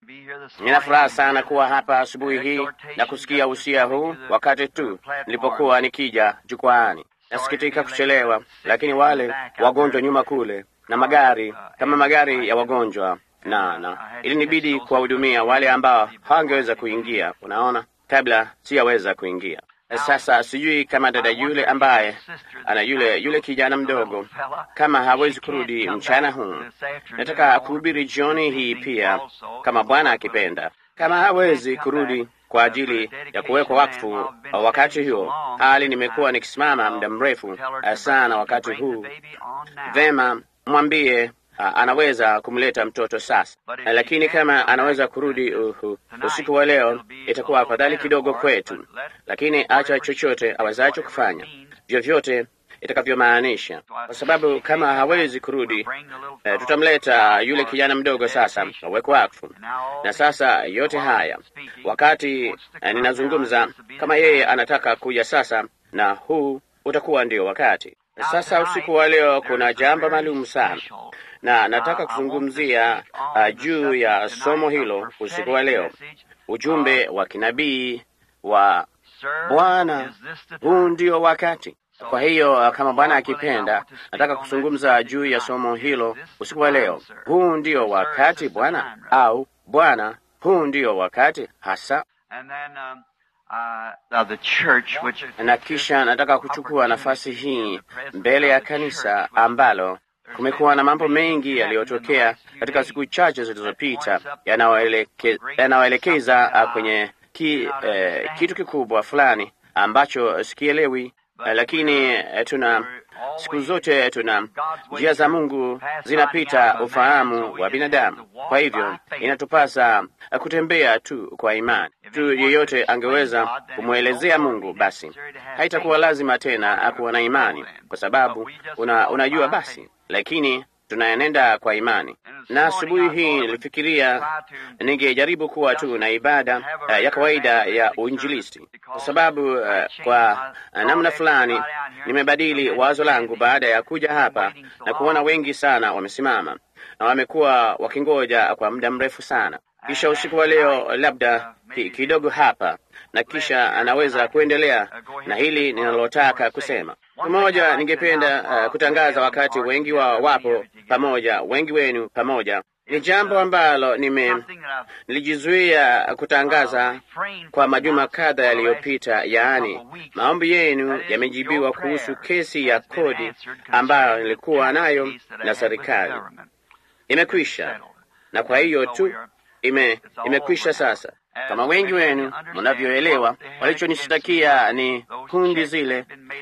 Nina furaha sana kuwa hapa asubuhi hii na kusikia usia huu wakati tu nilipokuwa nikija jukwaani. Nasikitika kuchelewa, lakini wale wagonjwa nyuma kule na magari kama magari ya wagonjwa na na ilinibidi kuwahudumia wale ambao hawangeweza kuingia, unaona, kabla siyaweza kuingia. Sasa sijui kama dada yule ambaye ana yule yule kijana mdogo kama hawezi kurudi mchana huu. Nataka kuhubiri jioni hii pia, kama Bwana akipenda. Kama hawezi kurudi kwa ajili ya kuwekwa wakfu wakati huo, hali nimekuwa nikisimama muda mrefu sana wakati huu, vema, mwambie anaweza kumleta mtoto sasa, lakini kama anaweza kurudi uhu, usiku wa leo itakuwa afadhali kidogo kwetu, lakini acha chochote awezacho kufanya, vyovyote itakavyomaanisha, kwa sababu kama hawezi kurudi eh, tutamleta yule kijana mdogo sasa awekwe wakfu. Na sasa yote haya wakati eh, ninazungumza, kama yeye anataka kuja sasa, na huu utakuwa ndio wakati sasa. Usiku wa leo kuna jambo maalum sana na nataka kuzungumzia uh, juu ya somo hilo usiku wa leo, ujumbe wa kinabii wa Bwana, huu ndio wakati. Kwa hiyo kama Bwana akipenda, nataka kuzungumza juu ya somo hilo usiku wa leo, huu ndio wakati Bwana, au Bwana, huu ndio wakati hasa. Na kisha nataka kuchukua nafasi hii mbele ya kanisa ambalo kumekuwa na mambo mengi yaliyotokea katika siku chache zilizopita yanayoelekeza uh, kwenye ki, eh, kitu kikubwa fulani ambacho sikielewi, eh, lakini eh, tuna siku zote tuna njia za Mungu zinapita ufahamu wa binadamu. Kwa hivyo inatupasa kutembea tu kwa imani. Mtu yeyote angeweza kumwelezea Mungu, basi haitakuwa lazima tena kuwa na imani, kwa sababu una, unajua basi lakini tunaenenda kwa imani. Na asubuhi hii nilifikiria ningejaribu kuwa tu na ibada uh, ya kawaida ya uinjilisti, kwa sababu uh, kwa uh, namna fulani nimebadili wazo langu baada ya kuja hapa na kuona wengi sana wamesimama na wamekuwa wakingoja kwa muda mrefu sana. Kisha usiku wa leo labda kidogo hapa na kisha anaweza kuendelea na hili ninalotaka kusema. Pamoja, ningependa uh, kutangaza wakati wengi wao wapo pamoja, wengi wenu pamoja. Ni jambo ambalo nime nilijizuia kutangaza kwa majuma kadha yaliyopita, yaani maombi yenu yamejibiwa kuhusu kesi ya kodi ambayo nilikuwa nayo na serikali. Imekwisha, na kwa hiyo tu ime imekwisha sasa. Kama wengi wenu mnavyoelewa, walichonishtakia ni kundi zile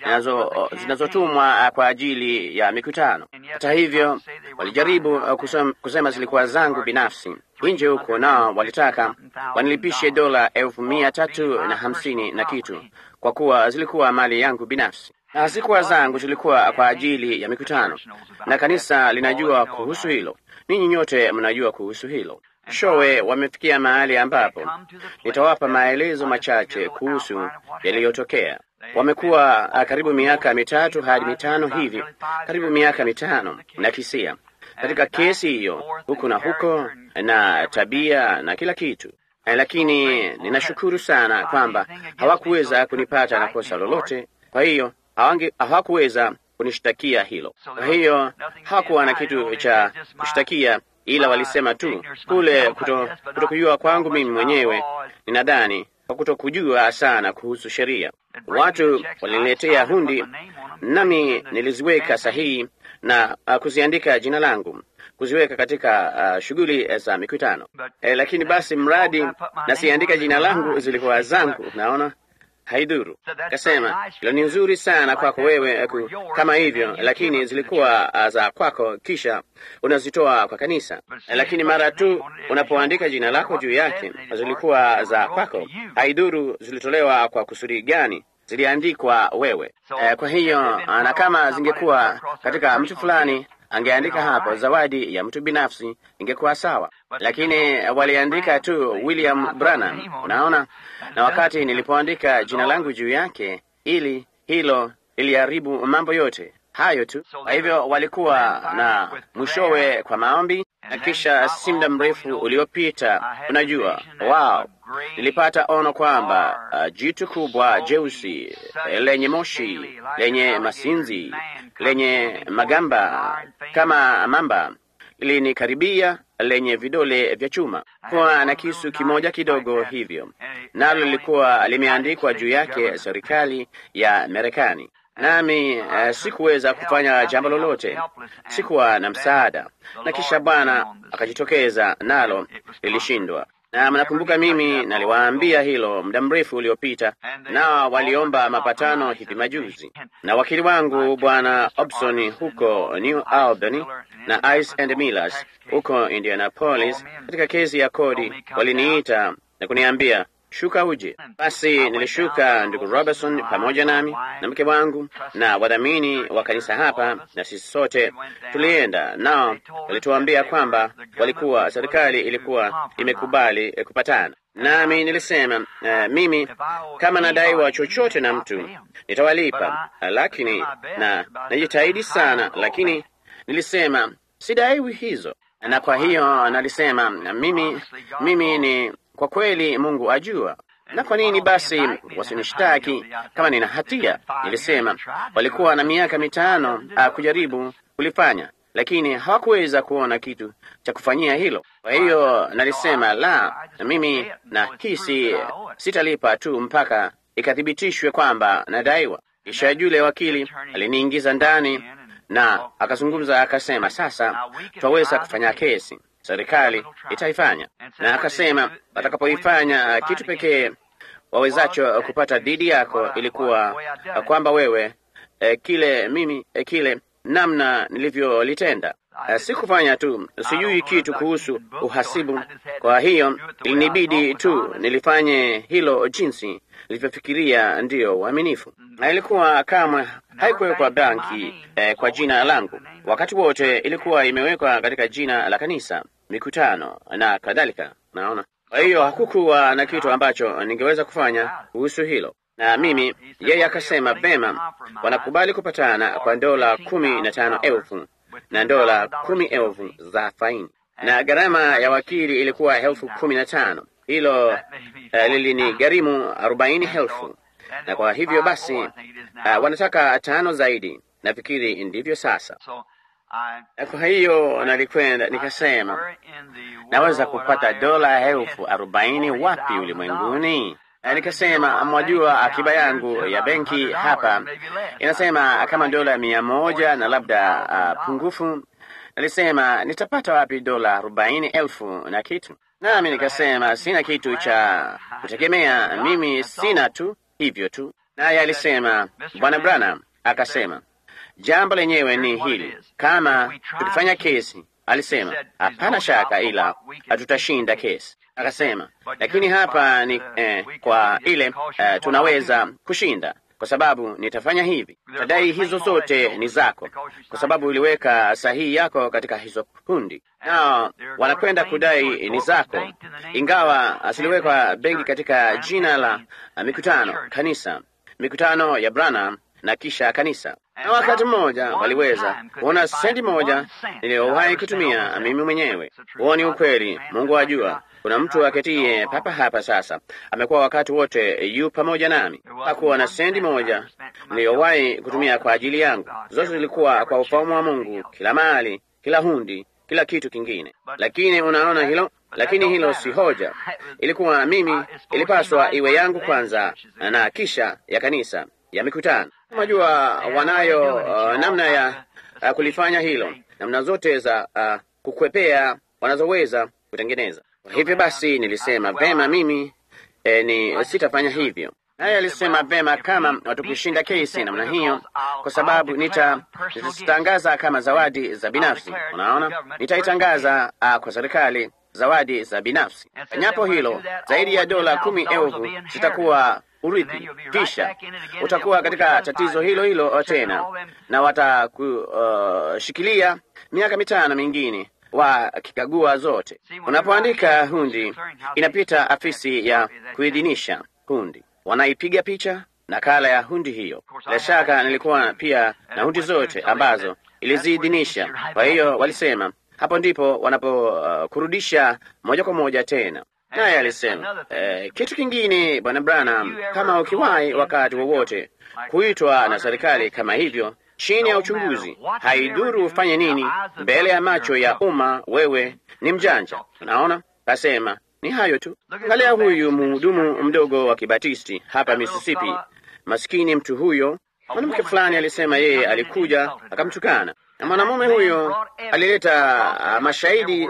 zinazotumwa kwa ajili ya mikutano. Hata hivyo, walijaribu kusema, kusema zilikuwa zangu binafsi nje huko, nao walitaka wanilipishe dola elfu mia tatu na hamsini na kitu kwa kuwa zilikuwa mali yangu binafsi na hazikuwa zangu, zilikuwa kwa ajili ya mikutano, na kanisa linajua kuhusu hilo. Ninyi nyote mnajua kuhusu hilo. Showe wamefikia mahali ambapo nitawapa maelezo machache kuhusu yaliyotokea. Wamekuwa karibu miaka mitatu hadi mitano hivi, karibu miaka mitano na kisia katika kesi hiyo, huku na huko na tabia na kila kitu, lakini ninashukuru sana kwamba hawakuweza kunipata na kosa lolote. Kwa hiyo hawakuweza kunishtakia hilo. Kwa hiyo hawakuwa na kitu cha kushtakia ila walisema tu kule kutokujua kwangu mimi mwenyewe, ninadhani kwa kutokujua sana kuhusu sheria. Watu waliniletea hundi, nami niliziweka sahihi na uh, kuziandika jina langu, kuziweka katika uh, shughuli za mikutano e, lakini basi mradi nasiandika jina langu zilikuwa zangu, naona haidhuru. Kasema hilo ni nzuri sana kwako wewe ku, kama hivyo, lakini zilikuwa za kwako, kisha unazitoa kwa kanisa. Lakini mara tu unapoandika jina lako juu yake, zilikuwa za kwako, haidhuru zilitolewa kwa kusudi gani, ziliandikwa wewe. E, kwa hiyo na kama zingekuwa katika mtu fulani angeandika hapo zawadi ya mtu binafsi ingekuwa sawa, lakini waliandika tu William Branham, unaona. Na wakati nilipoandika jina langu juu yake, ili hilo liliharibu mambo yote, hayo tu. Kwa hivyo walikuwa na mwishowe kwa maombi, na kisha si muda mrefu uliopita, unajua, wao nilipata ono kwamba uh, jitu kubwa jeusi lenye moshi lenye masinzi lenye magamba kama mamba lilinikaribia lenye vidole vya chuma kuwa na kisu kimoja kidogo hivyo, nalo lilikuwa limeandikwa juu yake serikali ya Marekani. Nami uh, sikuweza kufanya jambo lolote, sikuwa na msaada, na kisha Bwana akajitokeza nalo lilishindwa. Na mnakumbuka mimi naliwaambia hilo muda mrefu uliopita, nao waliomba mapatano hivi majuzi, na wakili wangu Bwana Obson huko New Albany na Ice and Millers huko Indianapolis katika kesi ya kodi waliniita na kuniambia shuka uje. Basi nilishuka, ndugu Robertson pamoja nami na mke wangu na wadhamini wa kanisa hapa, na sisi sote tulienda nao. Walituambia kwamba walikuwa serikali ilikuwa imekubali kupatana nami. Nilisema uh, mimi kama nadaiwa chochote na mtu nitawalipa, lakini na najitahidi sana, lakini nilisema sidaiwi hizo, na kwa hiyo nalisema mimi, mimi ni kwa kweli Mungu ajua. Na kwa nini basi wasinishtaki kama nina hatia? Nilisema walikuwa na miaka mitano uh, kujaribu kulifanya, lakini hawakuweza kuona kitu cha kufanyia hilo. Kwa hiyo nalisema la, na mimi na hisi sitalipa tu mpaka ikathibitishwe kwamba nadaiwa. Kisha yule wakili aliniingiza ndani na akazungumza akasema, sasa twaweza kufanya kesi serikali itaifanya, na akasema watakapoifanya, kitu pekee wawezacho kupata dhidi yako ilikuwa kwamba wewe eh, kile mimi eh, kile namna nilivyolitenda eh, sikufanya tu, sijui kitu kuhusu uhasibu. Kwa hiyo ilinibidi tu nilifanye hilo jinsi nilivyofikiria ndiyo uaminifu, na ilikuwa kamwe haikuwekwa banki eh, kwa jina langu. Wakati wote ilikuwa imewekwa katika jina la kanisa, mikutano na kadhalika. Naona, kwa hiyo hakukuwa na kitu ambacho ningeweza kufanya kuhusu hilo. Na mimi yeye akasema vema, wanakubali kupatana kwa dola kumi na tano elfu na dola kumi elfu za faini, na gharama ya wakili ilikuwa elfu kumi na tano. Hilo uh, lilini gharimu arobaini elfu na kwa hivyo basi uh, wanataka tano zaidi. Nafikiri ndivyo sasa. Na kwa hiyo nalikwenda nikasema, naweza kupata dola elfu arobaini wapi ulimwenguni? Na nikasema, mwajua, akiba yangu ya benki hapa inasema kama dola mia moja na labda uh, pungufu. Nalisema, nitapata wapi dola arobaini elfu na kitu? Nami nikasema, sina kitu cha kutegemea, mimi sina tu hivyo tu. Naye alisema, Bwana Branham akasema jambo lenyewe ni hili, kama tukifanya kesi, alisema hapana shaka, ila hatutashinda kesi. Akasema lakini hapa ni eh, kwa ile eh, tunaweza kushinda kwa sababu nitafanya hivi, tadai hizo zote ni zako, kwa sababu uliweka sahihi yako katika hizo kundi, nao wanakwenda kudai ni zako, ingawa asiliwekwa benki katika jina la mikutano kanisa, mikutano ya Branham na kisha kanisa. Na wakati mmoja waliweza kuona sendi moja niliyowahi kutumia mimi mwenyewe. Huo ni ukweli, Mungu ajua. Kuna mtu aketie papa hapa sasa, amekuwa wakati wote yu pamoja nami. Hakuwa na sendi moja niliyowahi kutumia kwa ajili yangu, zote zilikuwa kwa ufalme wa Mungu, kila mali, kila hundi, kila kitu kingine. Lakini unaona hilo lakini hilo si hoja. Ilikuwa mimi, ilipaswa iwe yangu kwanza na kisha ya kanisa ya mikutano. Unajua, wanayo uh, namna ya uh, kulifanya hilo, namna zote za uh, kukwepea wanazoweza kutengeneza. Kwa hivyo basi nilisema vema, mimi eh, ni sitafanya hivyo. Naye alisema vema, kama watukushinda kesi namna hiyo, kwa sababu nita nitazitangaza kama zawadi za binafsi. Unaona, nitaitangaza uh, kwa serikali zawadi za binafsi. Fanyapo hilo, zaidi ya dola kumi elfu zitakuwa urithi, kisha utakuwa katika tatizo hilo hilo tena, na watakushikilia uh, miaka mitano mingine wakikagua zote. Unapoandika hundi, inapita afisi ya kuidhinisha hundi, wanaipiga picha nakala ya hundi hiyo. Bila shaka nilikuwa pia na hundi zote ambazo iliziidhinisha. Kwa hiyo walisema hapo ndipo wanapokurudisha uh, moja kwa moja tena. Naye alisema eh, kitu kingine, bwana Branham, kama ukiwahi wakati wowote kuitwa na serikali kama hivyo chini ya uchunguzi, haidhuru ufanye nini mbele ya macho ya umma, wewe ni mjanja. Unaona, kasema ni hayo tu. Angalia huyu mhudumu mdogo wa Kibatisti hapa Mississippi, maskini mtu huyo. Mwanamke fulani alisema yeye alikuja akamtukana, na mwanamume huyo alileta uh, mashahidi uh,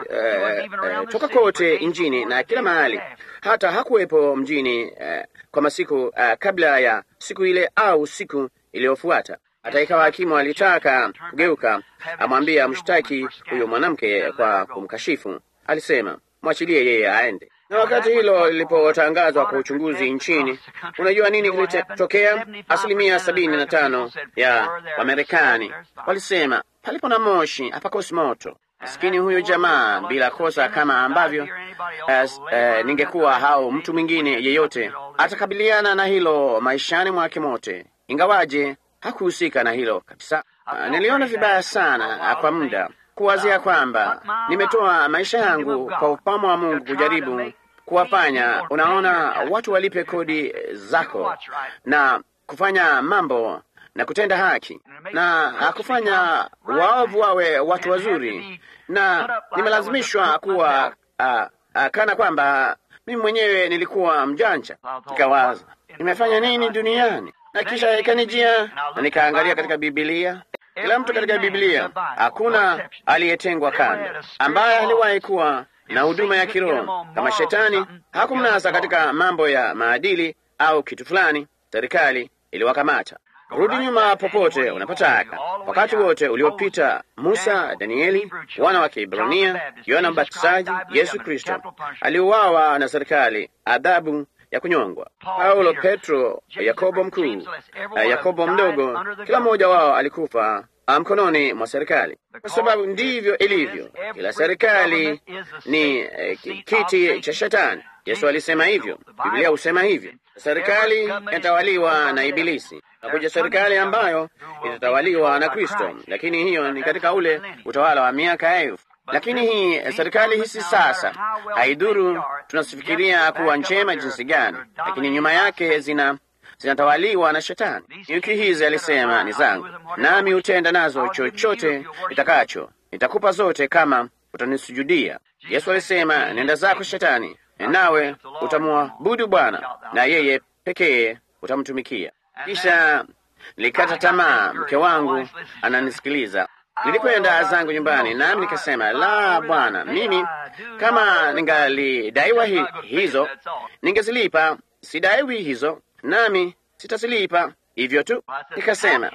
uh, toka kote nchini na kila mahali, hata hakuwepo mjini uh, kwa masiku uh, kabla ya siku ile au siku iliyofuata. Hata ikawa hakimu alitaka kugeuka amwambia amshtaki huyo mwanamke kwa kumkashifu, alisema mwachilie yeye aende. Na wakati hilo lilipotangazwa kwa uchunguzi nchini, unajua nini kilitokea? Asilimia sabini na tano ya Wamarekani walisema palipo na moshi hapakosi moto. Maskini huyo jamaa, bila kosa, kama ambavyo as, uh, ningekuwa hao mtu mwingine yeyote, atakabiliana na hilo maishani mwake mote, ingawaje hakuhusika na hilo kabisa. Uh, niliona vibaya sana uh, kwa muda kuwazia kwamba nimetoa maisha yangu kwa upamo wa Mungu kujaribu kuwafanya, unaona, watu walipe kodi zako na kufanya mambo na kutenda haki na kufanya waovu wawe watu wazuri, na nimelazimishwa kuwa uh, uh, kana kwamba mimi mwenyewe nilikuwa mjanja. Nikawaza nimefanya nini duniani, na kisha ikanijia na nikaangalia katika Bibilia kila mtu katika Biblia, hakuna aliyetengwa kando, ambaye aliwahi kuwa na huduma ya kiroho kama Shetani. Hakumnasa katika mambo ya maadili au kitu fulani, serikali iliwakamata. Rudi nyuma popote unapotaka, wakati wote uliopita, Musa, Danieli, wana wa Kiebrania, Yohana Mbatizaji, Yesu Kristo aliuawa na serikali, adhabu ya kunyongwa. Paulo, Petro, Yakobo mkuu, Yakobo mdogo, kila mmoja wao alikufa mkononi mwa serikali, kwa sababu ndivyo ilivyo. Kila serikali ni eh, kiti cha Shetani. Yesu alisema hivyo, Biblia husema hivyo. Serikali inatawaliwa na Ibilisi, nakuja serikali ambayo itatawaliwa na Kristo, lakini hiyo ni katika ule utawala wa miaka elfu. Lakini hii serikali hizi sasa, haidhuru tunasifikiria kuwa njema jinsi gani, lakini nyuma yake zina zinatawaliwa na Shetani. Nyuki hizi alisema ni zangu, nami hutenda nazo chochote nitakacho, nitakupa zote kama utanisujudia. Yesu alisema, nenda zako Shetani, nawe utamwabudu Bwana na yeye pekee utamtumikia. Kisha nilikata tamaa, mke wangu ananisikiliza. Nilikwenda zangu nyumbani, nami nikasema, la Bwana, mimi kama ningalidaiwa hi, hizo ningezilipa. Sidaiwi hizo, nami sitazilipa hivyo tu. Nikasema,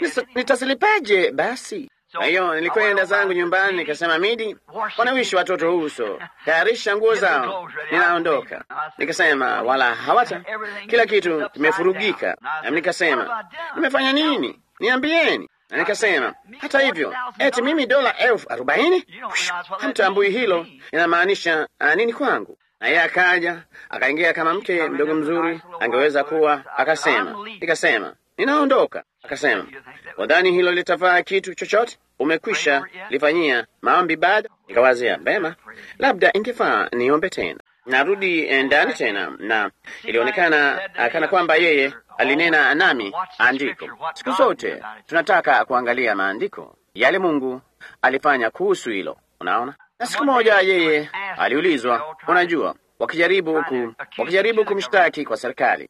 nitazilipaje basi? Kwa hiyo nilikwenda zangu nyumbani, nikasema, Midi, wanawishi watoto uso, tayarisha nguo zao, ninaondoka. Nikasema, wala hawata, kila kitu kimefurugika. Nami nikasema, nimefanya nini? Niambieni. Na nikasema hata hivyo, eti mimi dola elfu arobaini hamtambui hilo inamaanisha nini kwangu? Na yeye akaja akaingia kama mke mdogo mzuri angeweza kuwa, akasema, nikasema ninaondoka. Akasema, wadhani hilo litafaa kitu chochote? Umekwisha lifanyia maombi bado? Nikawazia vema, labda ingefaa niombe tena. Narudi ndani tena, na ilionekana kana kwamba yeye alinena nami andiko. Siku zote tunataka kuangalia maandiko, yale Mungu alifanya kuhusu hilo, unaona. Na siku moja yeye aliulizwa, unajua, wakijaribu ku, wakijaribu kumshtaki kwa serikali,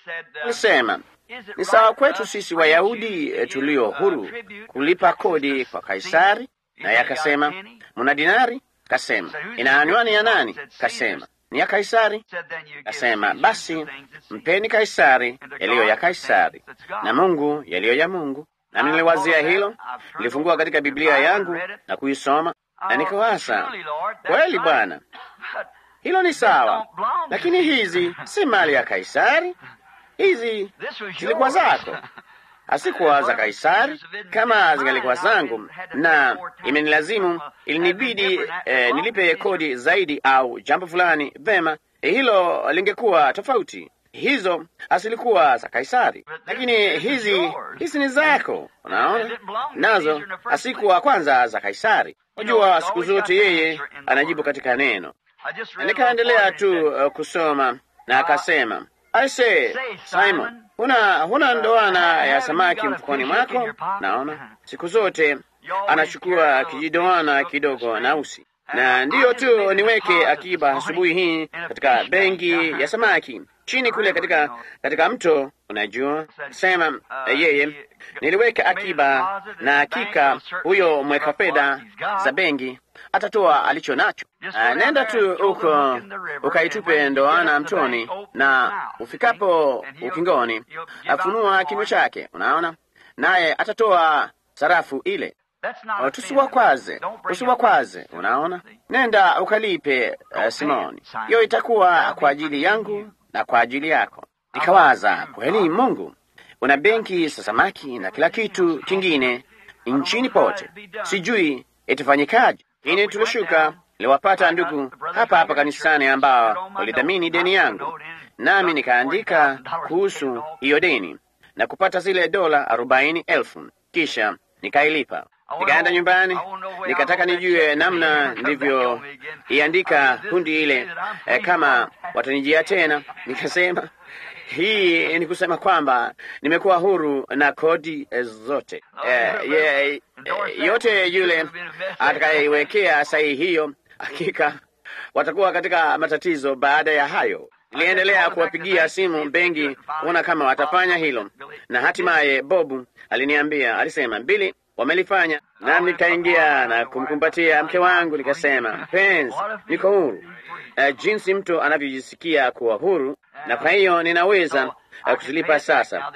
alisema ni sawa kwetu sisi Wayahudi tulio huru kulipa kodi kwa Kaisari? Naye akasema muna dinari? Kasema ina anwani ya nani? Kasema ni ya Kaisari. Kasema basi mpeni Kaisari yaliyo ya Kaisari na Mungu yaliyo ya Mungu. Na niliwazia hilo, nilifungua katika Biblia yangu na kuisoma, na nikawaza, kweli Bwana, hilo ni sawa, lakini hizi si mali ya Kaisari, hizi zilikuwa zako hasikuwa za Kaisari. Kama zingalikuwa zangu na imenilazimu, ilinibidi eh, nilipe kodi zaidi au jambo fulani, vema, eh, hilo lingekuwa tofauti. hizo hazilikuwa za Kaisari, lakini hizi hizi ni zako. Unaona, nazo hasikuwa kwanza za Kaisari. Unajua, siku zote yeye anajibu katika neno. Nikaendelea tu uh, kusoma na akasema, aise Simon, huna huna ndoana ya samaki mfukoni mwako? Naona siku zote anachukua kijidoana kidogo na usi na ndiyo tu niweke akiba asubuhi hii katika benki ya samaki chini kule katika katika mto. Unajua, sema yeye, niliweka akiba na hakika huyo mweka fedha za benki atatoa alicho nacho. Uh, nenda tu huko ukaitupe ndoana mtoni, na ufikapo ukingoni afunua kinywa chake, unaona, naye atatoa sarafu ile. Tusiwakwaze, usiwakwaze. Unaona, nenda ukalipe uh, Simoni, hiyo itakuwa kwa ajili yangu na kwa ajili yako. Nikawaza, kweli Mungu una benki za samaki na kila kitu kingine nchini pote, sijui itafanyikaje. Lakini tulishuka, niliwapata ndugu hapa hapa kanisani ambao walidhamini deni yangu, nami nikaandika kuhusu hiyo deni na kupata zile dola arobaini elfu kisha nikailipa. Nikaenda nyumbani, nikataka nijue namna nilivyoiandika kundi ile eh, kama watanijia tena. Nikasema hii ni kusema kwamba nimekuwa huru na kodi eh, zote eh, ye, eh, yote yule atakayeiwekea sahihi hiyo, hakika watakuwa katika matatizo baada ya hayo. Niliendelea kuwapigia simu benki kuona kama watafanya hilo, na hatimaye Bobu aliniambia, alisema Bili, wamelifanya. Nami nikaingia na kumkumbatia mke wangu, nikasema, mpenzi, niko huru. Uh, jinsi mtu anavyojisikia kuwa huru, na kwa hiyo ninaweza uh, kuzilipa sasa.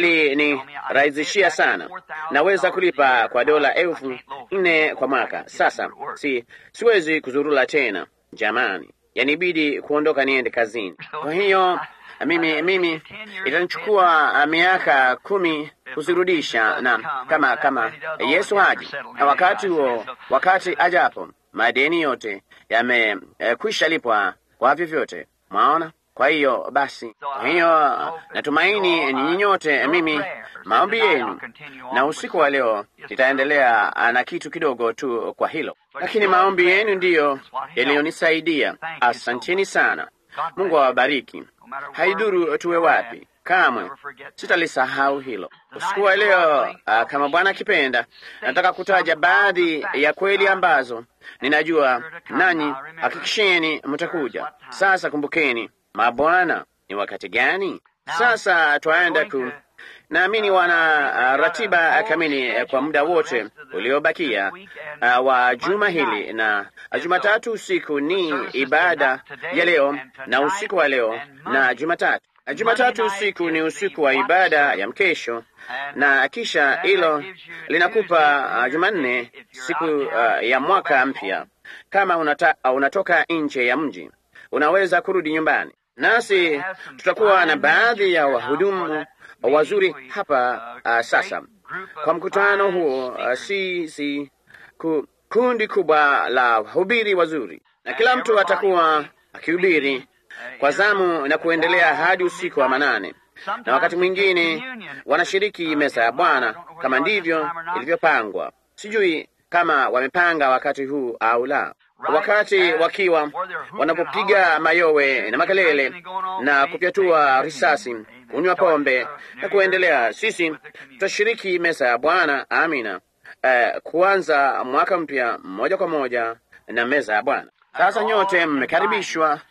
Walinirahisishia sana, naweza kulipa kwa dola elfu nne kwa mwaka sasa. Si siwezi kuzurula tena jamani, yanibidi kuondoka niende kazini. Kwa hiyo mimi mimi itanichukua miaka kumi kuzirudisha, na kama kama Yesu haji na wakati huo, wakati ajapo, madeni yote yamekwisha eh, lipwa kwa vyovyote, mwaona. Kwa hiyo basi, kwa hiyo natumaini ninyi nyote, mimi maombi yenu, na usiku wa leo nitaendelea na kitu kidogo tu kwa hilo, lakini maombi yenu ndiyo yaliyonisaidia. Asanteni sana. Mungu awabariki. Haidhuru tuwe wapi, kamwe sitalisahau hilo. Usiku wa leo, uh, kama Bwana akipenda, nataka kutaja baadhi ya kweli ambazo ninajua nanyi hakikisheni mtakuja. Sasa kumbukeni, mabwana, ni wakati gani sasa? Twaenda ku naamini wana uh, ratiba kamili uh, kwa muda wote uliobakia uh, wa juma hili, na Jumatatu usiku ni ibada ya leo na usiku wa leo na Jumatatu. Jumatatu usiku ni usiku wa ibada ya mkesho, na kisha hilo linakupa uh, Jumanne siku uh, ya mwaka mpya. Kama unata, uh, unatoka nje ya mji unaweza kurudi nyumbani, nasi tutakuwa na baadhi ya wahudumu wazuri hapa uh, sasa kwa mkutano huo uh, si, si ku, kundi kubwa la wahubiri wazuri, na kila mtu atakuwa akihubiri kwa zamu na kuendelea hadi usiku wa manane, na wakati mwingine wanashiriki meza ya Bwana kama ndivyo ilivyopangwa. Sijui kama wamepanga wakati huu au la, wakati wakiwa wanapopiga mayowe na makelele na kupyatua risasi, kunywa pombe na kuendelea. Sisi tutashiriki meza ya Bwana. Amina. Uh, kuanza mwaka mpya moja kwa moja na meza ya Bwana. Sasa nyote mmekaribishwa,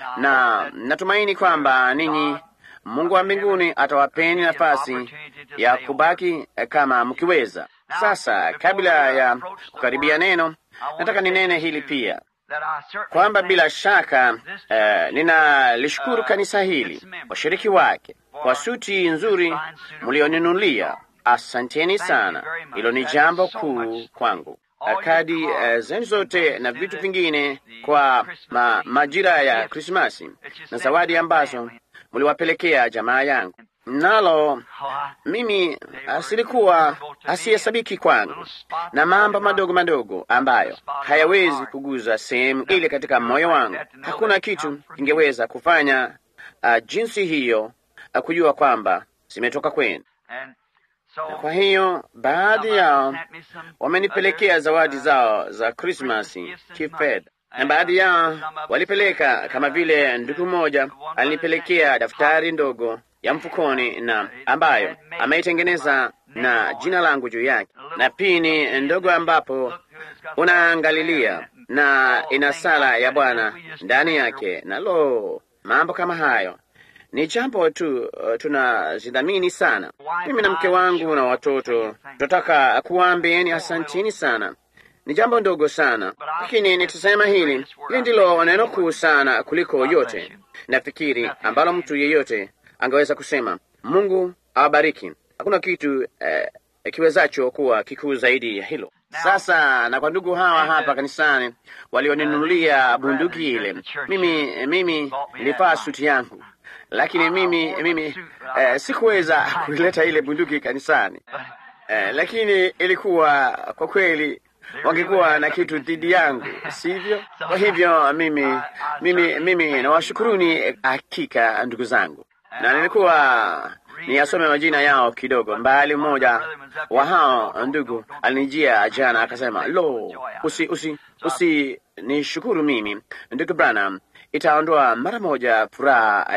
na natumaini kwamba ninyi Mungu wa mbinguni atawapeni nafasi ya kubaki kama mkiweza. Sasa kabla ya kukaribia neno, nataka ninene hili pia kwamba bila shaka uh, ninalishukuru kanisa hili, washiriki wake kwa suti nzuri mlioninulia. Asanteni sana, hilo ni jambo kuu kwangu. Kadi uh, zenu zote na vitu vingine kwa ma, majira ya Krismasi na zawadi ambazo mliwapelekea jamaa yangu, nalo mimi asilikuwa asiyesabiki kwangu na mambo madogo madogo ambayo hayawezi kuguza sehemu ile katika moyo wangu. Hakuna kitu kingeweza kufanya uh, jinsi hiyo uh, kujua kwamba zimetoka kwenu. Na kwa hiyo baadhi yao wamenipelekea zawadi zao za Krismasi kifedha, na baadhi yao walipeleka, kama vile ndugu mmoja alinipelekea daftari ndogo ya mfukoni na ambayo ameitengeneza na jina langu juu yake na pini ndogo ambapo unaangalilia na ina sala ya Bwana ndani yake. Na lo, mambo kama hayo ni jambo tu uh, tunazidhamini sana. Mimi na mke wangu na watoto tunataka kuwaambieni asantini sana. Ni jambo ndogo sana, lakini nitasema hili, hili ndilo neno kuu sana kuliko yote nafikiri ambalo mtu yeyote angeweza kusema. Mungu awabariki. Hakuna kitu eh, kiwezacho kuwa kikuu zaidi ya hilo. Sasa na kwa ndugu hawa hapa kanisani walioninunulia bunduki ile, mimi mimi nilivaa suti yangu, lakini mimi mimi eh, sikuweza kuileta ile bunduki kanisani eh, lakini ilikuwa kwa kweli wangekuwa na kitu dhidi yangu, sivyo? Kwa hivyo mimi mimi mimi nawashukuruni hakika ndugu zangu, na nilikuwa niyasome majina yao kidogo. Mbali mmoja wa hao ndugu alinijia jana akasema, lo, usi usi usi nishukuru mimi ndugu Branham, itaondoa mara moja furaha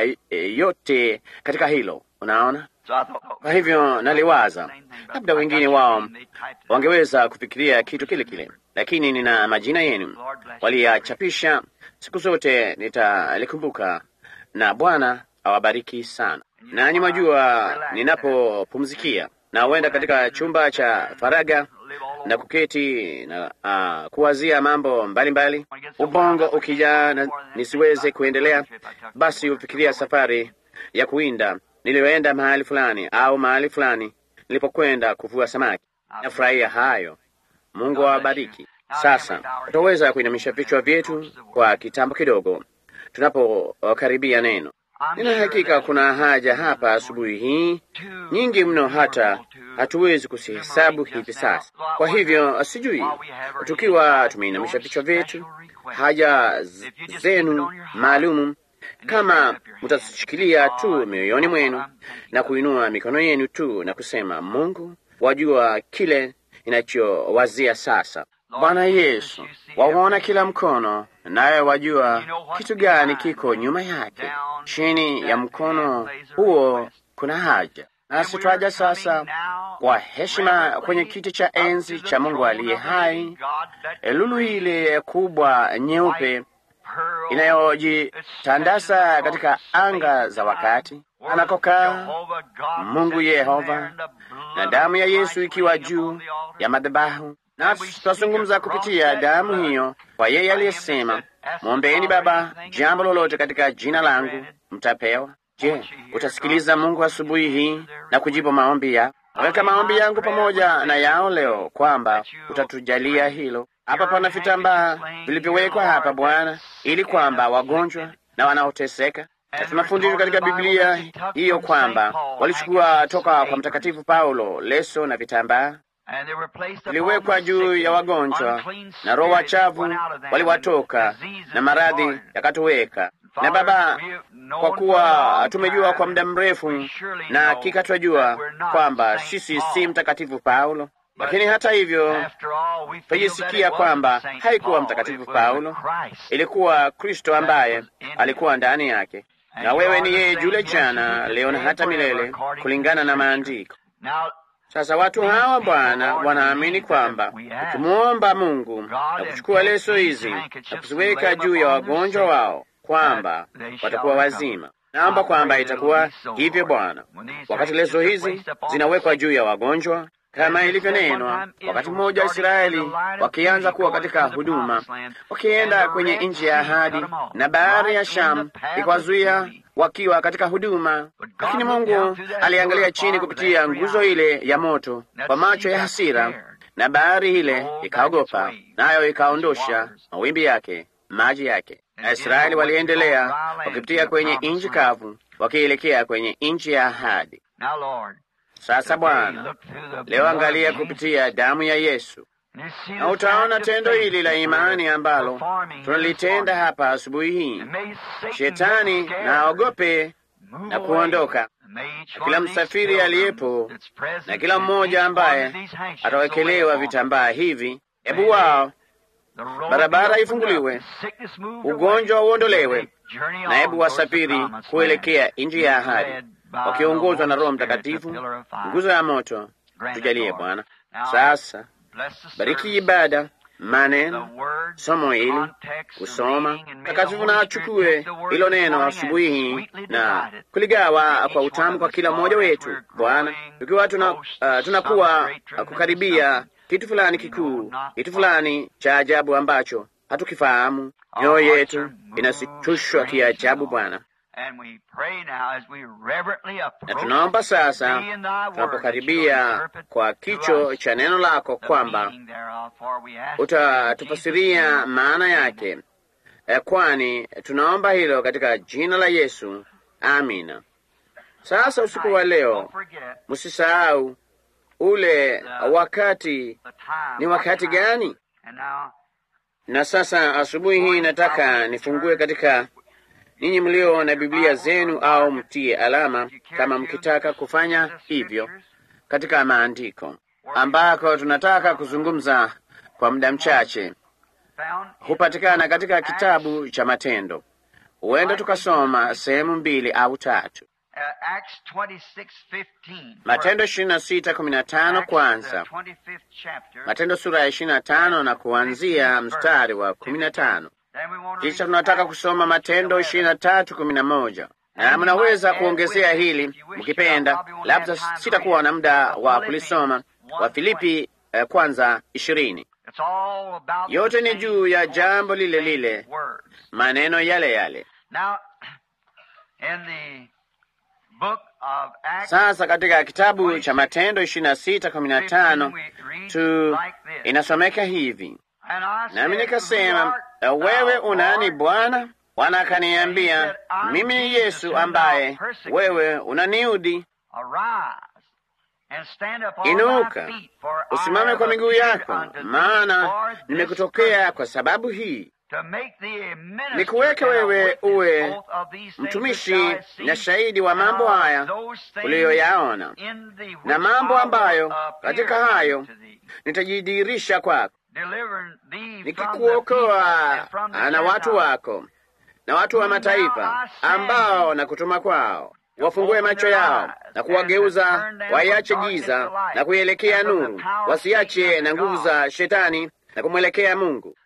yote katika hilo. Unaona, kwa hivyo naliwaza labda wengine wao wangeweza kufikiria kitu kile kile, lakini nina majina yenu waliyachapisha. Siku zote nitalikumbuka, na Bwana awabariki sana. Nanyi mwajua, ninapopumzikia na huenda katika chumba cha faraga na kuketi na uh, kuwazia mambo mbalimbali mbali. Ubongo ukijaa na nisiweze kuendelea, basi hufikiria safari ya kuwinda niliyoenda mahali fulani au mahali fulani nilipokwenda kuvua samaki. Nafurahia hayo. Mungu awabariki. Sasa tutaweza kuinamisha vichwa vyetu kwa kitambo kidogo tunapokaribia neno. Nina hakika kuna haja hapa asubuhi hii nyingi mno, hata hatuwezi kuzihesabu hivi sasa. Kwa hivyo sijui, tukiwa tumeinamisha vichwa vyetu, haja zenu maalumu kama mtashikilia tu mioyoni mwenu na kuinua mikono yenu tu na kusema, Mungu wajua kile inachowazia sasa. Bwana Yesu, waona kila mkono, nawe wajua kitu gani kiko nyuma yake. Chini ya mkono huo kuna haja, nasi twaja sasa kwa heshima kwenye kiti cha enzi cha Mungu aliye hai, lulu ile kubwa nyeupe inayojitandasa katika anga za wakati anakokaa Mungu Yehova, na damu ya Yesu ikiwa juu ya madhabahu. Nasi tutazungumza kupitia damu hiyo kwa yeye aliyesema, mwombeeni Baba jambo lolote katika jina langu mtapewa. Je, utasikiliza Mungu asubuhi hii na kujibu maombi ya weka maombi yangu pamoja na yao leo, kwamba utatujalia hilo. Hapa pana vitambaa vilivyowekwa hapa Bwana, ili kwamba wagonjwa na wanaoteseka, na tunafundishwa katika Biblia hiyo kwamba walichukua toka kwa Mtakatifu Paulo leso na vitambaa viliwekwa juu ya wagonjwa, na roho wachafu waliwatoka na maradhi yakatoweka. Na Baba, kwa kuwa tumejua kwa muda mrefu na hakika twajua kwamba sisi si Mtakatifu Paulo, lakini hata hivyo twajisikia kwamba haikuwa Mtakatifu Paulo, ilikuwa Kristo ambaye alikuwa ndani yake, na wewe ni yeye yule jana, leo na hata milele, kulingana na Maandiko. Sasa watu hawa Bwana wanaamini kwamba ukimwomba Mungu na kuchukua leso hizi na kuziweka juu ya wagonjwa wao kwamba watakuwa wazima. Naomba kwamba itakuwa hivyo Bwana, wakati leso hizi zinawekwa juu ya wagonjwa kama ilivyonenwa. Wakati mmoja Israeli wakianza kuwa katika huduma, wakienda kwenye nchi ya ahadi, na bahari ya Shamu ikawazuia wakiwa katika huduma, lakini Mungu aliangalia chini kupitia nguzo ile ya moto kwa macho ya hasira, na bahari ile ikaogopa, nayo ikaondosha mawimbi yake, maji yake, na Israeli waliendelea wakipitia kwenye nchi kavu, wakielekea kwenye nchi ya ahadi. Sasa Bwana, leo angalia kupitia damu ya Yesu na utaona tendo hili la imani ambalo tunalitenda hapa asubuhi hii. Shetani na aogope na kuondoka, na kila msafiri aliyepo na kila mmoja ambaye atawekelewa vitambaa hivi, hebu wao barabara ifunguliwe, ugonjwa uondolewe, na hebu wasafiri kuelekea nchi ya ahadi, wakiongozwa na Roho Mtakatifu, nguzo ya moto. Tujalie Bwana. Sasa bariki ibada, maneno, somo hili kusoma takatifu, na achukue hilo neno asubuhi hii na kuligawa kwa utamu kwa kila mmoja wetu Bwana, tukiwa tuna, uh, tunakuwa uh, kukaribia kitu fulani kikuu, kitu fulani cha ajabu ambacho hatukifahamu. Mioyo yetu inasitushwa kiajabu Bwana, na tunaomba sasa, tunapokaribia kwa kicho cha neno lako, kwamba utatufasiria maana yake, kwani tunaomba hilo katika jina la Yesu, amina. Sasa usiku wa leo, msisahau ule wakati ni wakati gani? Na sasa asubuhi hii nataka nifungue katika ninyi mlio na Biblia zenu, au mtie alama kama mkitaka kufanya hivyo, katika maandiko ambako tunataka kuzungumza kwa muda mchache, hupatikana katika kitabu cha Matendo. Huenda tukasoma sehemu mbili au tatu. Matendo ishirini na sita kumi na tano kwanza, Matendo sura ya ishirini na tano na kuanzia mstari wa kumi na tano. Kisha tunataka kusoma Matendo ishirini na tatu kumi na moja na mnaweza kuongezea hili mkipenda, labda sitakuwa na muda wa kulisoma. Wa Filipi eh, kwanza ishirini. Yote ni juu ya jambo lile lile, maneno yale yale. Sasa katika kitabu cha Matendo ishirini na sita kumi na tano tu inasomeka hivi: nami nikasema, wewe unani Bwana? Bwana akaniambia, mimi ni Yesu ambaye wewe unaniudi. Inuka usimame kwa miguu yako, maana nimekutokea kwa sababu hii nikuweke wewe uwe mtumishi na shahidi wa mambo haya uliyoyaona na mambo ambayo katika hayo nitajidhihirisha kwako, nikikuokoa na watu wako na watu wa mataifa ambao nakutuma kwao, wafungue macho yao na kuwageuza waiache giza na kuielekea nuru, wasiache na nguvu za shetani na kumwelekea Mungu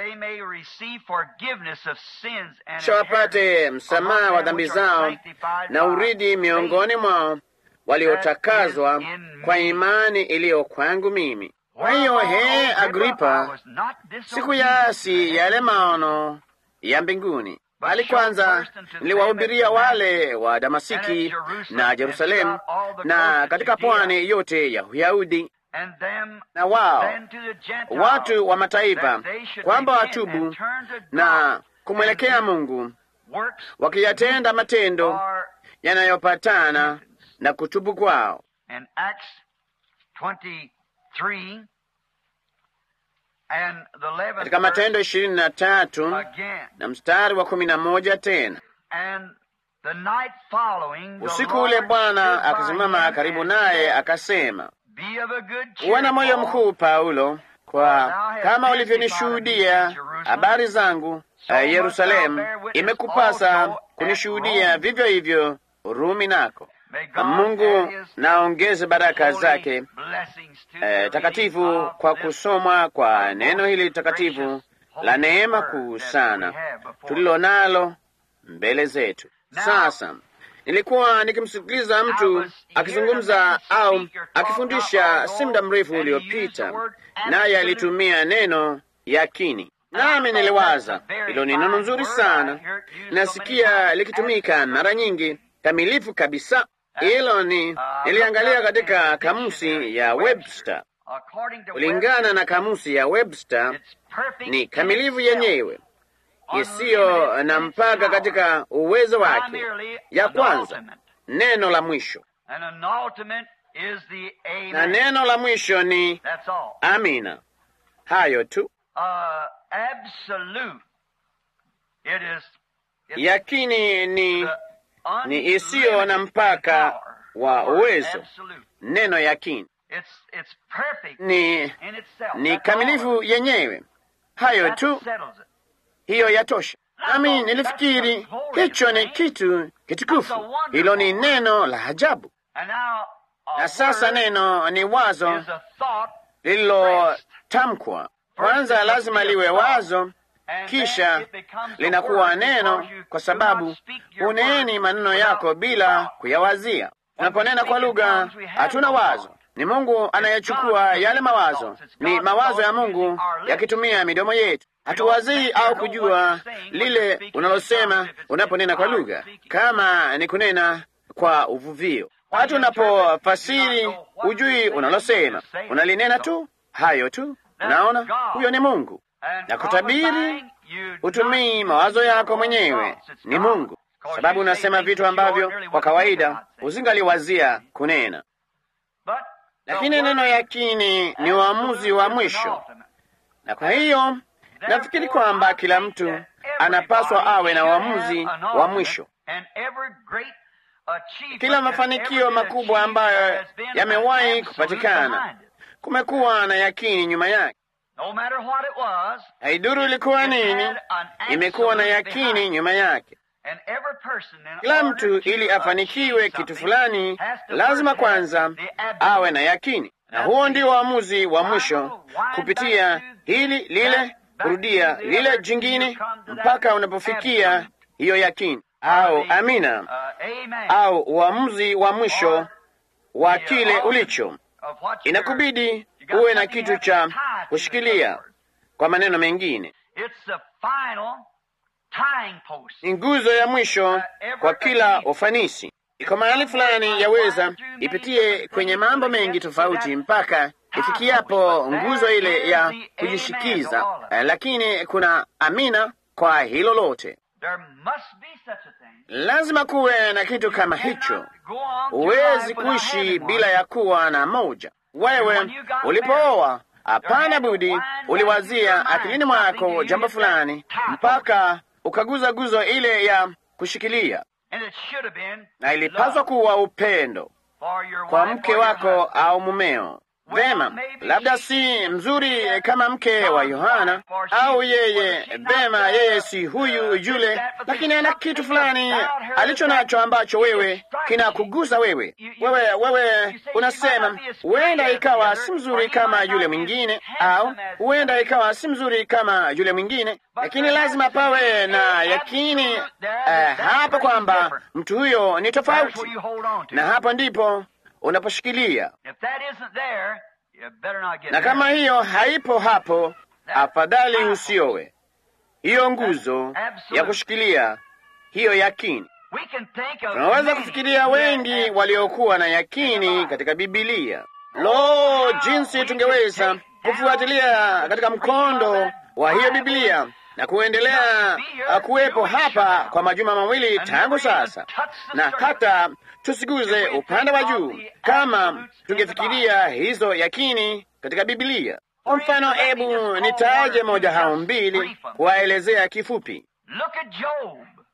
kisha wapate msamaha wa dhambi zao na uridi miongoni mwao waliotakazwa kwa imani iliyo kwangu mimi. Kwa hiyo, he Agripa, sikuyaasi yale maono ya mbinguni, bali kwanza niliwahubiria wale wa Damasiki na Yerusalemu na katika pwani yote ya Uyahudi na wao watu wa mataifa kwamba watubu na kumwelekea Mungu, wakiyatenda matendo yanayopatana na kutubu kwao. Katika Matendo ishirini na tatu na mstari wa kumi na moja tena usiku ule Bwana akasimama karibu naye akasema uwe na moyo mkuu Paulo, kwa kama ulivyonishuhudia habari zangu uh, Yerusalemu, imekupasa kunishuhudia vivyo hivyo Rumi nako. Mungu naongeze baraka zake uh, takatifu kwa kusomwa kwa neno hili takatifu la neema kuu sana tulilo nalo mbele zetu sasa. Nilikuwa nikimsikiliza mtu akizungumza au akifundisha si muda mrefu uliopita, naye alitumia neno yakini, nami niliwaza hilo ni neno nzuri sana, nasikia likitumika mara nyingi kamilifu kabisa. Hilo ni niliangalia katika kamusi ya Webster. Kulingana na kamusi ya Webster, ni kamilifu yenyewe isiyo na mpaka katika uwezo wake. Ya kwanza, neno la mwisho, na neno la mwisho ni amina. Hayo tu. Uh, absolute. It is it's Yakini ni the ni isiyo na mpaka power. wa The word uwezo. absolute. neno yakini It's it's perfect ni in itself. ni That's all. kamilifu yenyewe. Hayo That tu, settles it. hiyo yatosha. Nami nilifikiri hicho ni kitu kitukufu, hilo ni neno la ajabu. And now, a Na sasa word neno ni wazo is a thought, lililotamkwa. Kwanza lazima liwe wazo, and kisha then it becomes a linakuwa word neno, because you kwa do sababu not speak your huneeni word maneno without yako bila thought. kuyawazia. Tunaponena kwa lugha hatuna wazo. Ni Mungu anayechukua yale mawazo, ni mawazo ya Mungu yakitumia midomo yetu. Hatuwazii au kujua lile unalosema unaponena kwa lugha, kama ni kunena kwa uvuvio. Watu unapofasiri hujui unalosema, unalinena tu, hayo tu. Unaona, huyo ni Mungu. And Na kutabiri prophesying, you hutumii not mawazo speak your yako own mwenyewe, thoughts. It's ni God. Mungu, Because sababu you say unasema things vitu that you ambavyo ordinarily kwa wouldn't think kawaida about saying. usingaliwazia kunena. But the Lakini word neno yakini ni uamuzi wa absolute is an mwisho, ultimate. na kwa hiyo nafikiri kwamba kila mtu anapaswa awe na uamuzi wa mwisho. And every great achievement Kila that's mafanikio ever been makubwa achieved ambayo has been yamewahi an kupatikana. absolute behind it. Kumekuwa na yakini nyuma yake. No matter what it was, Haiduru ilikuwa nini, imekuwa na yakini nyuma yake. and every person in Kila order mtu to ili afanikiwe achieve kitu something fulani has to lazima first have kwanza the absolute. awe na yakini, na huo ndio uamuzi wa mwisho, kupitia hili lile, kurudia lile jingine, mpaka unapofikia hiyo yakini au amina, Uh, amen. au uamuzi wa mwisho wa kile ulicho. Of what you're- Inakubidi you got uwe na something kitu you cha have to tie to, in kushikilia. other words. Kwa maneno mengine, It's the final tying post. ni nguzo ya mwisho kwa kila ufanisi. Iko mahali fulani yaweza ipitie kwenye mambo mengi tofauti mpaka ifikiapo nguzo ile ya kujishikiza, eh, lakini kuna amina kwa hilo lote. There must be such a thing. Lazima kuwe na kitu kama hicho. Cannot go on through Huwezi life without kuishi having bila one. ya kuwa na moja. Wewe ulipooa, hapana budi uliwazia akilini mwako jambo fulani mpaka ukaguza guzo ile ya kushikilia, And it should have been na ilipaswa love kuwa upendo for your kwa wife mke or your wako husband. au mumeo. Vema, labda si mzuri kama mke wa Yohana au yeye, vema, yeye si huyu yule, lakini ana kitu fulani alicho nacho ambacho wewe kinakugusa wewe. Wewe wewe unasema huenda ikawa si mzuri kama yule mwingine, au huenda ikawa si mzuri kama yule mwingine, lakini lazima pawe na yakini eh, hapo kwamba mtu huyo ni That's where tofauti, you hold on to. na hapo ndipo unaposhikilia If that isn't there, you better not get na kama married. hiyo haipo hapo, afadhali usiowe. Hiyo nguzo ya kushikilia hiyo yakini. We can think of Tunaweza many kufikiria who wengi had waliokuwa na yakini katika Bibilia. Lo, jinsi tungeweza kufuatilia katika mkondo wa hiyo Biblia na kuendelea uh, kuwepo hapa kwa majuma mawili tangu sasa, na hata tusiguze upande wa juu kama tungefikiria hizo yakini katika Biblia. Kwa mfano, hebu nitaje moja hao mbili kuwaelezea kifupi. Look at Job.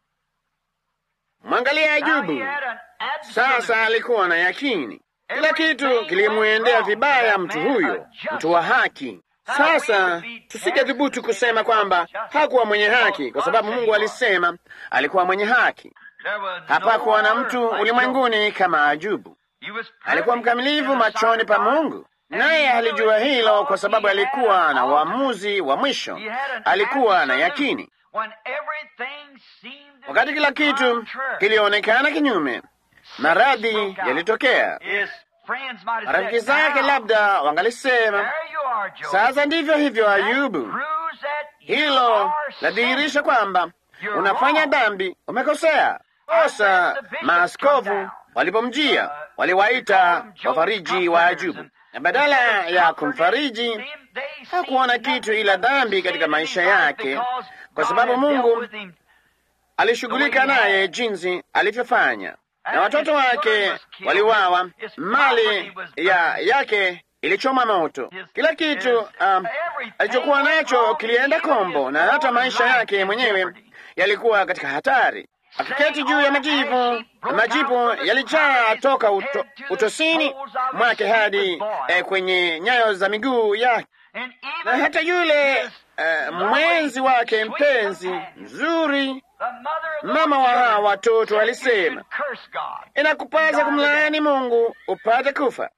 Mwangalia Now he Ayubu. had an absolute Sasa alikuwa na yakini, kila kitu kilimwendea vibaya mtu huyo, mtu wa haki. Sasa tusingethubutu kusema kwamba hakuwa mwenye haki, kwa sababu Mungu alisema alikuwa mwenye haki. There was Hapakuwa na no mtu other like ulimwenguni kama Ayubu. Job. He was Alikuwa perfect mkamilifu in the machoni sight pa of God. Mungu, naye alijua hilo kwa sababu alikuwa na uamuzi wa mwisho, He had an alikuwa na absolute- yakini. When everything seemed to Wakati be kila kitu contrary, kilionekana kinyume, maradhi broke out. yalitokea. His friends might have Marafiki said, zake "Now, labda wangalisema, there you are, Job." sasa ndivyo hivyo That Ayubu. proves that you Hilo are ladhihirisha sinning. kwamba You're unafanya wrong. dhambi, umekosea. Kosa maaskofu walipomjia waliwaita wafariji wa Ayubu, na badala ya kumfariji hakuona kitu ila dhambi katika maisha yake, kwa sababu Mungu alishughulika naye jinsi alivyofanya, na watoto wake waliwawa, mali ya yake ilichoma moto. Kila kitu um, alichokuwa nacho kilienda kombo, na hata maisha yake mwenyewe yalikuwa katika hatari. Akiketi juu ya majivu, majivu yalijaa toka uto, utosini mwake hadi eh, kwenye nyayo za miguu yake, na hata yule eh, mwenzi wake mpenzi mzuri, mama wa hawa watoto, alisema inakupasa kumlaani Mungu upate kufa.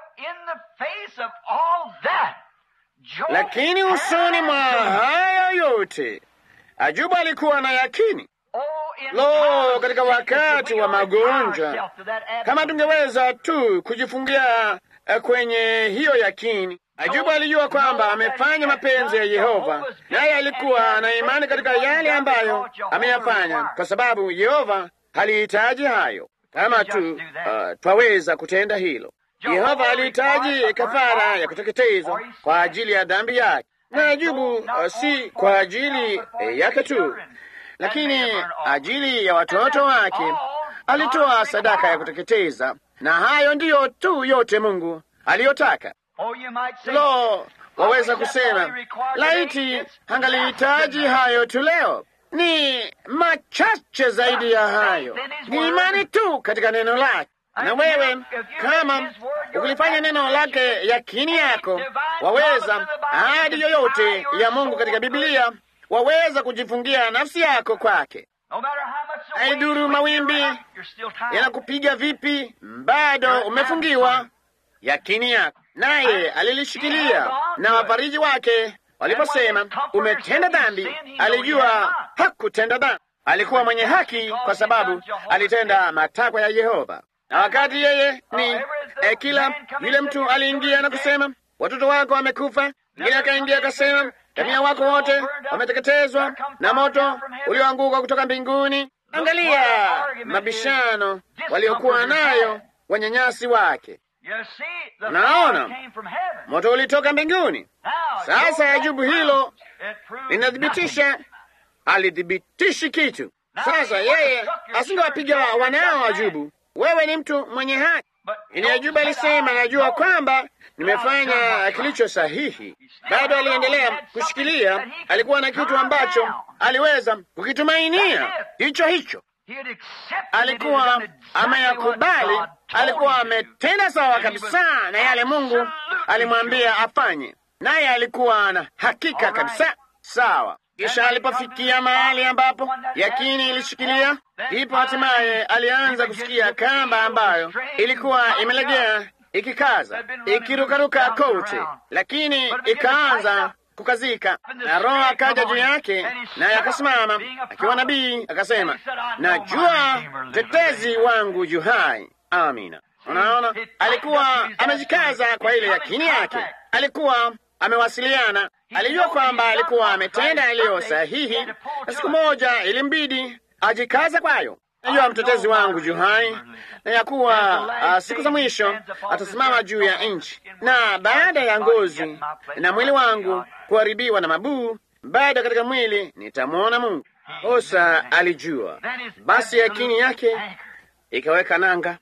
Lakini usoni mwa haya yote Ajuba alikuwa na yakini. Lo, katika wakati wa magonjwa, kama tungeweza tu kujifungia kwenye hiyo yakini. Ajuba alijua kwamba amefanya mapenzi ya Yehova, naye alikuwa na imani katika yale ambayo ameyafanya, kwa sababu Yehova halihitaji hayo. Kama tu uh, twaweza kutenda hilo. Yehova alihitaji kafara ya kuteketezwa kwa ajili ya dhambi yake, na Ajubu uh, si kwa ajili eh, yake tu lakini ajili ya watoto wake alitoa sadaka ya kuteketeza, na hayo ndiyo tu yote Mungu aliyotaka. Lo, waweza kusema laiti angalihitaji hayo tu leo. Ni machache zaidi ya hayo, ni imani tu katika neno lake. Na wewe kama ukilifanya neno lake yakini yako, waweza ahadi yoyote ya Mungu katika Biblia waweza kujifungia nafsi yako kwake. Haiduru mawimbi yanakupiga vipi, bado umefungiwa yakini yako. Naye alilishikilia, na wafariji wake waliposema umetenda dhambi, alijua hakutenda dhambi. Alikuwa mwenye haki kwa sababu alitenda matakwa ya Yehova. Na wakati yeye ni eh, kila yule mtu aliingia na kusema watoto wako wamekufa, mwingine akaingia akasema Jamii wako wote wameteketezwa na moto ulioanguka kutoka mbinguni. Angalia mabishano waliokuwa nayo wanyanyasi wake. Unaona, moto ulitoka mbinguni. Sasa Ajubu hilo linathibitisha, alithibitishi kitu. Sasa yeye asingewapiga wanao Ajubu, wewe ni mtu mwenye haki. Ini Ajubu alisema, najua kwamba nimefanya kilicho sahihi. Bado aliendelea kushikilia, alikuwa na kitu ambacho aliweza kukitumainia, hicho hicho alikuwa ameyakubali, alikuwa ametenda sawa kabisa na yale Mungu alimwambia afanye, naye alikuwa na hakika kabisa sawa. Kisha alipofikia mahali ambapo yakini ilishikilia, ndipo hatimaye alianza kusikia kamba ambayo ilikuwa imelegea ikikaza ikirukaruka kote, lakini ikaanza kukazika, na Roho akaja juu yake, naye akasimama akiwa nabii, akasema, najua mtetezi wangu yu hai. Amina. Unaona, alikuwa amejikaza kwa ile yakini yake, alikuwa amewasiliana, alijua kwamba alikuwa ametenda yaliyo sahihi, na siku moja ilimbidi ajikaza kwayo. Najua mtetezi wangu juu hai na ya kuwa uh, siku za mwisho atasimama juu ya nchi, na baada ya ngozi na mwili wangu kuharibiwa na mabuu, bado katika mwili nitamwona Mungu. Musa alijua, basi yakini yake ikaweka nanga.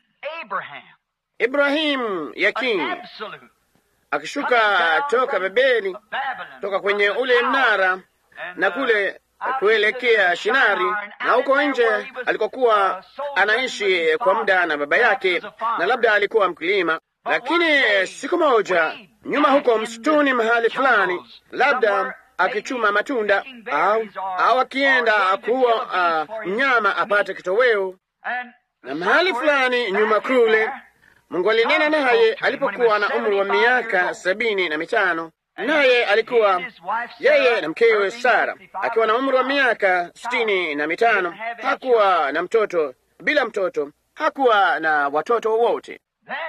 Ibrahimu yakini akishuka toka Babeli, toka kwenye ule mnara na kule kuelekea Shinari na huko nje alikokuwa anaishi kwa muda na baba yake, na labda alikuwa mkulima. Lakini siku moja nyuma, huko msituni mahali fulani, labda akichuma matunda au au akienda kuua uh, mnyama apate kitoweo, na mahali fulani nyuma kule, Mungu alinena naye alipokuwa na umri wa miaka sabini na mitano naye alikuwa yeye na mkewe Sara akiwa na umri wa miaka sitini na mitano. Hakuwa na mtoto, bila mtoto, hakuwa na watoto wowote.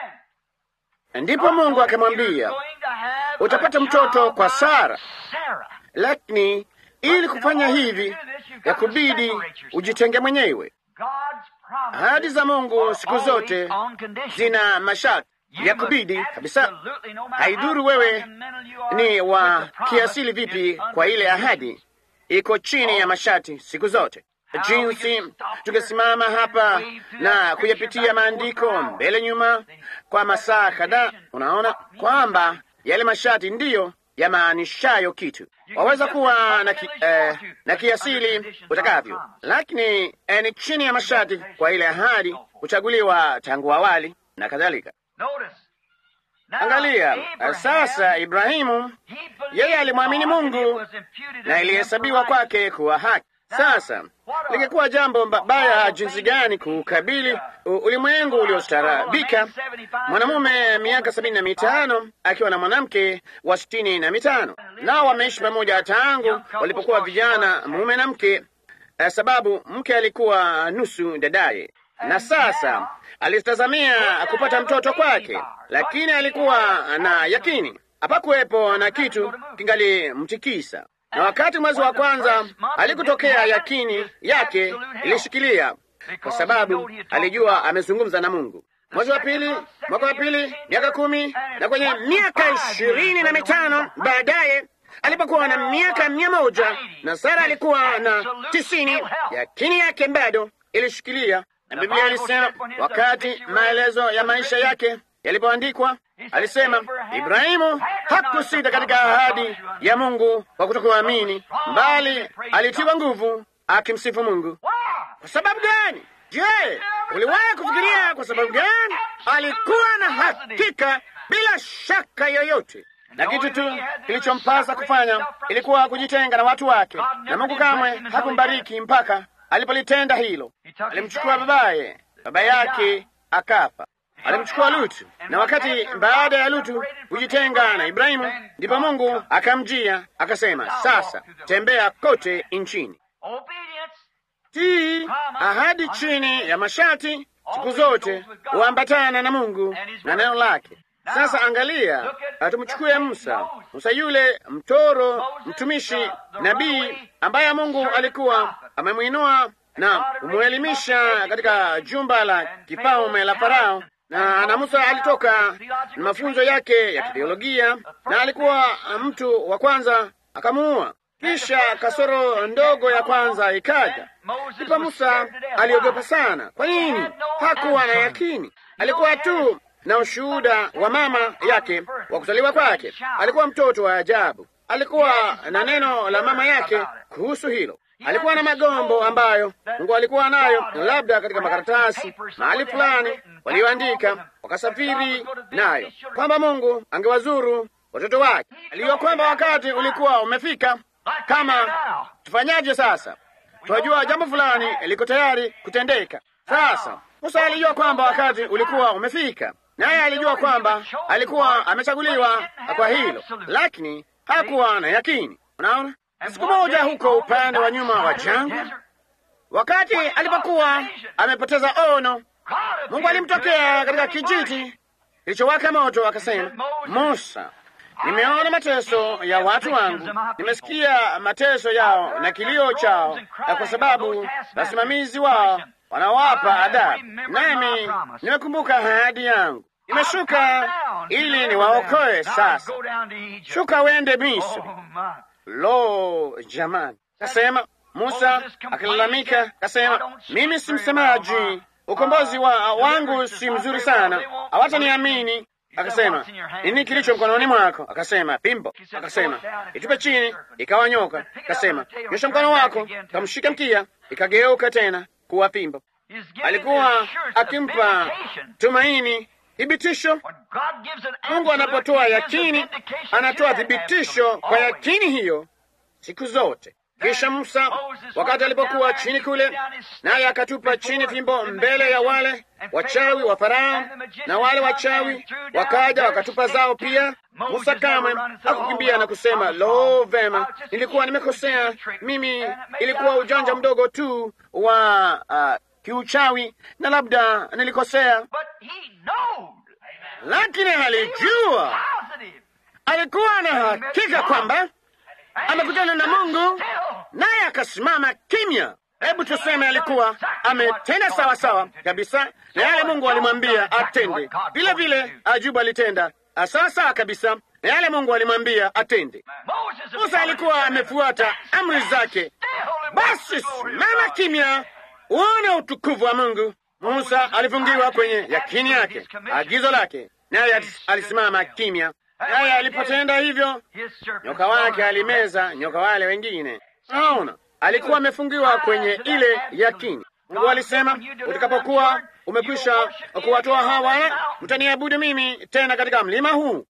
Ndipo Mungu akamwambia, utapata mtoto kwa Sara, lakini ili kufanya hivi ya kubidi ujitenge mwenyewe. Ahadi za Mungu siku zote zina masharti ya kubidi kabisa. Haidhuru wewe ni wa kiasili vipi, kwa ile ahadi iko chini ya masharti siku zote. jinsi tungesimama hapa na kuyapitia maandiko mbele nyuma kwa masaa kadhaa. Unaona kwamba yale mashati ndiyo yamaanishayo kitu. Waweza kuwa na, ki, eh, na kiasili utakavyo, lakini eh, ni chini ya mashati kwa ile ahadi kuchaguliwa tangu awali na kadhalika. Angalia sasa, Ibrahimu yeye alimwamini Mungu na ilihesabiwa kwake kuwa haki. Sasa lingekuwa jambo baya jinsi gani kuukabili ulimwengu uliostaarabika, mwanamume miaka sabini na mitano akiwa na mwanamke wa sitini na mitano nao wameishi pamoja tangu walipokuwa vijana, mume na mke, sababu mke alikuwa nusu dadaye na sasa alitazamia kupata mtoto kwake, lakini alikuwa na yakini hapakuwepo na kitu kingalimtikisa. Na wakati mwezi wa kwanza alikutokea, yakini yake ilishikilia, kwa sababu alijua amezungumza na Mungu. Mwezi wa pili, mwaka wa pili, miaka kumi, na kwenye miaka ishirini na mitano baadaye alipokuwa na miaka mia moja na Sara alikuwa na tisini, yakini yake bado ilishikilia na Biblia ilisema wakati maelezo ya maisha yake yalipoandikwa, alisema Ibrahimu hakusita katika ahadi ya Mungu kwa kutokuamini, bali alitiwa nguvu akimsifu Mungu. Kwa sababu gani? Je, uliwahi kufikiria kwa sababu gani? Alikuwa na hakika bila shaka yoyote, na kitu tu kilichompasa kufanya ilikuwa kujitenga na watu wake, na Mungu kamwe hakumbariki mpaka alipolitenda hilo. Alimchukua babaye, baba yake akafa. Alimchukua Lutu, na wakati baada ya Lutu kujitenga na Ibrahimu, ndipo Mungu akamjia akasema, sasa tembea kote nchini, tii ahadi chini ya masharti, siku zote huambatana na Mungu na neno lake. Sasa angalia, tumchukue Musa. Musa yule mtoro, mtumishi, nabii ambaye Mungu alikuwa amemwinua na kumwelimisha katika jumba la kifalme la Farao, na na Musa alitoka na mafunzo yake ya kitheolojia, na alikuwa mtu wa kwanza akamuua. Kisha kasoro ndogo ya kwanza ikaja, ndipo Musa aliogopa sana. Kwa nini? Hakuwa na yakini, alikuwa tu na ushuhuda wa mama yake wa kuzaliwa kwake. Alikuwa mtoto wa ajabu, alikuwa na neno la mama yake kuhusu hilo. Alikuwa na magombo ambayo Mungu alikuwa nayo, labda katika makaratasi mahali fulani walioandika, wakasafiri nayo kwamba Mungu angewazuru watoto wake. Alijua kwamba wakati ulikuwa umefika. Kama tufanyaje sasa? Tunajua jambo fulani liko tayari kutendeka. Sasa Musa alijua kwamba wakati ulikuwa umefika, naye alijua kwamba alikuwa amechaguliwa kwa hilo, lakini hakuwa na yakini. Unaona, siku moja huko upande wa nyuma wa jangwa, wakati alipokuwa amepoteza ono, Mungu alimtokea katika kijiti kilichowaka moto, akasema, Musa, nimeona mateso ya watu wangu, nimesikia mateso yao na kilio chao, na kwa sababu wasimamizi wao wanawapa adhabu, nami nimekumbuka ahadi yangu, nimeshuka ili niwaokoe. Sasa shuka wende Misri. Lo, jamani! Kasema Musa akilalamika, kasema mimi si msemaji, ukombozi wa wangu si mzuri sana, hawataniamini. Akasema nini kilicho mkononi mwako? Akasema pimbo. Akasema itupe chini, ikawa nyoka. Akasema nyosha mkono wako, kamshika mkia, ikageuka tena kuwa pimbo. Alikuwa akimpa tumaini thibitisho. Mungu anapotoa yakini, anatoa thibitisho kwa yakini hiyo siku zote. Kisha Musa, wakati alipokuwa chini kule, naye akatupa chini fimbo mbele ya wale wachawi wa Farao, na wale wachawi wakaja wakatupa zao pia. Musa kamwe hakukimbia na kusema lo, vema, nilikuwa nimekosea mimi, ilikuwa ujanja mdogo tu wa uh, kiuchawi na labda nilikosea, lakini alijua, alikuwa na hakika kwamba amekutana na Mungu naye akasimama kimya. Hebu tuseme alikuwa ametenda sawa sawa kabisa na yale Mungu alimwambia atende, vile vile Ajubu alitenda sawa sawa kabisa na yale Mungu alimwambia atende. Musa alikuwa amefuata amri zake, basi simama kimya, uone utukufu wa Mungu. Musa alifungiwa kwenye yakini yake, agizo lake, naye alisimama kimya. Naye alipotenda hivyo, nyoka wake alimeza nyoka wale wengine. Naona alikuwa amefungiwa kwenye ile yakini. Mungu alisema, utakapokuwa umekwisha kuwatoa hawa, mtaniabudu mimi tena katika mlima huu.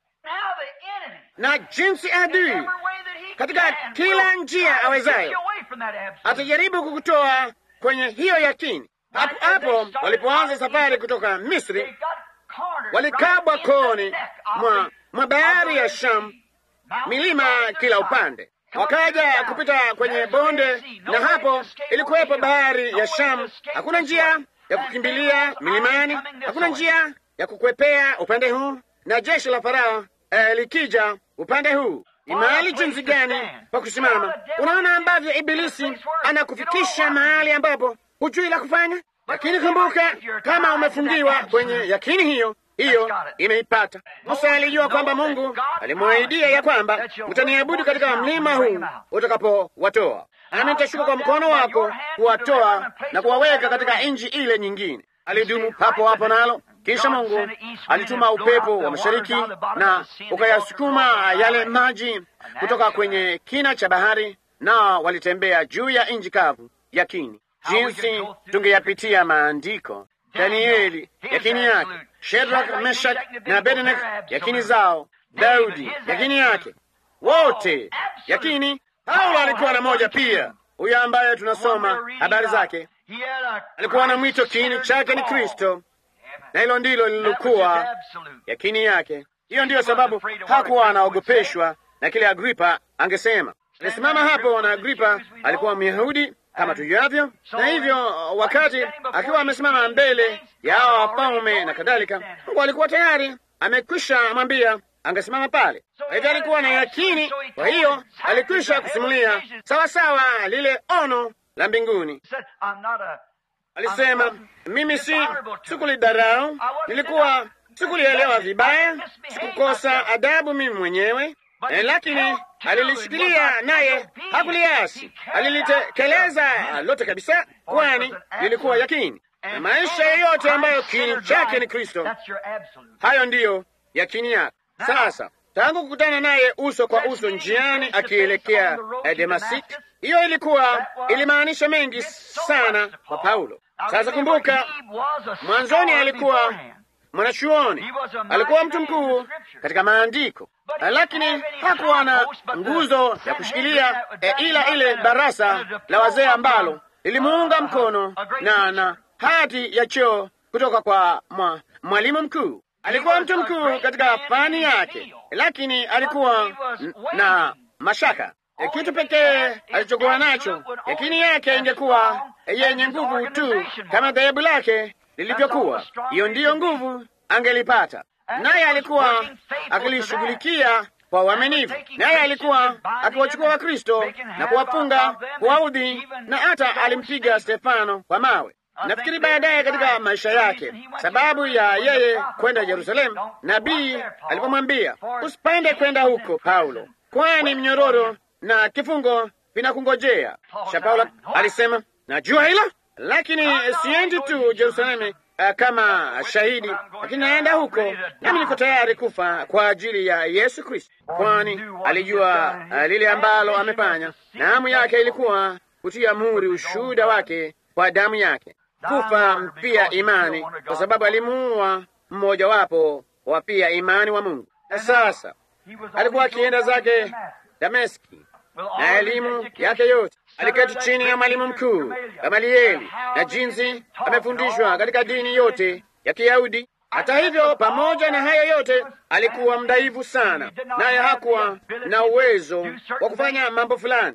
Na jinsi adui katika kila njia awezayo atajaribu kukutoa kwenye hiyo yakini. Hapo hapo walipoanza safari kutoka Misri, walikabwa koni mwa, mwa bahari ya Shamu, milima kila upande, wakaja kupita kwenye bonde, na hapo ilikuwepo bahari ya Shamu. Hakuna njia ya kukimbilia milimani, hakuna njia ya kukwepea upande huu, na jeshi la Farao eh, likija upande huu ni mahali jinsi gani pa kusimama. Unaona ambavyo Ibilisi anakufikisha mahali ambapo hujui la kufanya. Lakini kumbuka, kama umefungiwa kwenye yakini hiyo hiyo, imeipata. Musa alijua kwamba Mungu alimwahidia ya kwamba mtaniabudu katika mlima huu utakapowatoa, nami nitashuka kwa mkono wako kuwatoa na kuwaweka katika nchi ile nyingine. Alidumu hapo hapo nalo kisha Mungu alituma upepo wa mashariki na ukayasukuma yale maji kutoka kwenye kina cha bahari, na walitembea juu ya nchi kavu yakini. Jinsi tungeyapitia maandiko, Danieli yakini yake, Shedrak, Meshak na Abednego yakini zao, Daudi yakini yake, wote yakini. Paulo alikuwa na moja pia, huyo ambaye tunasoma habari zake, alikuwa na mwito, kiini chake ni Kristo na hilo ndilo lililokuwa yakini yake. Hiyo ndiyo sababu hakuwa anaogopeshwa na kile Agripa angesema. Alisimama hapo, na Agripa alikuwa Myahudi kama tujuavyo, na hivyo wakati akiwa amesimama mbele ya hawa wafalme na kadhalika, Mungu alikuwa tayari amekwisha mwambia angesimama pale. Kwa hivyo alikuwa na yakini, kwa hiyo alikwisha kusimulia sawasawa lile ono la mbinguni. Alisema, mimi si sikulidharau, nilikuwa sikulielewa vibaya, sikukosa adabu mimi mwenyewe eh, lakini alilishikilia naye hakuliasi, alilitekeleza lote kabisa, kwani lilikuwa yakini. Na maisha yoyote ambayo kiini chake ni Kristo, hayo ndiyo yakini yake. Sasa tangu kukutana naye uso kwa uso njiani akielekea Damasiki, hiyo ilikuwa ilimaanisha mengi sana kwa Paulo. Sasa kumbuka, mwanzoni alikuwa mwanachuoni, alikuwa mtu mkuu katika maandiko, lakini hakuwa na nguzo ya kushikilia e, ila ile barasa la wazee ambalo lilimuunga mkono na na hati ya cheo kutoka kwa mwa, mwalimu mkuu. Alikuwa mtu mkuu katika fani yake, lakini alikuwa na mashaka. E, kitu pekee alichokuwa nacho, yakini yake ingekuwa yenye nguvu tu kama dhehebu lake lilivyokuwa. Hiyo ndiyo nguvu angelipata, naye alikuwa akilishughulikia kwa uaminifu, naye alikuwa akiwachukua Wakristo na kuwafunga, kuwaudhi, na hata alimpiga Stefano kwa mawe. Nafikiri baadaye katika maisha yake, sababu ya yeye kwenda Yerusalemu, nabii alipomwambia usipande kwenda huko Paulo, kwani mnyororo na kifungo vinakungojea. Kisha Paulo alisema najua hilo, lakini siendi tu Yerusalemu uh, kama shahidi, lakini naenda huko nami niko tayari kufa kwa ajili ya Yesu Kristo, kwani alijua uh, lile ambalo amefanya, na hamu yake ilikuwa kutia muhuri ushuhuda wake kwa damu yake kufa pia imani, kwa sababu alimuua mmojawapo wa pia imani wa Mungu. Na sasa alikuwa akienda zake Dameski na elimu yake yote, aliketi chini ya mwalimu mkuu Gamalieli na jinsi amefundishwa katika dini yote ya Kiyahudi. Hata hivyo, pamoja na hayo yote, alikuwa mdhaifu sana, naye hakuwa na uwezo wa kufanya mambo fulani.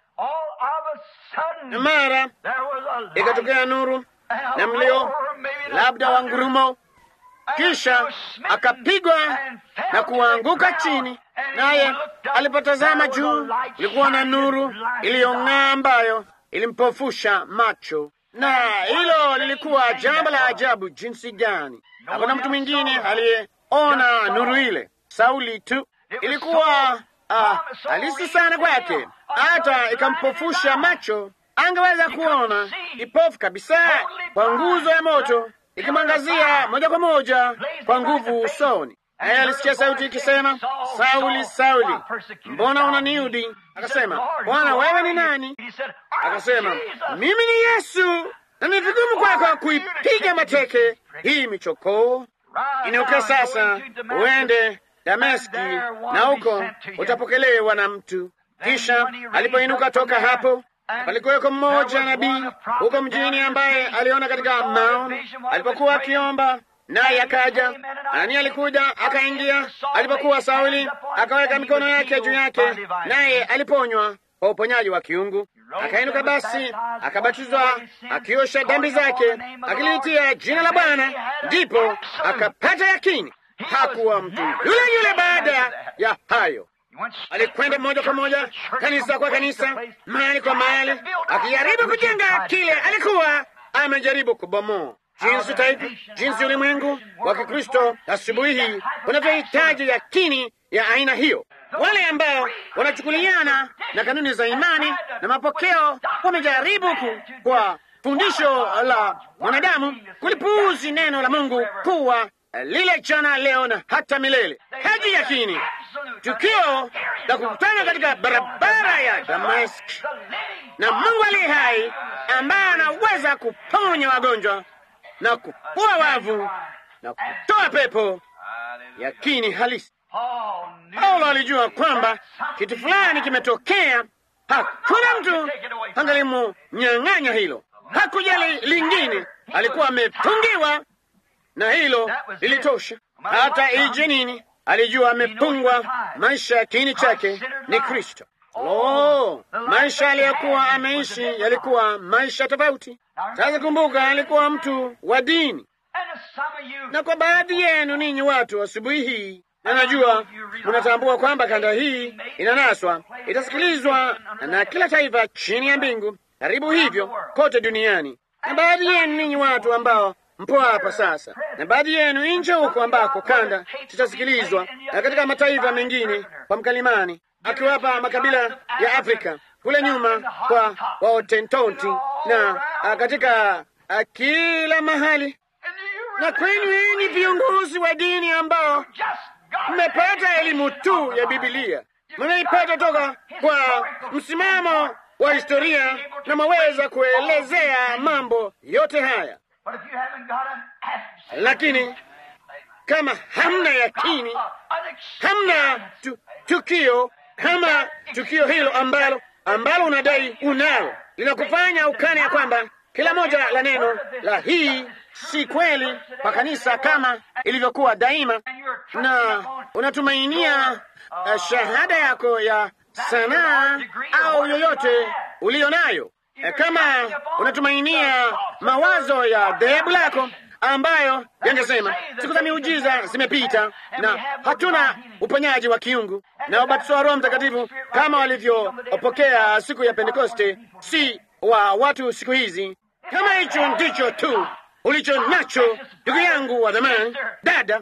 Na mara ikatokea nuru na mlio labda wa ngurumo, kisha akapigwa na kuanguka chini. Naye alipotazama juu, ilikuwa na nuru iliyong'aa ambayo ilimpofusha macho, na hilo lilikuwa jambo la ajabu jinsi gani! Hakuna mtu mwingine aliyeona nuru ile, Sauli tu. Ilikuwa uh, halisi sana kwake, hata ikampofusha macho angeweza kuona kipofu kabisa kwa nguzo ya moto ikimwangazia moja kwa moja kwa nguvu usoni. Naye alisikia sauti ikisema, Sauli, Sauli, mbona unaniudhi? Akasema, Bwana, wewe ni nani? Akasema, mimi ni Yesu, na ni vigumu kwako kuipiga mateke hii michokoo. Inuka sasa uende Dameski, na huko utapokelewa na mtu. Kisha alipoinuka toka hapo, palikuweko mmoja nabii huko mjini ambaye aliona katika maono alipokuwa akiomba, naye akaja. Nani alikuja akaingia alipokuwa Sauli, akaweka mikono yake juu yake, naye aliponywa kwa uponyaji wa kiungu. Akainuka basi, akabatizwa, akiosha dhambi zake, akiliitia jina la Bwana, ndipo akapata yakini. Hakuwa mtu yule yule baada ya hayo. Alikwenda moja kwa moja kanisa kwa kanisa, mahali kwa mahali, akijaribu kujenga kile alikuwa amejaribu kubomoa. Jinsi taifa, jinsi ulimwengu wa Kikristo asubuhi hii unavyohitaji yakini ya aina hiyo. Wale ambao wanachukuliana na kanuni za imani na mapokeo wamejaribu ku, kwa fundisho la mwanadamu kulipuuzi neno la Mungu kuwa lile jana, leo na hata milele. Haji yakini tukio la kukutana katika barabara ya Damaski na Mungu aliye hai ambaye anaweza kuponya wagonjwa na kufua wavu na kutoa pepo. Yakini halisi. Paulo alijua kwamba kitu fulani kimetokea. Hakuna mtu angalimunyang'anya hilo, hakujali lingine. Alikuwa amefungiwa na hilo lilitosha. Hata ije nini, alijua amefungwa. Maisha ya kiini chake ni Kristo. Oh, maisha aliyokuwa ameishi yalikuwa maisha tofauti. Sasa kumbuka, alikuwa mtu wa dini, na kwa baadhi yenu ninyi watu asubuhi hii, na najua mnatambua kwamba kanda hii inanaswa, itasikilizwa na kila taifa chini ya mbingu, karibu hivyo kote duniani, na baadhi yenu ninyi watu ambao mpo hapa sasa, na baadhi yenu nje huko ambako kanda zitasikilizwa na katika mataifa mengine kwa mkalimani akiwapa makabila ya Afrika kule nyuma kwa Waotentonti na a, katika a, kila mahali, na kwenu enyi viongozi wa dini ambao mmepata elimu tu ya Bibilia, mnaipata toka kwa msimamo wa historia na mwaweza kuelezea mambo yote haya, lakini kama hamna yakini, hamna tu, tukio kama tukio hilo ambalo ambalo unadai unalo linakufanya ukane ya kwamba kila moja la neno la hii si kweli kwa kanisa kama ilivyokuwa daima, na unatumainia uh, shahada yako ya sanaa au yoyote uliyo nayo, kama unatumainia mawazo ya dhehebu lako ambayo yangesema siku za miujiza zimepita na hatuna uponyaji wa kiungu na ubatizo wa Roho Mtakatifu kama walivyopokea siku ya Pentekoste, si wa watu siku hizi. Kama hicho ndicho tu ulicho nacho, ndugu yangu wa zamani, dada,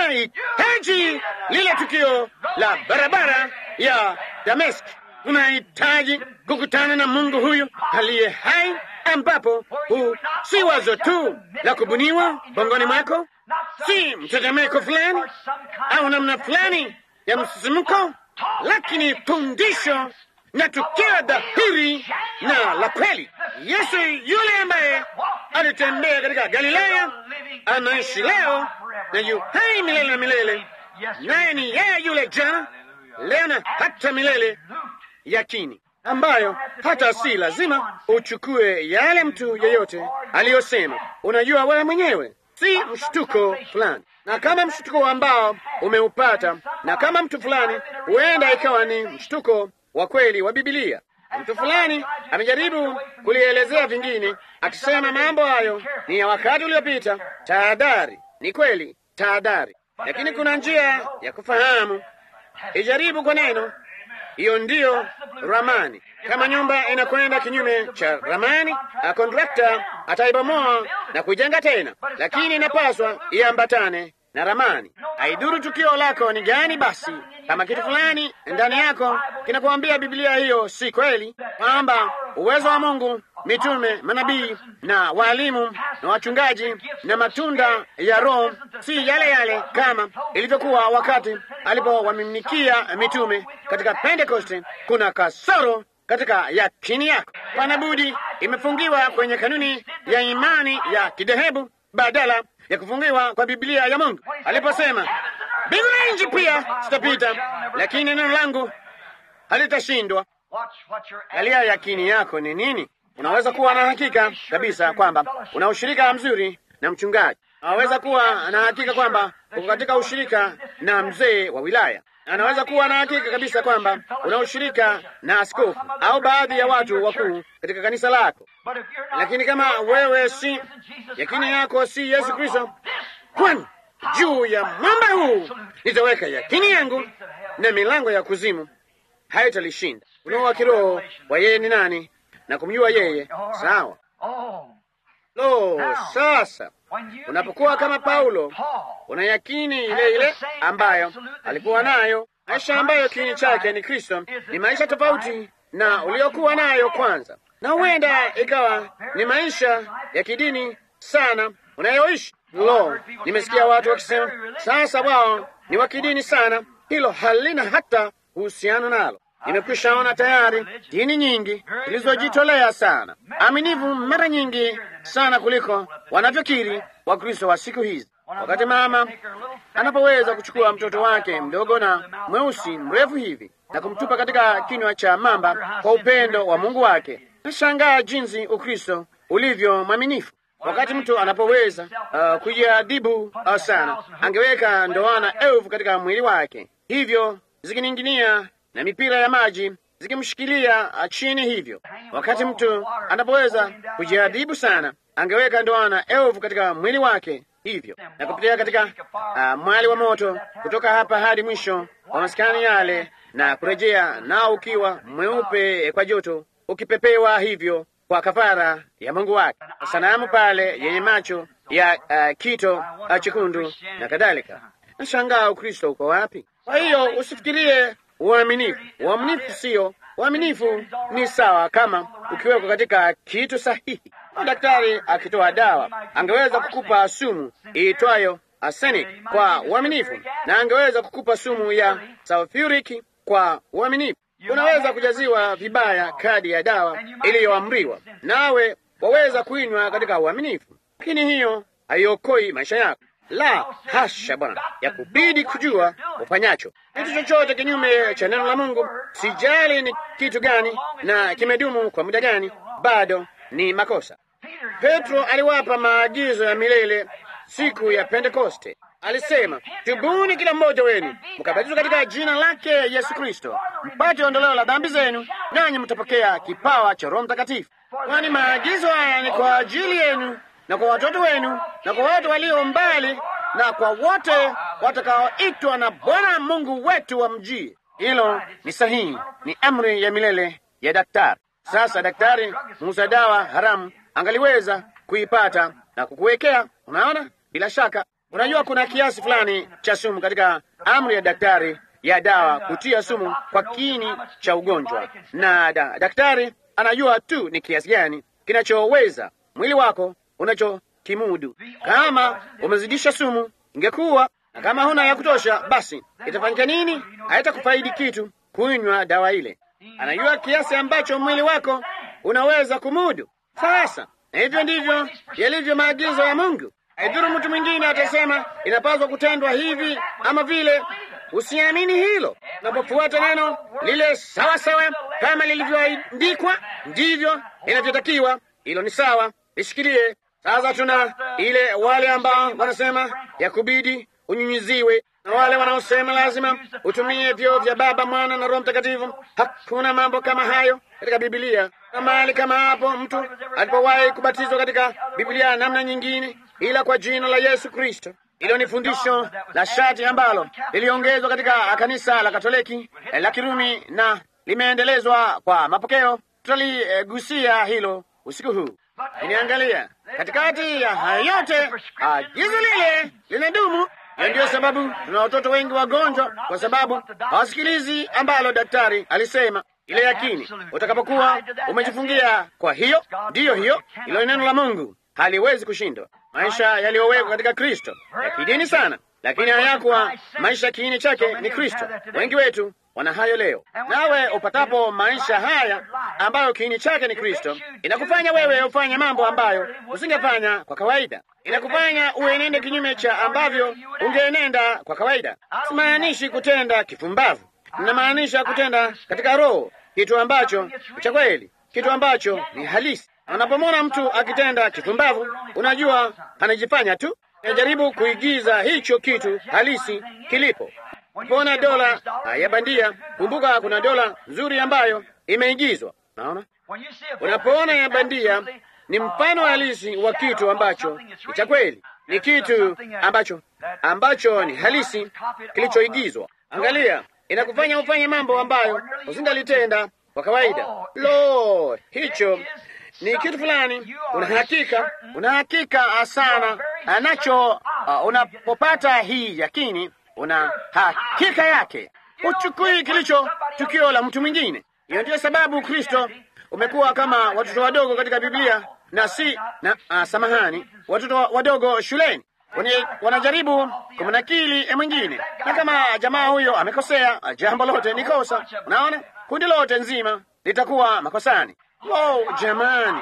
unahitaji lile tukio la barabara ya Dameski. Unahitaji kukutana na Mungu huyu aliye hai ambapo huu si wazo tu la kubuniwa bongoni mwako, si mtetemeko fulani au namna fulani ya msisimko, lakini fundisho na tukio dhahiri na la kweli. Yesu yule ambaye alitembea katika Galilaya anaishi leo na yu hai milele na milele, naye ni yeye yule jana, leo na hata milele. Yakini ambayo hata si lazima uchukue yale mtu yeyote aliyosema. Unajua wewe mwenyewe, si mshtuko fulani, na kama mshtuko ambao umeupata, na kama mtu fulani, huenda ikawa ni mshtuko wa kweli wa Bibilia. Mtu fulani amejaribu kulielezea vingine, akisema mambo hayo ni ya wakati uliopita. Tahadhari, ni kweli, tahadhari, lakini kuna njia ya kufahamu. Ijaribu kwa neno hiyo ndiyo ramani. Kama nyumba inakwenda kinyume cha ramani, kontrakta ataibomoa na kujenga tena, lakini inapaswa iambatane na ramani. Haidhuru tukio lako ni gani. Basi kama kitu fulani ndani yako kinakuambia Biblia hiyo si kweli, kwamba uwezo wa Mungu, mitume, manabii na waalimu na wachungaji na matunda ya Roho si yale yale kama ilivyokuwa wakati alipowamiminikia mitume katika Pentekoste. Kuna kasoro katika yakini yako. Pana budi imefungiwa kwenye kanuni ya imani ya kidhehebu badala ya kufungiwa kwa Biblia ya Mungu aliposema, mbingu na nchi pia zitapita, lakini neno langu halitashindwa. Angalia yakini yako ni nini. Unaweza kuwa na hakika kabisa kwamba una ushirika mzuri na mchungaji. Unaweza kuwa na hakika kwamba uko katika ushirika na mzee wa wilaya. Anaweza kuwa na hakika kabisa kwamba una ushirika na askofu au baadhi ya watu wakuu katika kanisa lako, lakini kama wewe si yakini yako si Yesu Kristo, kwani juu ya mwamba huu nitaweka yakini yangu na milango ya kuzimu haitalishinda. Ufunuo wa kiroho wa yeye ni nani na kumjua yeye. Sawa. Lo, sasa unapokuwa kama Paulo, una yakini ile ile ambayo alikuwa nayo. Maisha ambayo kiini chake ni Kristo ni maisha tofauti na uliokuwa nayo kwanza, na huenda ikawa ni maisha ya kidini sana unayoishi. Lo, nimesikia watu wakisema sasa wao ni wa kidini sana. Hilo halina hata uhusiano nalo. Nimekwisha ona tayari dini nyingi zilizojitolea sana, aminivu mara nyingi sana kuliko wanavyokiri Wakristo wa siku hizi. Wakati mama anapoweza kuchukua mtoto wake mdogo na mweusi mrefu hivi na kumtupa katika kinywa cha mamba kwa upendo wa Mungu wake, nashangaa jinsi Ukristo ulivyo mwaminifu. Wakati mtu anapoweza uh, kujiadibu uh, sana, angeweka ndoana elfu katika mwili wake hivyo zikining'inia na mipira ya maji zikimshikilia chini hivyo. Wakati mtu anapoweza kujiadhibu sana, angeweka ndoana elfu katika mwili wake hivyo na kupitia katika uh, mwali wa moto kutoka hapa hadi mwisho wa maskani yale na kurejea nao ukiwa mweupe kwa joto, ukipepewa hivyo kwa kafara ya Mungu wake. Sanamu pale yenye macho ya uh, kito uh, chekundu na kadhalika. Nashangaa Ukristo uko wapi? Kwa hiyo usifikirie uaminifu. Uaminifu sio uaminifu, ni sawa kama ukiwekwa katika kitu sahihi. Daktari akitoa dawa angeweza kukupa sumu iitwayo arsenic kwa uaminifu, na angeweza kukupa sumu ya sulfuric kwa uaminifu. Unaweza kujaziwa vibaya kadi ya dawa iliyoamriwa, nawe waweza kuinywa katika uaminifu, lakini hiyo haiokoi maisha yako. La hasha, Bwana, ya kubidi kujua ufanyacho kitu chochote kinyume cha neno la Mungu. Sijali ni kitu gani na kimedumu kwa muda gani, bado ni makosa. Petro aliwapa maagizo ya milele siku ya Pentekoste. Alisema, tubuni kila mmoja wenu mkabatizwe katika jina lake Yesu Kristo mpate ondoleo la dhambi zenu, nanyi mtapokea kipawa cha Roho Mtakatifu. Kwani maagizo haya ni kwa ajili yenu na kwa watoto wenu na kwa watu walio mbali na kwa wote watakaoitwa na Bwana Mungu wetu wamjie. Hilo ni sahihi, ni amri ya milele ya daktari. Sasa daktari muuza dawa haramu angaliweza kuipata na kukuwekea. Unaona, bila shaka unajua kuna kiasi fulani cha sumu katika amri ya daktari ya dawa kutia sumu kwa kiini cha ugonjwa, na da, daktari anajua tu ni kiasi gani kinachoweza mwili wako unachokimudu. Kama umezidisha sumu, ingekuwa na kama huna ya kutosha, basi itafanyika nini? Haitakufaidi kitu kunywa dawa ile. Anajua kiasi ambacho mwili wako unaweza kumudu. Sasa na hivyo ndivyo yalivyo maagizo ya Mungu. Haidhuru mtu mwingine atasema inapaswa kutendwa hivi ama vile, usiamini hilo. Unapofuata neno lile sawa sawa kama lilivyoandikwa, ndivyo inavyotakiwa. Hilo ni sawa, lishikilie. Sasa tuna ile wale ambao wanasema ya kubidi unyunyiziwe na wale wanaosema lazima utumie vyoo vya Baba, Mwana na Roho Mtakatifu. Hakuna mambo kama hayo katika Biblia. Na mahali kama hapo mtu alipowahi kubatizwa katika Biblia namna nyingine ila kwa jina la Yesu Kristo. Hilo ni fundisho la shati ambalo liliongezwa katika kanisa la Katoliki la Kirumi na limeendelezwa kwa mapokeo. Tutaligusia hilo usiku huu. Iniangalia katikati ya haya yote, agizo lile linadumu. Na ndiyo sababu tuna watoto wengi wagonjwa, kwa sababu hawasikilizi ambalo daktari alisema. ile yakini. Utakapokuwa umejifungia kwa hiyo, ndiyo hiyo, ilo neno la Mungu haliwezi kushindwa. Maisha yaliyowekwa katika Kristo ya kidini sana, lakini hayakuwa maisha kiini chake ni Kristo. Wengi wetu wana hayo leo. Nawe upatapo maisha haya ambayo kiini chake ni Kristo, inakufanya wewe ufanye mambo ambayo usingefanya kwa kawaida. Inakufanya uenende kinyume cha ambavyo ungeenenda kwa kawaida. Simaanishi kutenda kifumbavu, ninamaanisha kutenda katika Roho, kitu ambacho cha kweli, kitu ambacho ni halisi. Unapomwona mtu akitenda kifumbavu, unajua anajifanya tu, anajaribu kuigiza hicho kitu halisi kilipo. Pona dola ya bandia, kumbuka kuna dola nzuri ambayo imeigizwa. Naona unapoona ya bandia ni mfano halisi wa kitu ambacho ni cha kweli, ni kitu ambacho ambacho ni halisi kilichoigizwa. Angalia, inakufanya ufanye mambo ambayo usingalitenda kwa kawaida. Lo, hicho ni kitu fulani, una hakika, una hakika sana anacho. Uh, unapopata hii yakini, una hakika yake, uchukui kilicho tukio la mtu mwingine. Hiyo ndiyo sababu Kristo umekuwa kama watoto wadogo katika Biblia na si na uh, samahani, watoto wadogo shuleni wanajaribu kumnakili mwingine, na kama jamaa huyo amekosea, jambo lote ni kosa. Unaona, kundi lote nzima litakuwa makosani. Wow, jamani,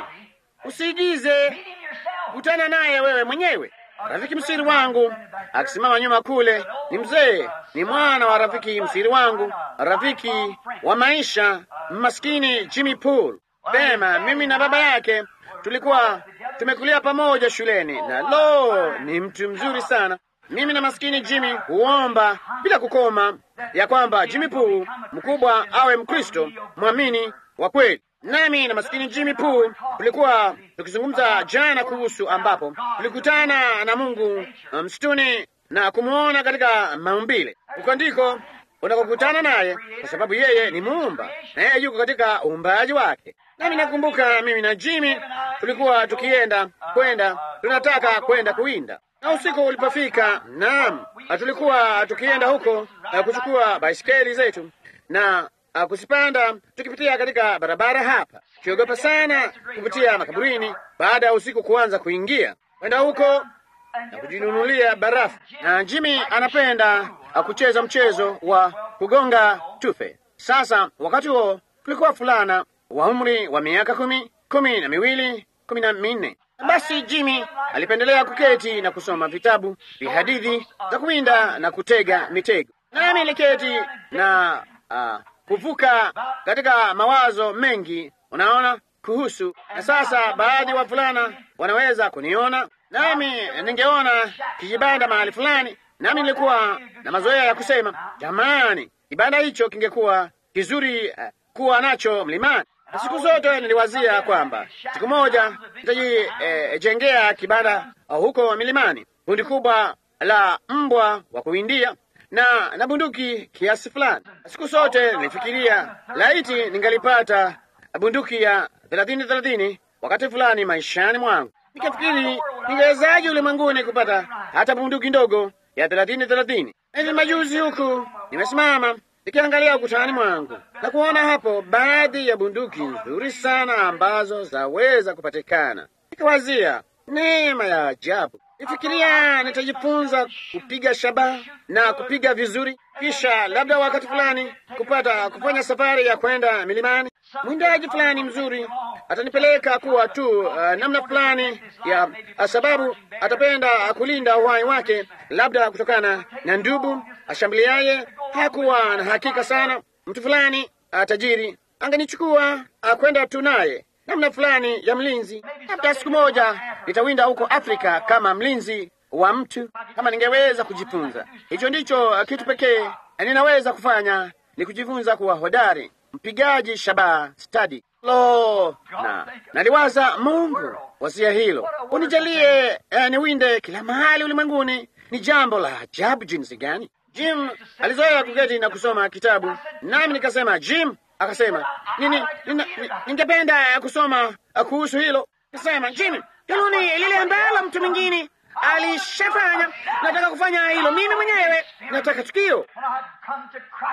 usiigize, kutana naye wewe mwenyewe. Rafiki msiri wangu akisimama nyuma kule ni mzee, ni mwana wa rafiki msiri wangu, rafiki wa maisha, maskini Jimmy Pool. Pema, mimi na baba yake tulikuwa tumekulia pamoja shuleni, na lo, ni mtu mzuri sana. Mimi na maskini Jimmy huomba bila kukoma ya kwamba Jimmy Pool mkubwa awe Mkristo mwamini wa kweli. Nami na maskini Jimmy Pool tulikuwa tukizungumza jana kuhusu ambapo tulikutana na Mungu msituni na kumwona katika maumbile. Huko ndiko unakokutana naye, kwa sababu yeye ni muumba na yeye yuko katika uumbaji wake. Nami nakumbuka mimi na Jimmy tulikuwa tukienda kwenda, tunataka kwenda kuwinda, na usiku ulipofika, naam, tulikuwa tukienda huko uh, kuchukua baisikeli zetu na uh, kuzipanda, tukipitia katika barabara hapa, tukiogopa sana kupitia makaburini baada ya usiku kuanza kuingia, kwenda huko na kujinunulia barafu. Na Jimmy anapenda uh, kucheza mchezo wa kugonga tufe. Sasa wakati huo tulikuwa fulana wa umri wa miaka kumi, kumi na miwili, kumi na minne. Basi Jimmy alipendelea kuketi na kusoma vitabu vya hadithi za kuwinda na kutega mitego, nami niliketi na uh, kuvuka katika mawazo mengi, unaona, kuhusu na sasa, baadhi wa fulana wanaweza kuniona nami ningeona kijibanda mahali fulani, nami nilikuwa na mazoea ya kusema, jamani, kibanda hicho kingekuwa kizuri uh, kuwa nacho mlimani. Na siku zote niliwazia kwamba siku moja nitajijengea eh, kibanda uh, huko milimani, kundi kubwa la mbwa wa kuwindia na na bunduki kiasi fulani. Siku zote nilifikiria laiti ningalipata bunduki ya thelathini thelathini wakati fulani maishani mwangu. Nikafikiri ningewezaje ulimwenguni kupata hata bunduki ndogo ya thelathini thelathini. Hivi majuzi huku nimesimama nikiangalia ukutani mwangu na kuona hapo baadhi ya bunduki nzuri sana ambazo zaweza kupatikana. Nikawazia neema ya ajabu. Nifikiria nitajifunza kupiga shabaha na kupiga vizuri, kisha labda wakati fulani kupata kufanya safari ya kwenda milimani. Mwindaji fulani mzuri atanipeleka kuwa tu uh, namna fulani ya uh, sababu atapenda kulinda uhai wake, labda kutokana na ndubu ashambuliaye. Hakuwa na hakika sana. Mtu fulani uh, tajiri angenichukua uh, kwenda tu naye namna fulani ya mlinzi. Labda siku moja nitawinda huko Afrika kama mlinzi wa mtu, kama ningeweza kujifunza. Hicho ndicho uh, kitu pekee ninaweza kufanya, ni kujifunza kuwa hodari mpigaji shabaha stadi. Lo, na naliwaza, Mungu wasia hilo, unijalie eh, niwinde kila mahali ulimwenguni. Ni jambo la ajabu jinsi gani! Jim alizoea kuketi na kusoma kitabu, nami nikasema, Jim akasema, nini, nina, ningependa kusoma kuhusu hilo. Nikasema, Jim, hilo ni lile ambalo mtu mwingine alishafanya. Nataka kufanya hilo mimi mwenyewe, nataka tukio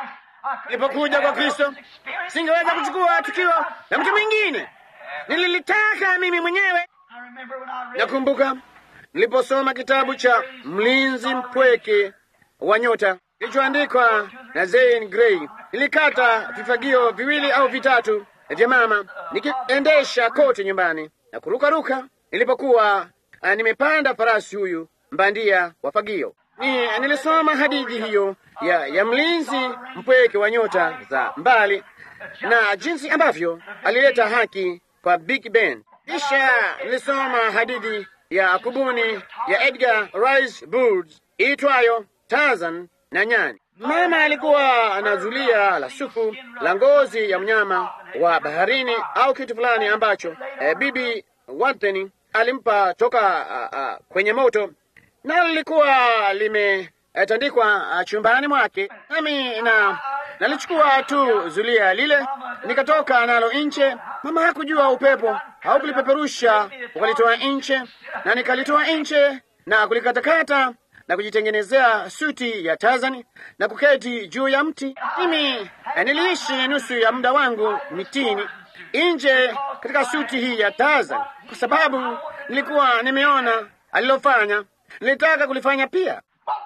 Nilipokuja kwa Kristo, singeweza kuchukua tukio la mtu mwingine, nililitaka mimi mwenyewe. Nakumbuka niliposoma kitabu cha Mlinzi Mpweke wa Nyota kilichoandikwa na Zane Grey, nilikata vifagio viwili au vitatu vya mama nikiendesha kote nyumbani na kurukaruka nilipokuwa uh, nimepanda farasi huyu mbandia wa fagio. Ni, nilisoma hadithi hiyo ya, ya mlinzi mpweke wa nyota za mbali na jinsi ambavyo alileta haki kwa Big Ben. Kisha nilisoma hadithi ya kubuni ya Edgar Rice Burroughs iitwayo Tarzan na nyani. Mama alikuwa na zulia la sufu la ngozi ya mnyama wa baharini au kitu fulani ambacho eh, bibi Wathen alimpa toka uh, uh, kwenye moto na lilikuwa limetandikwa uh, chumbani mwake, nami na nalichukua tu zulia lile nikatoka nalo nje. Mama hakujua upepo haukulipeperusha ukalitoa nje, na nikalitoa nje na kulikatakata na kujitengenezea suti ya Tarzan na kuketi juu ya mti. Mimi niliishi nusu ya muda wangu mitini nje katika suti hii ya Tarzan kwa sababu nilikuwa nimeona alilofanya, nilitaka kulifanya pia.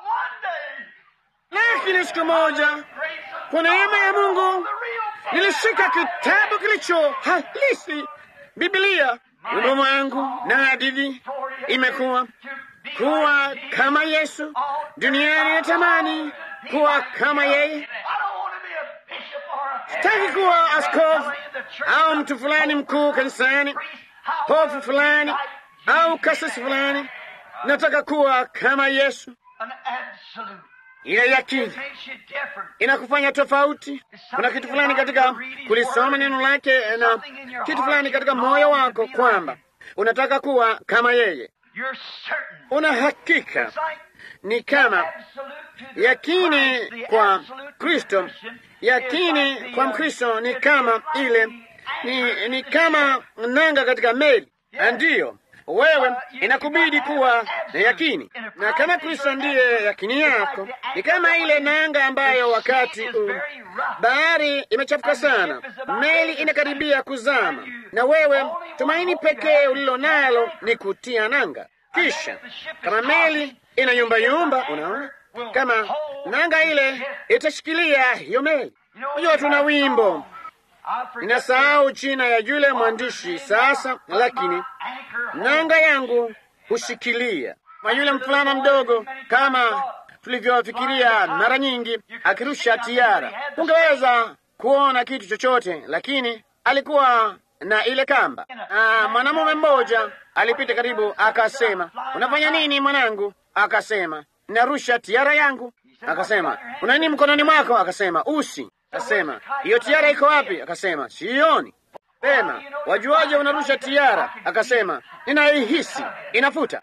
Lakini siku moja, kwa neema ya Mungu, nilishika kitabu kilicho halisi, Biblia. Wimbo wangu na hadithi imekuwa kuwa kama Yesu duniani, natamani kuwa kama yeye. Sitaki kuwa askofu au mtu fulani mkuu kanisani, hofu fulani au kasisi fulani. Nataka kuwa kama Yesu. Ile yakini inakufanya tofauti. Kuna kitu fulani katika kulisoma neno lake na kitu fulani katika moyo wako kwamba unataka kuwa kama yeye. Una hakika ni kama yakini kwa Kristo. Yakini kwa Mkristo ni kama ile ni, ni kama nanga katika meli. Ndiyo, wewe inakubidi kuwa na yakini, na kama Kristo ndiye yakini yako, ni kama ile nanga ambayo wakati uh, bahari imechafuka sana, meli inakaribia kuzama, na wewe tumaini pekee ulilo nalo ni kutia nanga. Kisha kama meli ina yumba yumba, unaona kama nanga ile itashikilia hiyo meli. Unajua, tuna wimbo ninasahau jina ya yule mwandishi sasa, lakini nanga yangu hushikilia kwa yule mfulana mdogo, kama tulivyofikiria mara nyingi, akirusha tiara. Ungeweza kuona kitu chochote, lakini alikuwa na ile kamba. Ah, mwanamume mmoja alipita karibu, akasema, unafanya nini mwanangu? Akasema, narusha tiara yangu. Akasema, una nini mkononi mwako? Akasema, usi. Akasema, hiyo tiara iko wapi? Akasema, sioni. Pema, wajuaje unarusha tiara? Akasema, ninaihisi inafuta.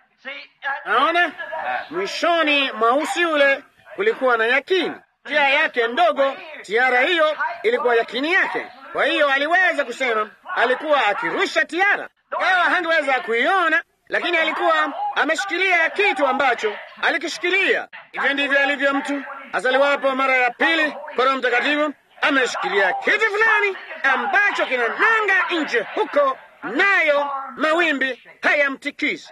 Naona mwishoni mwa usi ule kulikuwa na yakini, njia yake ndogo. Tiara hiyo ilikuwa yakini yake, kwa hiyo aliweza kusema alikuwa akirusha tiara, ingawa hangeweza kuiona, lakini alikuwa ameshikilia kitu ambacho alikishikilia. Hivyo ndivyo alivyo mtu azaliwapo mara ya pili kwa Roho Mtakatifu, ameshikilia kitu fulani ambacho kina nanga nje huko, nayo mawimbi hayamtikisi.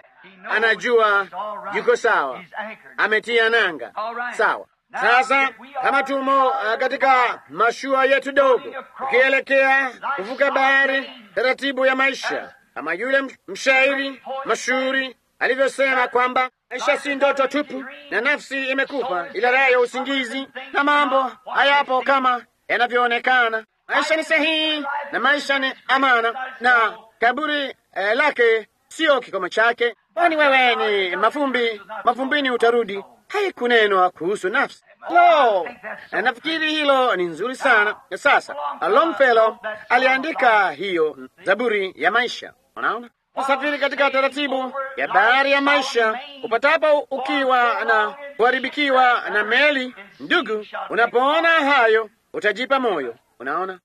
Anajua yuko sawa, ametia nanga sawa. Sasa kama tumo uh, katika mashua yetu dogo, ukielekea kuvuka bahari taratibu ya maisha, kama yule mshairi mashuhuri alivyosema kwamba maisha si ndoto tupu na nafsi imekufa, ila raha ya usingizi, na mambo hayapo kama yanavyoonekana. Maisha ni sahihi na maisha ni amana, na kaburi eh, lake sio kikomo chake, kwani wewe ni mafumbi, mafumbini utarudi. Haikunenwa kuhusu nafsi. Lo, nafikiri hilo ni nzuri sana. Sasa Longfellow aliandika hiyo zaburi ya maisha. Unaona, usafiri katika taratibu ya bahari ya maisha, upatapo ukiwa na kuharibikiwa na meli. Ndugu, unapoona hayo utajipa moyo. Unaona,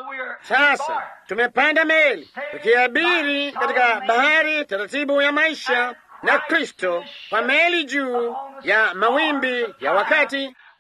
sasa tumepanda meli tukiabiri katika bahari taratibu ya maisha na Kristo kwa meli juu ya mawimbi ya wakati.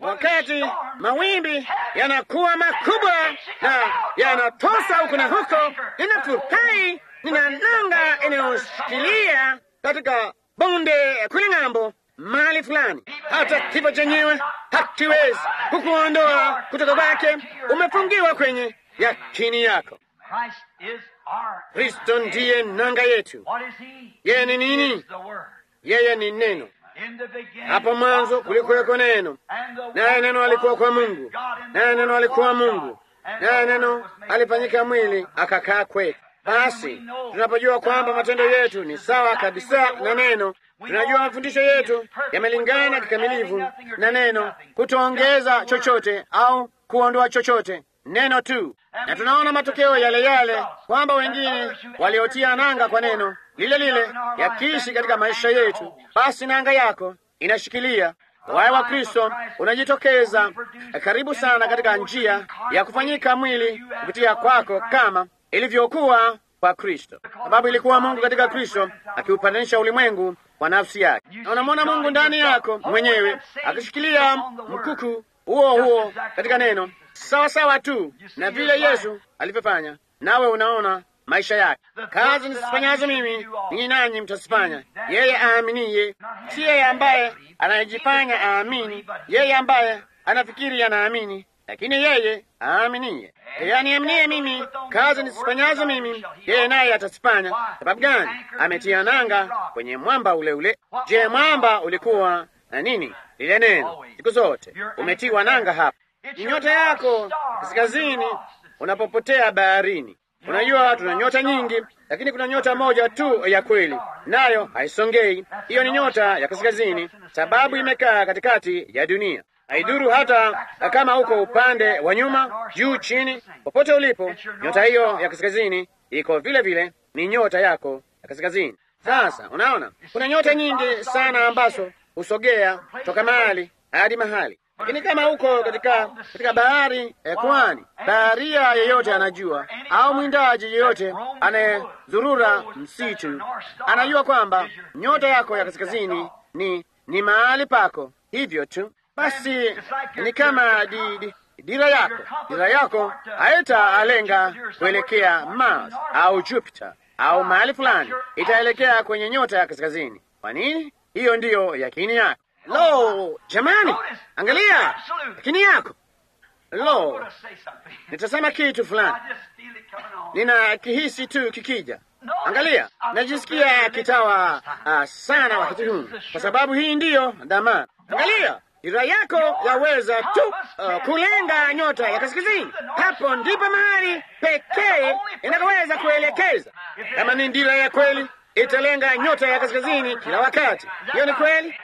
wakati mawimbi yanakuwa makubwa na yanatosa huku na huko, ninafurahi, nina nanga inayoshikilia katika bonde kule ng'ambo mahali fulani. Hata kifo chenyewe hakiwezi kukuondoa kutoka kwake. Umefungiwa kwenye yakini yako. Christ is our. Kristo ndiye nanga yetu. What is He? Yeye ni He nini? is the Word. Yeye ni neno. In the beginning Hapo mwanzo was the kulikuweko Word. neno, And the naye Word neno alikuwa was kwa with Mungu, God, and the naye neno Word alikuwa was Mungu, God. And the naye Word neno was made alifanyika flesh. mwili akakaa kwetu. Basi tunapojua kwamba matendo yetu ni sawa kabisa na neno, tunajua mafundisho yetu yamelingana kikamilifu na neno, kutoongeza chochote au kuondoa chochote, neno tu. Na tunaona matokeo yale yale, kwamba wengine waliotia nanga kwa neno lile lile yakiishi katika maisha yetu. Basi nanga yako inashikilia Uhai wa Kristo unajitokeza karibu sana katika njia ya kufanyika mwili kupitia kwako kama ilivyokuwa kwa Kristo, sababu ilikuwa Mungu katika Kristo akiupatanisha ulimwengu kwa nafsi yake. Na unamwona Mungu ndani yako mwenyewe akishikilia mkuku huo huo katika neno, sawa sawa tu na vile Yesu alivyofanya, nawe unaona maisha yake. Kazi nisifanyazo mimi, ninyi nanyi mtazifanya. Yeye aaminiye, si yeye ambaye anayejifanya aamini, yeye ambaye anafikiri anaamini, lakini yeye aaminiye. Yeye aniaminie mimi, kazi nisifanyazo mimi, yeye naye atazifanya. Sababu gani? Ametia nanga kwenye mwamba ule ule. Je, mwamba ulikuwa na nini? Lile neno, siku zote umetiwa nanga hapa. Ni nyota yako kaskazini unapopotea baharini. Unajua tuna nyota nyingi, lakini kuna nyota moja tu ya kweli, nayo haisongei. Hiyo ni nyota ya kaskazini, sababu imekaa katikati ya dunia. Haidhuru hata kama uko upande wa nyuma, juu, chini, popote ulipo, nyota hiyo ya kaskazini iko vile vile, ni nyota yako ya kaskazini. Sasa unaona kuna nyota nyingi sana ambazo husogea toka mahali hadi mahali lakini kama uko katika katika bahari ya pwani, baharia yeyote anajua, au mwindaji yeyote anayezurura msitu anajua kwamba nyota yako ya kaskazini ni ni mahali pako. Hivyo tu basi, ni kama di, di, dira yako. Dira yako haitaalenga kuelekea Mars au Jupiter au mahali fulani, itaelekea kwenye nyota ya kaskazini. Kwa nini? Hiyo ndiyo yakini yako. Lo, jamani, angalia yakini yako. Lo, nitasema kitu fulani, nina kihisi tu kikija. Angalia, najisikia kitawa uh, sana wakati huu, kwa sababu hii ndiyo dhamana. Angalia, dira yako yaweza tu uh, kulenga nyota ya kaskazini. Hapo ndipo mahali pekee inakoweza kuelekeza. Kama ni dira ya kweli, italenga nyota ya kaskazini kila wakati. Hiyo ni kweli.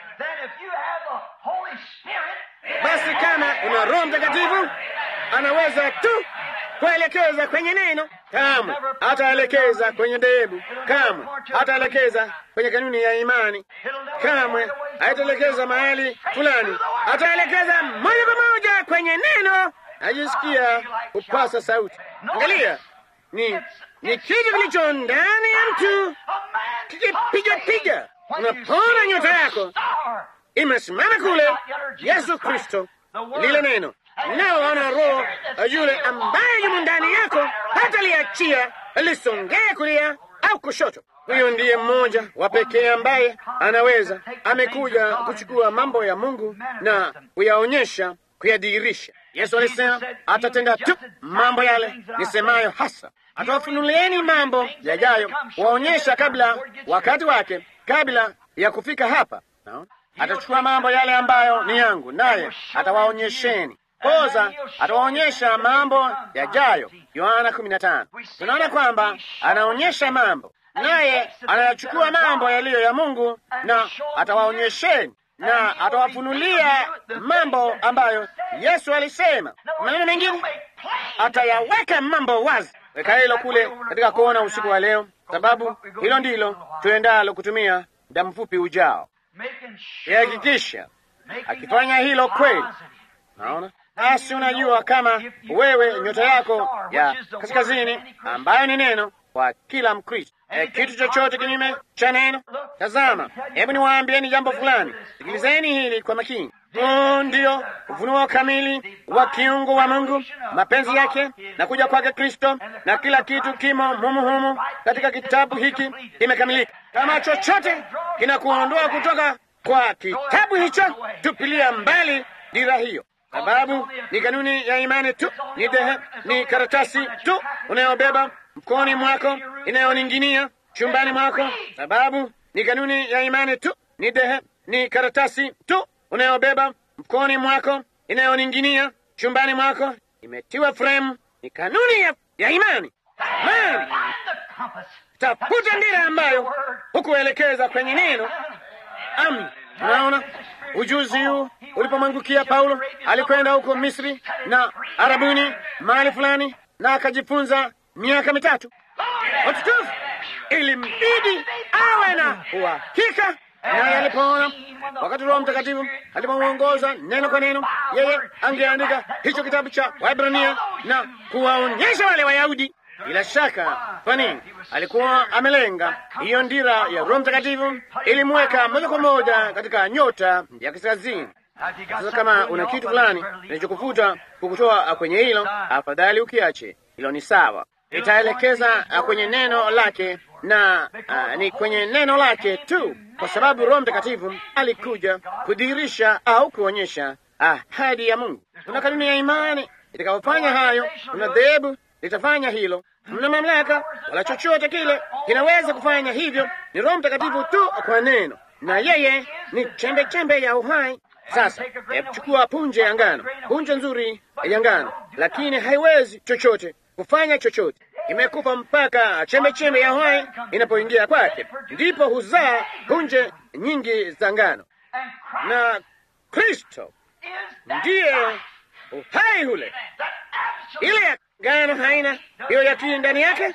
Basi kama una Roho Mtakatifu, anaweza tu kuelekeza kwenye neno. Kamwe hataelekeza kwenye dhehebu, kamwe hataelekeza kwenye kanuni ya imani, kamwe haitaelekeza mahali fulani, ataelekeza moja kwa moja kwenye neno. Najisikia kupasa sauti. Angalia, ni ni kitu kilicho ndani ya mtu kikipiga piga. Unapona nyota yako imesimama kule, Yesu Kristo, lile neno nao wana roho yule ambaye yumo ndani yako, hata liachia lisongee kulia au kushoto. Huyo ndiye mmoja wa pekee ambaye anaweza, amekuja kuchukua mambo ya Mungu na kuyaonyesha, kuyadhihirisha. Yesu alisema atatenda tu mambo yale nisemayo hasa, atawafunulieni mambo yajayo, waonyesha kabla wakati wake, kabla ya kufika hapa no? Atachukua mambo yale ambayo ni yangu, naye atawaonyesheni koza, atawaonyesha mambo yajayo. Yohana 15. Tunaona kwamba anaonyesha mambo, naye anayachukua mambo yaliyo ya Mungu na atawaonyesheni na atawafunulia mambo ambayo Yesu alisema. Maneno mengine, atayaweka mambo wazi. Weka hilo kule katika kuona usiku wa leo, sababu hilo ndilo tuendalo kutumia muda mfupi ujao. Ihakikisha akifanya hilo kweli. Naona basi, unajua kama wewe nyota yako ya kaskazini, ambayo ni neno kwa kila Mkristo, e, kitu chochote kinyume cha neno. Tazama, hebu niwaambieni jambo fulani, sikilizeni hili kwa makini. Huu ndio ufunuo kamili wa kiungu wa Mungu, mapenzi yake na kuja kwake Kristo, na kila kitu kimo humu humu katika kitabu hiki kimekamilika. Kama chochote kinakuondoa kutoka kwa kitabu hicho, tupilia mbali dira hiyo, sababu ni kanuni ya imani tu, ni dehe, ni karatasi tu unayobeba mkononi mwako, inayoning'inia chumbani mwako, sababu ni kanuni ya imani tu, ni dehe, ni karatasi tu unayobeba mkononi mwako, inayoning'inia chumbani mwako, imetiwa fremu, ni kanuni ya, ya imani. Imani tafuta ndira ambayo hukuelekeza kwenye neno. Amin. Unaona, ujuzi huu ulipomwangukia Paulo, alikwenda huko Misri na Arabuni mahali fulani, na akajifunza miaka mitatu. Watukufu, ilimbidi awe na uhakika, naye alipoona wakati Roho Mtakatifu alipomwongoza neno kwa neno, yeye angeandika hicho kitabu cha Waebrania na kuwaonyesha wale Wayahudi bila shaka, kwa nini? Alikuwa amelenga hiyo ndira ya Roho Mtakatifu, ilimweka moja kwa moja katika nyota ya kaskazini. Sasa kama una kitu fulani kinachokuvuta kukutoa kwenye hilo, afadhali ukiache hilo. Ni sawa, itaelekeza kwenye neno lake na uh, ni kwenye neno lake tu, kwa sababu Roho Mtakatifu alikuja kudhihirisha au kuonyesha ahadi ya Mungu. Kuna kanuni ya imani itakayofanya hayo, kuna dhehebu litafanya hilo. Mna mamlaka wala chochote kile kinaweza kufanya hivyo, ni Roho Mtakatifu tu kwa neno, na yeye ni chembe chembe ya uhai. Sasa hebu chukua punje ya ngano, punje nzuri ya ngano, lakini haiwezi chochote kufanya chochote, imekufa mpaka chembe chembe ya uhai inapoingia kwake, ndipo huzaa punje nyingi za ngano, na Kristo ndiye uhai ule. Ile ngano haina hiyo yakini ndani yake,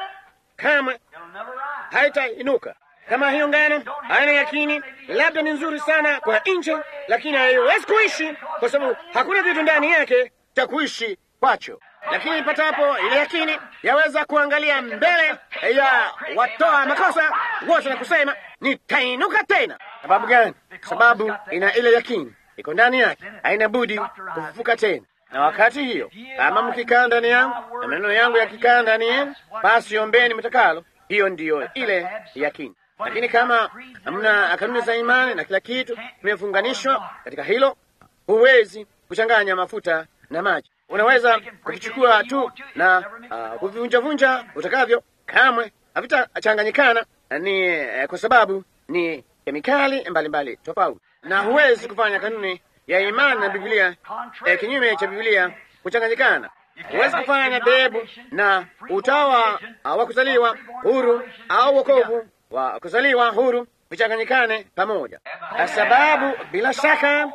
kama haitainuka. Kama hiyo ngano haina yakini, labda ni nzuri sana kwa nje, lakini haiwezi kuishi kwa sababu hakuna kitu ndani yake cha kuishi kwacho. Lakini ipatapo ile yakini, yaweza kuangalia mbele ya watoa makosa wote na kusema nitainuka tena. Sababu gani? Sababu ina ile yakini iko ndani yake, haina budi kufufuka tena na wakati hiyo, kama mkikaa ndani yangu na maneno yangu yakikaa ndani yenu, basi ombeni mtakalo. Hiyo ndiyo ile yakini. Lakini kama mna kanuni za imani na kila kitu kimefunganishwa katika hilo, huwezi kuchanganya mafuta na maji. Unaweza kuvichukua tu na uh, kuvivunjavunja utakavyo, kamwe havitachanganyikana. Ni eh, kwa sababu ni kemikali mbalimbali tofauti, na huwezi kufanya kanuni ya imani na Biblia eh, kinyume cha Biblia kuchanganyikana. Huwezi kufanya dhehebu na utawa wa kuzaliwa huru au wokovu wa kuzaliwa huru vichanganyikane pamoja, kwa sababu bila shaka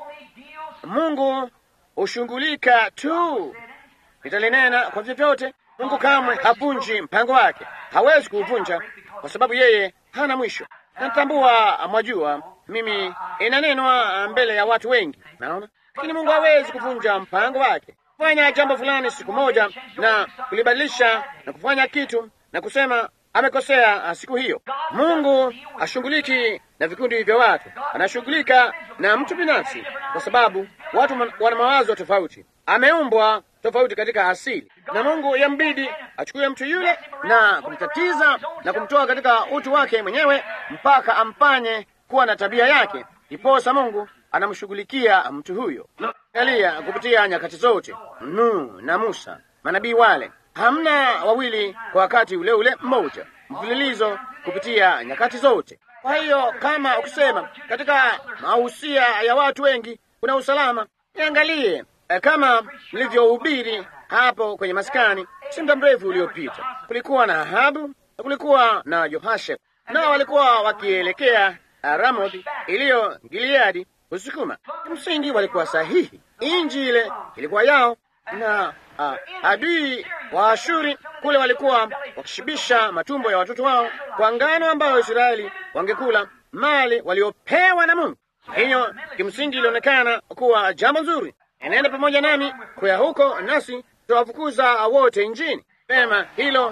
Mungu hushughulika tu. Nitalinena kwa vyovyote. Mungu kamwe havunji mpango wake, hawezi kuuvunja kwa sababu yeye hana mwisho. Natambua, mwajua, mimi inanenwa mbele ya watu wengi, naona, lakini Mungu hawezi kuvunja mpango wake. Kufanya jambo fulani siku moja na kulibadilisha na kufanya kitu na kusema amekosea siku hiyo. Mungu ashughuliki na vikundi vya watu, anashughulika na mtu binafsi, kwa sababu watu wana mawazo tofauti, ameumbwa tofauti katika asili, na Mungu yambidi achukue mtu yule na kumtatiza na kumtoa katika utu wake mwenyewe mpaka amfanye kuwa na tabia yake, iposa Mungu anamshughulikia mtu huyo. Angalia, kupitia nyakati zote, Nuhu na Musa, manabii wale, hamna wawili kwa wakati ule ule mmoja, mfululizo kupitia nyakati zote. Kwa hiyo kama ukisema katika mahusia ya watu wengi kuna usalama, niangalie kama mlivyohubiri hapo kwenye maskani si muda mrefu uliopita. Kulikuwa na Ahabu na kulikuwa na Jehoshafati, nao walikuwa wakielekea Ramoth iliyo Gileadi kusukuma. Kimsingi walikuwa sahihi, inji ile ilikuwa yao, na uh, adui wa Ashuri kule walikuwa wakishibisha matumbo ya watoto wao kwa ngano ambayo Israeli wangekula, mali waliopewa na Mungu. Hiyo kimsingi ilionekana kuwa jambo nzuri. Enenda pamoja nami kuya huko, nasi tutawafukuza wote nchini. Pema, hilo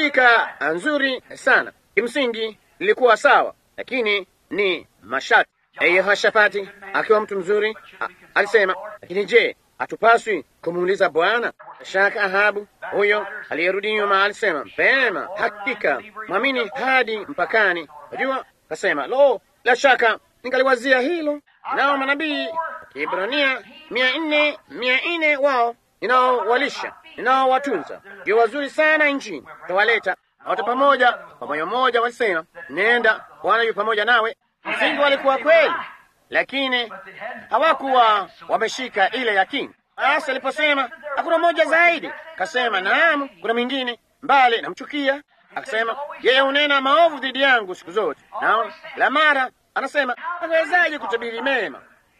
lilisikika nzuri sana. Kimsingi lilikuwa sawa, lakini ni masharti. Yehoshafati akiwa mtu mzuri a, alisema, lakini je, hatupaswi kumuuliza Bwana? Shaka Ahabu huyo aliyerudi nyuma alisema, pema, hakika mwamini hadi mpakani. Unajua, kasema, lo, la shaka ningaliwazia hilo. Nao manabii Kiebrania mia nne mia nne wao ninaowalisha ninaowatunza ndio wazuri sana nchini, tawaleta wote pamoja kwa moyo mmoja. Walisema, nenda, Bwana yu pamoja nawe. Msingi walikuwa kweli, lakini hawakuwa wameshika ile yakini. Basi aliposema hakuna mmoja zaidi, kasema naam, kuna mwingine mbali, namchukia. Akasema yeye hunena maovu dhidi yangu siku zote. Naona la mara anasema awezaje kutabiri mema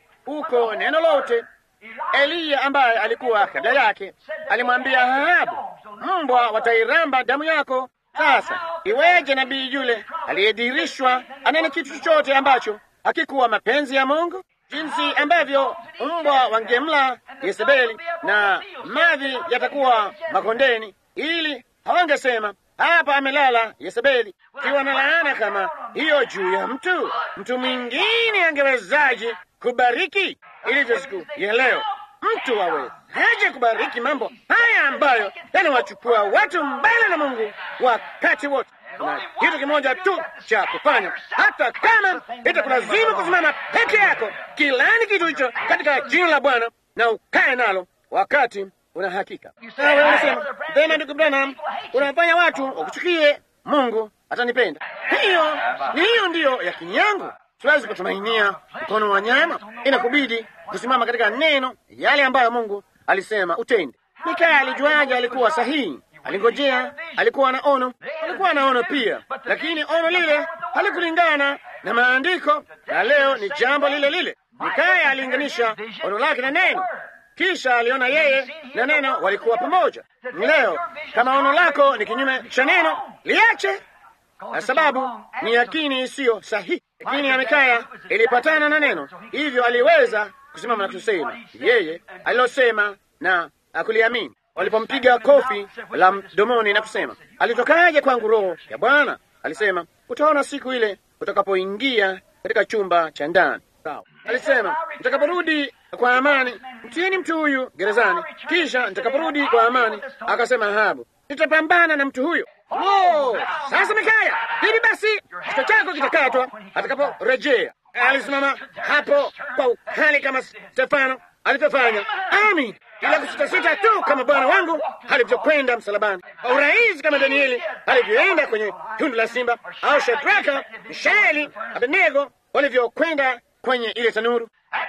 huko neno lote. Eliya ambaye alikuwa kabla yake alimwambia Ahabu, mbwa watairamba damu yako. Sasa iweje nabii yule aliyedhihirishwa anene kitu chochote ambacho hakikuwa mapenzi ya Mungu? Jinsi ambavyo mbwa wangemla Yezebeli na mavi yatakuwa makondeni, ili hawangesema hapa amelala Yezebeli. Kiwa na laana kama hiyo juu ya mtu, mtu mwingine angewezaje kubariki? Ilivyo siku ya leo, mtu awezaje kubariki mambo haya ambayo yanawachukua watu mbali na Mungu wakati wote? Na kitu kimoja tu cha kufanya, hata kama itakulazimu kusimama peke yako, kilani kitu hicho katika jina la Bwana na ukae nalo wakati una hakika. Nawe unasema tena, ndugu Branham, unafanya watu wakuchukie, Mungu atanipenda. Hiyo ni hiyo ndiyo yakini yangu. Siwezi kutumainia mkono wa nyama, inakubidi kusimama katika neno yale ambayo Mungu alisema utende. Mikaya alijuaje alikuwa sahihi? Alingojea, alikuwa na ono, alikuwa na ono pia, lakini ono lile halikulingana na maandiko, na leo ni jambo lile lile. Mikaya alilinganisha ono lake na neno, kisha aliona yeye na neno walikuwa pamoja. Leo kama ono lako ni kinyume cha neno, liache, kwa sababu ni yakini isiyo sahihi. Yakini ya Mikaya ilipatana na neno, hivyo aliweza kusimama na kusema yeye alilosema na akuliamini. Walipompiga kofi la mdomoni na kusema, alitokaje kwangu roho ya Bwana? Alisema, utaona siku ile utakapoingia katika chumba cha ndani. Sawa. Alisema, nitakaporudi kwa amani, mtieni mtu huyu gerezani, kisha nitakaporudi kwa amani, akasema Ahabu, nitapambana na mtu huyo. Oh, sasa Mikaya, hivi basi kichwa chako kitakatwa atakaporejea. Alisimama hapo kwa ukali kama Stefano alivyofanya. Amin, ila kusitasita tu kama Bwana wangu alivyokwenda msalabani, kwa urahisi kama Danieli alivyoenda kwenye tundu la simba, au Shadraka, Mishaeli, Abednego walivyokwenda kwenye ile tanuru.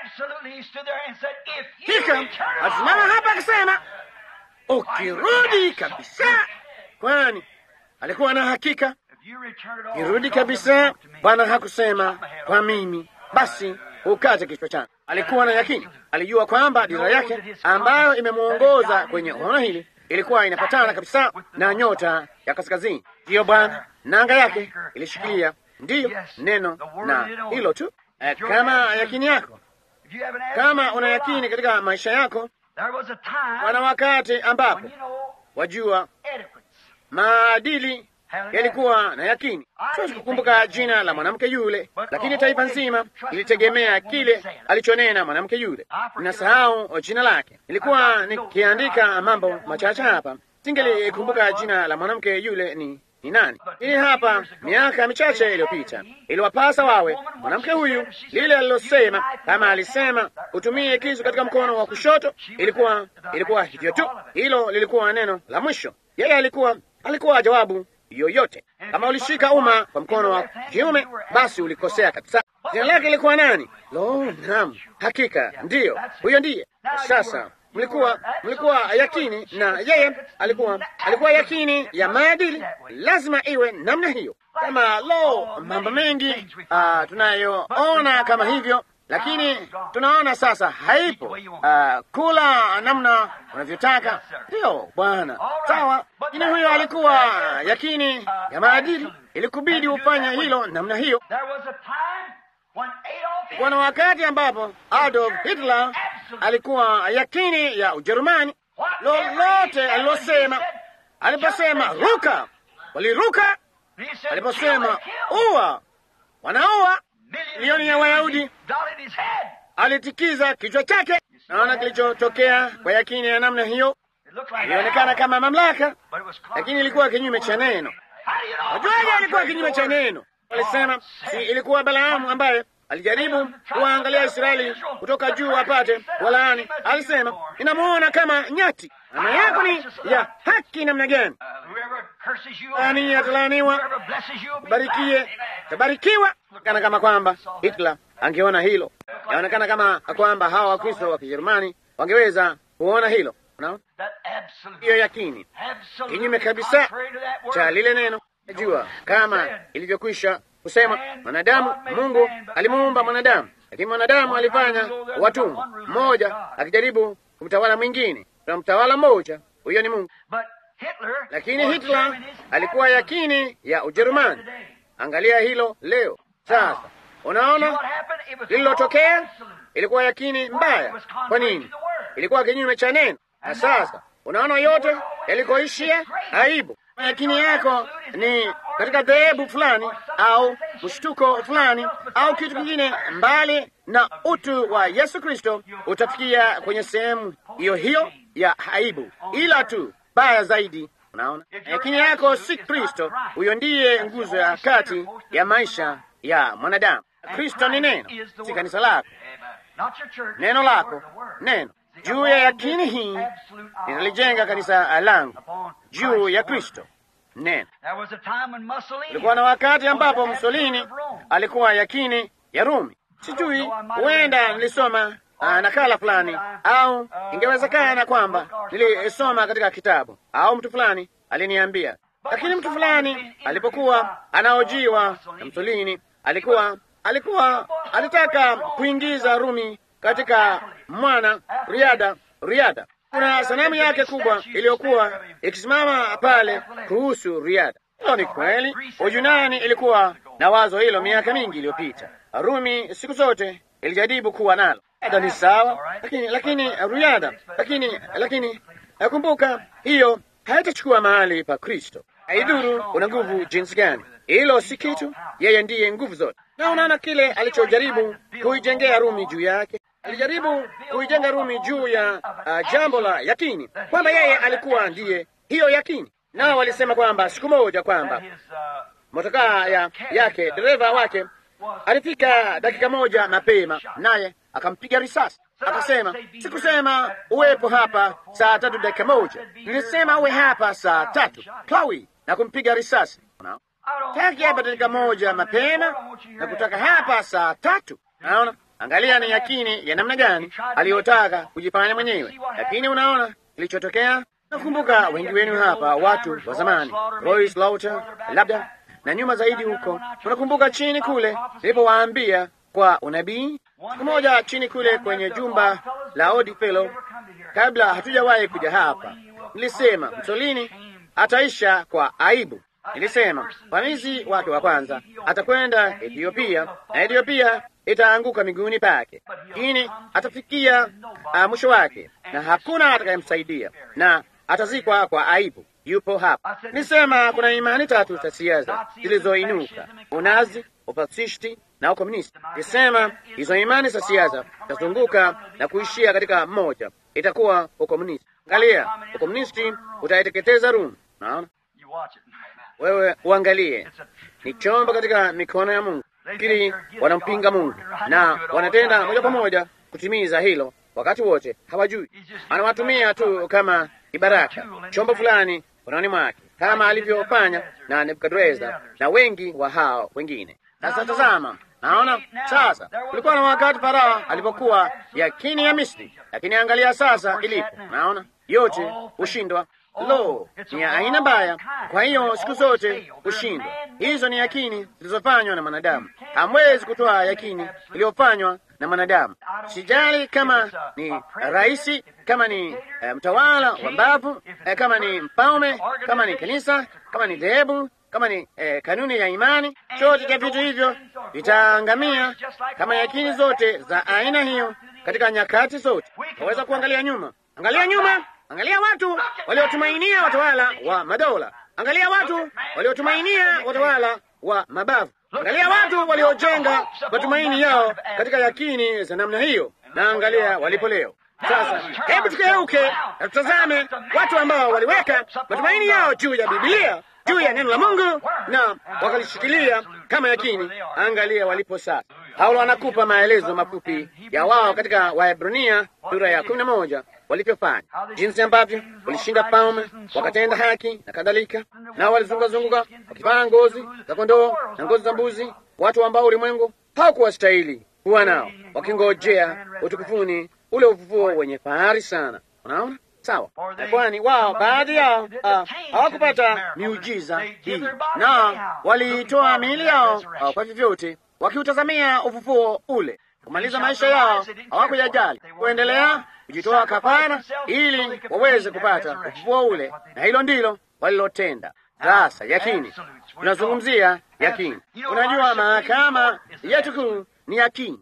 Hika alisimama hapa akasema, ukirudi kabisa, kwani alikuwa na hakika kirudi kabisa. Bwana hakusema kwa mimi, basi ukate kichwa changu. Alikuwa na yakini, alijua kwamba dira yake ambayo imemwongoza kwenye ono hili ilikuwa inapatana kabisa na nyota ya kaskazini. Ndiyo Bwana, nanga yake ilishikilia, ndiyo neno na hilo tu. Eh, kama yakini yako, kama una yakini katika maisha yako, wana wakati ambapo wajua maadili yalikuwa na yakini. Siwezi kukumbuka jina la mwanamke yule, lakini taifa nzima ilitegemea kile alichonena mwanamke yule. Ninasahau jina lake. Nilikuwa nikiandika mambo machache hapa, singelikumbuka jina la mwanamke yule ni ni nani. Hii hapa miaka michache iliyopita iliwapasa wawe mwanamke huyu, lile alilosema, kama alisema utumie kisu katika mkono wa kushoto, ilikuwa ilikuwa hivyo tu. Hilo lilikuwa neno la mwisho. Yeye alikuwa alikuwa jawabu yoyote. Kama ulishika umma kwa mkono wa kiume, basi ulikosea kabisa. Jina lake lilikuwa nani? Lo, naam, hakika ndiyo, huyo ndiye. Sasa mlikuwa mlikuwa yakini, na yeye alikuwa alikuwa yakini ya maadili. Lazima iwe namna hiyo. Kama lo, mambo mengi uh, tunayoona kama hivyo lakini tunaona sasa haipo. Uh, kula namna unavyotaka, ndiyo Bwana, sawa. Lakini huyo alikuwa yakini ya maadili, ilikubidi ufanye hilo namna hiyo. Kuna wakati ambapo Adolf Hitler alikuwa yakini ya Ujerumani. Lolote alilosema, aliposema ruka, waliruka. Aliposema ua, wanaua milioni ya Wayahudi alitikiza kichwa chake. Naona kilichotokea kwa yakini ya namna hiyo ilionekana kama mamlaka, lakini ilikuwa kinyume cha neno. Wajuaje ilikuwa kinyume cha neno? Walisema si ilikuwa Balaamu ambaye alijaribu kuwaangalia Israeli kutoka juu apate walaani. Alisema, inamuona kama nyati. Maana yako ni ya haki namna gani? Laani atalaaniwa, barikie tabarikiwa. Kana kama kwamba Hitler angeona hilo, yaonekana kama kwamba hawa Wakristo wa Kijerumani wangeweza kuona hilo. Unaona hiyo yakini kinyume kabisa cha lile neno. Najua kama ilivyokwisha kusema mwanadamu, Mungu alimuumba mwanadamu, lakini mwanadamu alifanya watumwa, mmoja akijaribu kumtawala mwingine, na mtawala mmoja huyo ni Mungu. Lakini Hitler alikuwa yakini ya Ujerumani. Angalia hilo leo. Sasa unaona lililotokea, ilikuwa yakini mbaya. Kwa nini? Ilikuwa kinyume cha neno. Na sasa unaona yote yalikoishia aibu. Yakini yako ni katika dhehebu fulani au mshtuko fulani au kitu kingine mbali na utu wa Yesu Kristo, utafikia kwenye sehemu hiyo hiyo ya aibu, ila tu baya zaidi. Unaona, yakini yako si Kristo. Huyo ndiye nguzo ya kati ya maisha ya mwanadamu. Kristo ni neno, si kanisa lako, neno lako, neno juu ya yakini hii ninalijenga kanisa langu juu ya Kristo neno. Kulikuwa na wakati ambapo Mussolini alikuwa yakini ya Rumi. Sijui, huenda nilisoma uh, nakala fulani au ingewezekana kwamba nilisoma katika kitabu au mtu fulani aliniambia, lakini mtu fulani alipokuwa anaojiwa na Mussolini alikuwa alikuwa alitaka kuingiza Rumi katika mwana riada riada. Kuna sanamu yake kubwa iliyokuwa ikisimama pale kuhusu riada. Hilo ni kweli. Uyunani ilikuwa na wazo hilo miaka mingi iliyopita. Rumi siku zote ilijaribu kuwa nalo. Hata ni sawa, lakini lakini riada, lakini lakini nakumbuka hiyo haitachukua mahali pa Kristo. Haidhuru una nguvu jinsi gani, hilo si kitu. Yeye ndiye nguvu zote, na unaona kile alichojaribu kuijengea Rumi juu yake alijaribu kuijenga Rumi juu ya uh, jambo la yakini kwamba yeye alikuwa ndiye hiyo yakini. Nao walisema kwamba siku moja kwamba motokaa ya, yake dereva wake alifika dakika moja mapema, naye akampiga risasi. Akasema, sikusema uwepo hapa saa tatu dakika moja, nilisema uwe hapa saa tatu klawi, na kumpiga risasi. Taki hapa dakika moja mapema na kutaka hapa saa tatu. Naona Angalia ni yakini ya namna gani aliyotaka kujifanya mwenyewe, lakini unaona kilichotokea. Nakumbuka wengi wenu hapa, watu wa zamani, Roy Slaughter labda na nyuma zaidi huko, unakumbuka chini kule nilipowaambia kwa unabii siku moja chini kule kwenye jumba la Odi Fellow, kabla hatujawahi kuja hapa, nilisema Mussolini ataisha kwa aibu. Nilisema mvamizi wake wa kwanza atakwenda Ethiopia na Ethiopia itaanguka miguuni pake, lakini atafikia uh, mwisho wake na hakuna atakayemsaidia na atazikwa kwa aibu. Yupo hapa. Nisema kuna imani tatu za siasa zilizoinuka: unazi, upasisti na ukomunisti. Nisema hizo imani za siasa zitazunguka na kuishia katika mmoja, itakuwa ukomunisti. Angalia, ukomunisti utaiteketeza Rumi. Naona wewe uangalie, ni chombo katika mikono ya Mungu lakini wanampinga Mungu na wanatenda moja kwa moja kutimiza hilo. Wakati wote hawajui, anawatumia tu kama kibaraka, chombo fulani kononi mwake, kama alivyofanya na Nebukadreza na wengi wa hao wengine. Sasa tazama, naona sasa, kulikuwa na wakati Farao alipokuwa yakini ya Misri, lakini angalia sasa ilipo. Naona yote hushindwa. Lo, ni ya aina mbaya. Kwa hiyo siku zote hushindwa. Hizo ni yakini zilizofanywa na mwanadamu. Hamwezi kutoa yakini iliyofanywa na mwanadamu. Sijali kama ni raisi, kama ni uh, mtawala wa mbavu, uh, kama ni mfalme, kama ni kanisa, kama ni dhehebu, kama ni uh, kanuni ya imani, chote cha vitu hivyo vitaangamia kama yakini zote za aina hiyo katika nyakati zote. Waweza kuangalia nyuma, angalia nyuma Angalia watu waliotumainia watawala wa madola. Angalia watu waliotumainia watawala wa mabavu. Angalia watu waliojenga matumaini yao katika yakini za namna hiyo, na angalia walipo leo. Sasa hebu tukeuke na tutazame watu ambao waliweka matumaini yao juu ya Biblia, juu ya neno la Mungu na wakalishikilia kama yakini. Angalia walipo sasa. Paulo anakupa maelezo mafupi ya wao katika Waebrania sura ya kumi na moja walivyofanya, jinsi ambavyo walishinda paume, wakatenda haki na kadhalika, nao walizungukazunguka wakivaa ngozi za kondoo na ngozi za mbuzi, watu ambao ulimwengu hawakuwastahili kuwa nao, wakingojea utukufuni ule ufufuo wenye fahari sana. Unaona sawa? Na kwani wao baadhi yao hawakupata miujiza hii, na waliitoa miili yao uh, kwa vyovyote, wakiutazamia ufufuo ule kumaliza maisha yao, hawakuyajali kuendelea kujitoa kafara ili waweze kupata ufufuo ule, na hilo ndilo walilotenda. Sasa yakini, tunazungumzia yakini. Unajua, mahakama yetu kuu ni yakini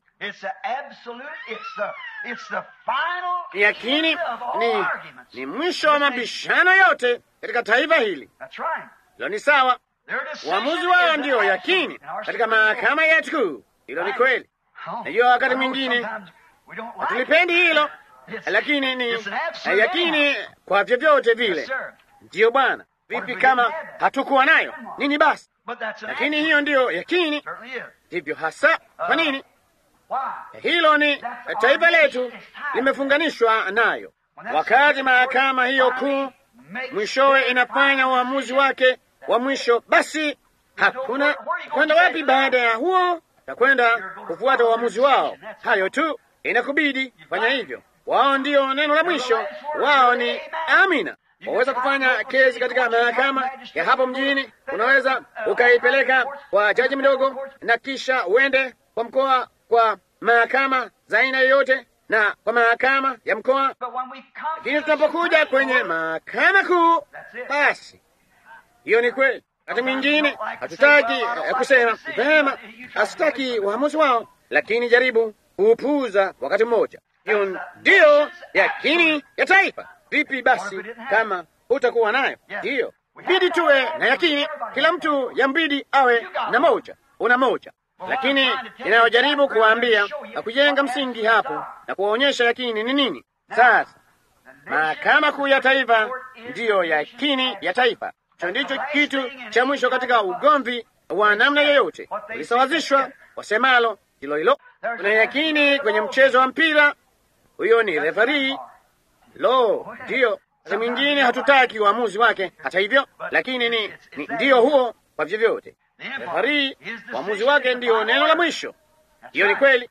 ni yakini, ni, ni mwisho wa mabishano yote katika taifa hili. Hilo ni sawa, uamuzi wao ndiyo yakini katika mahakama yetu kuu. Hilo ni kweli. Najua wakati mwingine hatulipendi hilo, lakini ni yakini kwa vyovyote vile. Ndiyo Bwana. Vipi kama hatukuwa nayo nini? Basi, lakini hiyo ndiyo yakini, ndivyo hasa. Kwa nini? Hilo ni taifa letu limefunganishwa nayo. Wakati mahakama hiyo kuu mwishowe inafanya uamuzi wake wa mwisho, basi hakuna kwenda wapi baada ya huo, na kwenda kufuata uamuzi wao. Hayo tu, inakubidi fanya hivyo. Wao ndio neno la mwisho, wao ni amina. Waweza kufanya kesi katika mahakama ya hapo mjini, unaweza ukaipeleka kwa jaji mdogo, na kisha uende kwa mkoa kwa mahakama za aina yoyote na kwa mahakama ya mkoa. Lakini tunapokuja kwenye mahakama kuu, basi hiyo ni kweli. Wakati mwingine hatutaki eh, kusema vema, hasitaki uamuzi wao, lakini jaribu kuupuuza wakati mmoja. Hiyo ndiyo yakini ya taifa. Vipi basi kama hutakuwa nayo? Ndiyo bidi tuwe na yakini, kila mtu yambidi awe na moja, una moja lakini inayojaribu kuwaambia na kujenga msingi hapo na kuwaonyesha yakini ni nini. Sasa mahakama kuu ya taifa ndiyo yakini ya taifa. Hicho ndicho kitu cha mwisho katika ugomvi wa namna yoyote, ulisawazishwa wasemalo hilo hilo. Kuna yakini kwenye mchezo wa mpira, huyo ni refarii. Lo, ndiyo sa mwingine hatutaki uamuzi wake, hata hivyo, lakini ni, ni ndiyo huo kwa vyovyote Refari uamuzi wake ndiyo neno la mwisho. Hiyo ni kweli.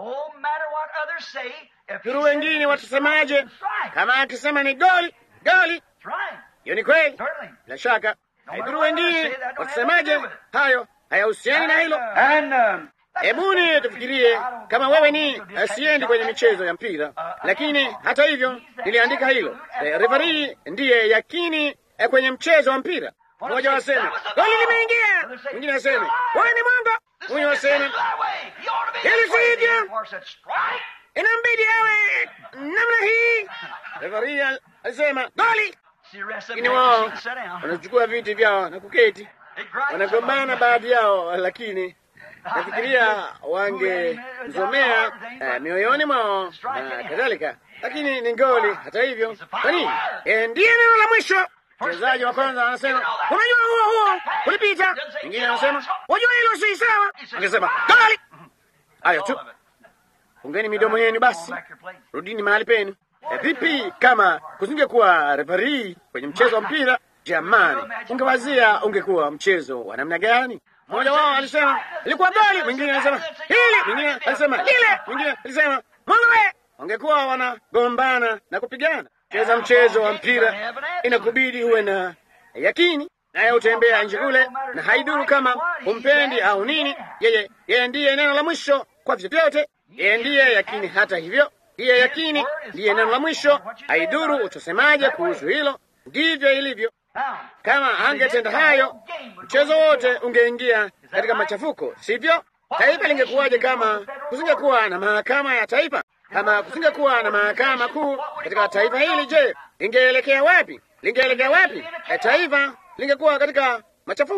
Huru wengine watasemaje? Kama akisema ni goli, goli. Hiyo ni kweli, bila shaka. Haidhuru wengine watasemaje, hayo hayahusiani na hilo. Hebuni tufikirie kama wewe ni siendi kwenye michezo ya mpira, lakini hata hivyo niliandika hilo. Refari ndiye yakini kwenye mchezo wa mpira. Mmoja waseme goli limeingia, mwingine aseme wewe ni mwamba, huyo aseme hili si hivyo, inambidi awe namna hii. Refari alisema goli, lakini wao wanachukua viti vyao na kuketi, wanagombana baadhi yao, lakini nafikiria wangemzomea eh, mioyoni mwao na kadhalika, lakini ni goli. Hata hivyo, kwa nini? Eh, ndiye neno la mwisho. Mchezaji wa kwanza anasema unajua, huo huo ulipita. Mwingine anasema wajua, hilo si sawa. Angesema goli. Hayo tu, fungeni midomo yenu basi, rudini mahali penu. E, vipi kama kusingekuwa refari kwenye mchezo wa mpira? Jamani, ungewazia ungekuwa mchezo wa namna gani? Mmoja wao alisema ilikuwa goli, mwingine alisema hili, mwingine alisema lile, mwingine alisema mwangawe. Wangekuwa wanagombana na kupigana. Cheza mchezo wa mpira inakubidi uwe na yakini, naye utembea nje kule, na haiduru kama humpendi au nini. Yeye yeye ndiye neno la mwisho kwa vyovyote, yeye ndiye yakini. Hata hivyo, hiye yakini ndiye neno la mwisho. Haiduru utasemaje kuhusu hilo, ndivyo ilivyo. Kama angetenda hayo, mchezo wote ungeingia katika machafuko, sivyo? Taifa lingekuwaje kama kusingekuwa na mahakama ya taifa? Kama kusingekuwa na mahakama kuu katika taifa hili, je, lingeelekea wapi? Lingeelekea wapi? E, taifa lingekuwa katika machafuko.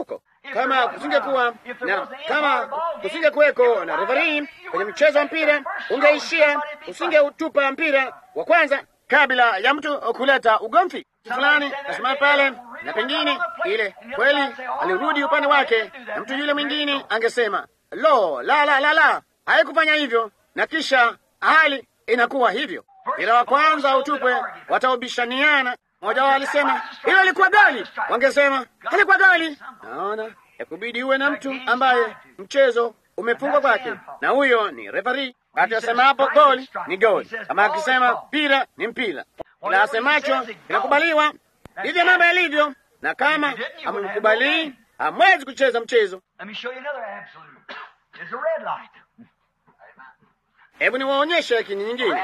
Kama kusingekuwa na kama kusingekuweko na refarii kwenye mchezo wa mpira, ungeishia usingeutupa mpira wa kwanza kabla ya mtu kuleta ugomvi fulani, kasimama pale na pengine ile kweli alirudi upande wake, na mtu yule mwingine angesema lo, la la la la, haikufanya hivyo, na kisha hali inakuwa hivyo. Ila wa kwanza utupwe, wataubishaniana. Mmoja wao alisema hilo lilikuwa goli, wangesema halikuwa goli. Naona yakubidi uwe na mtu ambaye mchezo umefungwa kwake, na huyo ni refari. Wakati asema hapo goli ni goli, kama akisema mpira ni mpira, ila asemacho inakubaliwa. Ndivyo mambo yalivyo, na kama hamkubalii hamwezi kucheza mchezo. Hebu niwaonyeshe lakini nyingine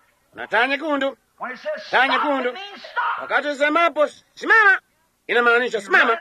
na taa nyekundu. Taa nyekundu, wakati usemapo simama, inamaanisha simama,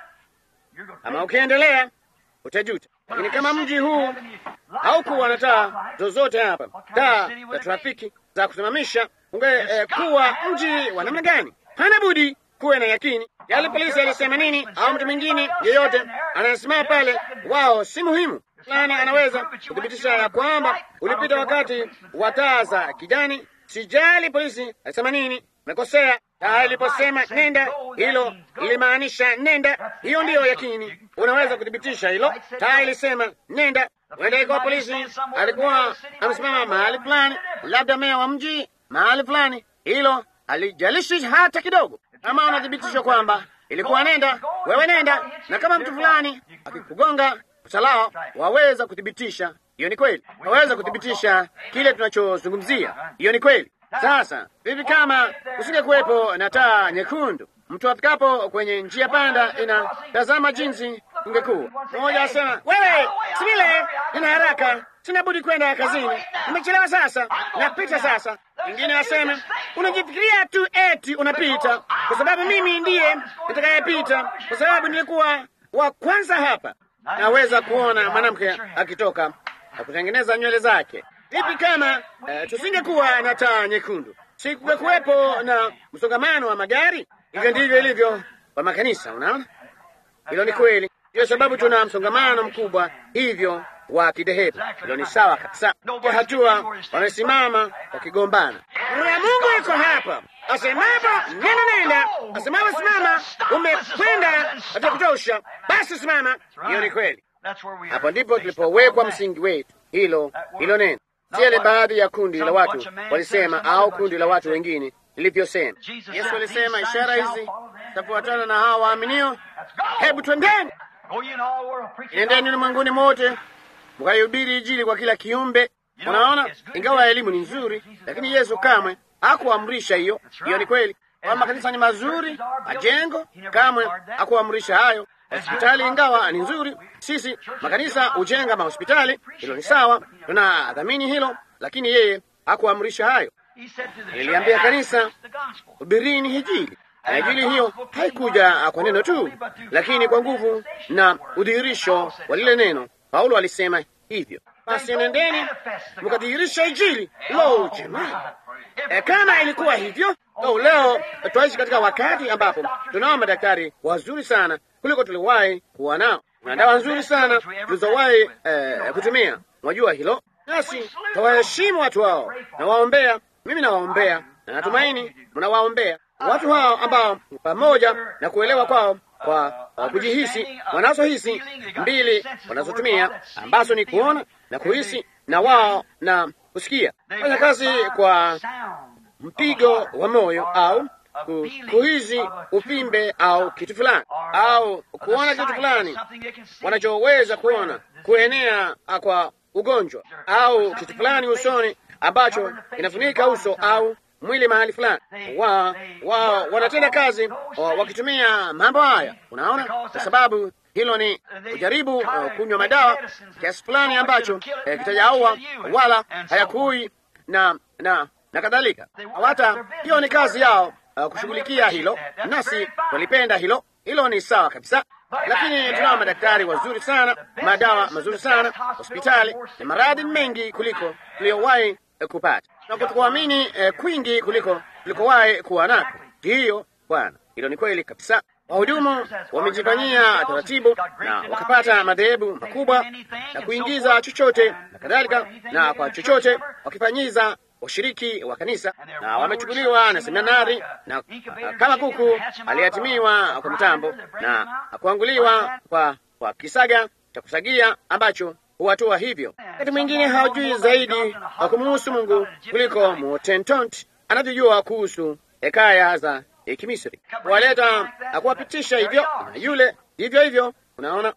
ama ukiendelea utajuta. Lakini kama mji huu haukuwa na taa zozote hapa, taa za trafiki za kusimamisha, ungekuwa eh, mji wa namna gani? Hana budi kuwe na yakini. Yale polisi alisema nini, au mtu mwingine yeyote anasimama pale, wao si muhimu fulani anaweza kuthibitisha ya kwamba ulipita wakati wa taa za kijani. Sijali polisi alisema nini, mekosea. Taa iliposema nenda, hilo lilimaanisha nenda. Hiyo ndiyo yakini, unaweza kuthibitisha hilo. Taa ilisema nenda. Huenda ikawa polisi alikuwa amesimama mahali fulani, labda meya wa mji mahali fulani, hilo alijalishi hata kidogo. Kama unathibitisha kwamba ilikuwa nenda, wewe nenda, na kama mtu fulani akikugonga usalao waweza kuthibitisha hiyo ni kweli, waweza kuthibitisha kile tunachozungumzia. Hiyo ni kweli. Sasa vipi kama kusinge kuwepo na taa nyekundu? Mtu afikapo kwenye njia panda inatazama jinsi ungekuwa. Mmoja asema wewe, si vile, nina haraka, sina budi kwenda kazini, nimechelewa sasa, napita sasa. Mwingine aseme unajifikiria tu eti unapita, kwa sababu mimi ndiye nitakayepita, kwa sababu nilikuwa wa kwanza hapa. Naweza kuona mwanamke akitoka na kutengeneza nywele zake. Vipi kama uh, tusingekuwa na taa nyekundu? Sikungekuwepo na msongamano wa magari? Hivyo ndivyo ilivyo kwa makanisa. Unaona, hilo ni kweli. Ndiyo sababu tuna msongamano mkubwa hivyo wa kidhehebu. Hilo ni sawa kabisa. Kwa hatua wamesimama wakigombana. Roho ya Mungu iko hapa, asemapo nenda, nenda, asemapo simama, umekwenda hata kutosha, basi simama. Hiyo ni kweli. Hapo ndipo tulipowekwa msingi wetu, hilo hilo neno, si yale baadhi ya kundi la watu walisema au kundi la watu wengine lilivyosema. Yesu alisema ishara hizi zitafuatana na hawa waaminio. Hebu twendeni, nendeni ulimwenguni mote mkaihubiri Injili kwa kila kiumbe. Unaona, ingawa elimu ni nzuri, lakini Yesu kamwe hakuamrisha hiyo. Hiyo ni kweli. Kwa makanisa ni mazuri, majengo, kamwe hakuamrisha hayo. Hospitali ingawa ni nzuri, sisi makanisa hujenga mahospitali, hilo ni sawa, tunadhamini hilo, lakini yeye hakuamrisha hayo. Niliambia kanisa, hubirini Injili. Na Injili hiyo haikuja kwa neno tu, lakini kwa nguvu na udhihirisho wa lile neno. Paulo alisema hivyo, basi nendeni mkadhihirisha Injili. Lo, jamani! E, kama ilikuwa hivyo oh, leo twaishi katika wakati ambapo tunao madaktari wazuri sana kuliko tuliwahi kuwa nao na dawa nzuri sana tulizowahi eh, kutumia. Mwajua hilo, nasi tawaheshimu watu hao na waombea. Mimi nawaombea na natumaini mnawaombea watu hao ambao pamoja na kuelewa kwao kwa uh, kujihisi wanazohisi mbili wanazotumia ambazo ni kuona na kuhisi na wao na kusikia, fanya kazi kwa mpigo wa moyo au ku, kuhisi upimbe au kitu fulani au kuona kitu fulani wanachoweza kuona kuenea kwa ugonjwa au kitu fulani usoni ambacho inafunika uso au mwili mahali fulani. Wa, wa wanatenda kazi wa, wakitumia mambo haya, unaona, kwa sababu hilo ni kujaribu uh, kunywa madawa kiasi fulani ambacho eh, kitajaua wala hayakui na na na kadhalika. Hata hiyo ni kazi yao uh, kushughulikia hilo, nasi walipenda hilo. Hilo ni sawa kabisa, lakini tunao madaktari wazuri sana, madawa mazuri sana, hospitali na maradhi mengi kuliko tuliyowahi eh, kupata na kutukuamini eh, kwingi kuliko tulikowahi kuwa nako. Ndiyo Bwana, hilo ni kweli kabisa. Wahudumu wamejifanyia taratibu na wakapata madhehebu makubwa na kuingiza chochote na kadhalika, na kwa chochote wakifanyiza washiriki wa kanisa, na wamechukuliwa na seminari na kama kuku aliyatimiwa kwa mtambo na kuanguliwa kwa, kwa kisaga cha kusagia ambacho huwatoa hivyo. Wakati mwingine hawajui zaidi wa kumuhusu Mungu kuliko Mutentonti anavyojua kuhusu hekaya za Kimisri, kuwaleta na kuwapitisha hivyo na yule hivyo hivyo. Unaona,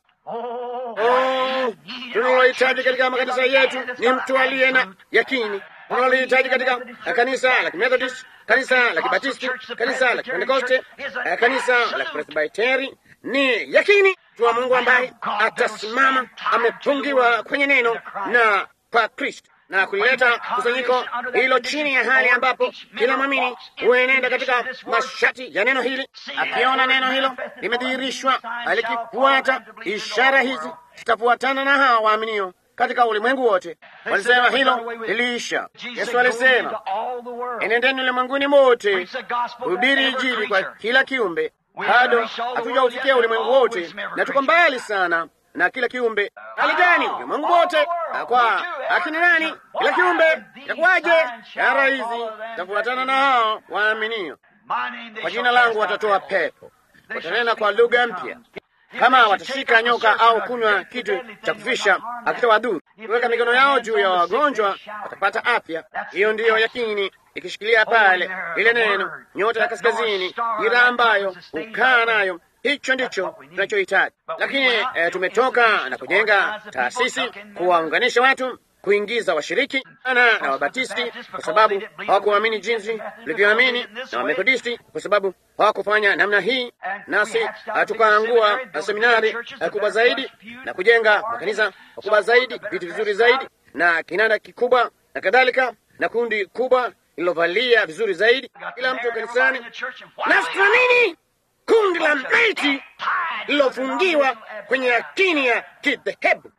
oh, tunalohitaji katika makanisa yetu ni mtu aliye na yakini. Tunalohitaji katika kanisa la Kimethodist, kanisa la Kibatisti, kanisa la Kipentekoste, kanisa la Kipresbiteri ni yakini wa Mungu ambaye atasimama amepungiwa kwenye neno na kwa Kristo na kulileta kusanyiko hilo chini ya hali ambapo kila mwamini huenenda katika masharti ya neno hili, akiona neno hilo limedhihirishwa, alikifuata. Ishara hizi zitafuatana na hawa waaminio katika ulimwengu wote. Walisema hilo liliisha. Yesu alisema, enendeni ulimwenguni mote, hubiri Injili kwa kila kiumbe. Bado hatujaufikia ulimwengu wote na tuko mbali sana na kila kiumbe. Hali gani? Ulimwengu wote kwa akina nani? Kila kiumbe itakuwaje? Ishara hizi zitafuatana na hao waaminio. Kwa jina langu watatoa pepo, watanena kwa lugha mpya, kama watashika nyoka au kunywa kitu cha kufisha akitawadhuru, kuweka mikono yao juu ya wagonjwa watapata afya. Hiyo ndiyo yakini ikishikilia pale ile neno, nyota ya kaskazini, ira ambayo hukaa nayo Hicho ndicho tunachohitaji, lakini eh, tumetoka na kujenga taasisi, kuwaunganisha watu, kuingiza washiriki ana na Wabatisti kwa sababu hawakuamini jinsi tulivyoamini, na Wamethodisti kwa sababu hawakufanya namna hii, nasi tukaangua na seminari kubwa zaidi na kujenga makanisa makubwa zaidi, vitu vizuri zaidi, na kinanda kikubwa na kadhalika, na kundi kubwa lililovalia vizuri zaidi, kila mtu kanisani. Nasi tuna nini? Kundi la maiti lilofungiwa kwenye yakini ya kidhehebu.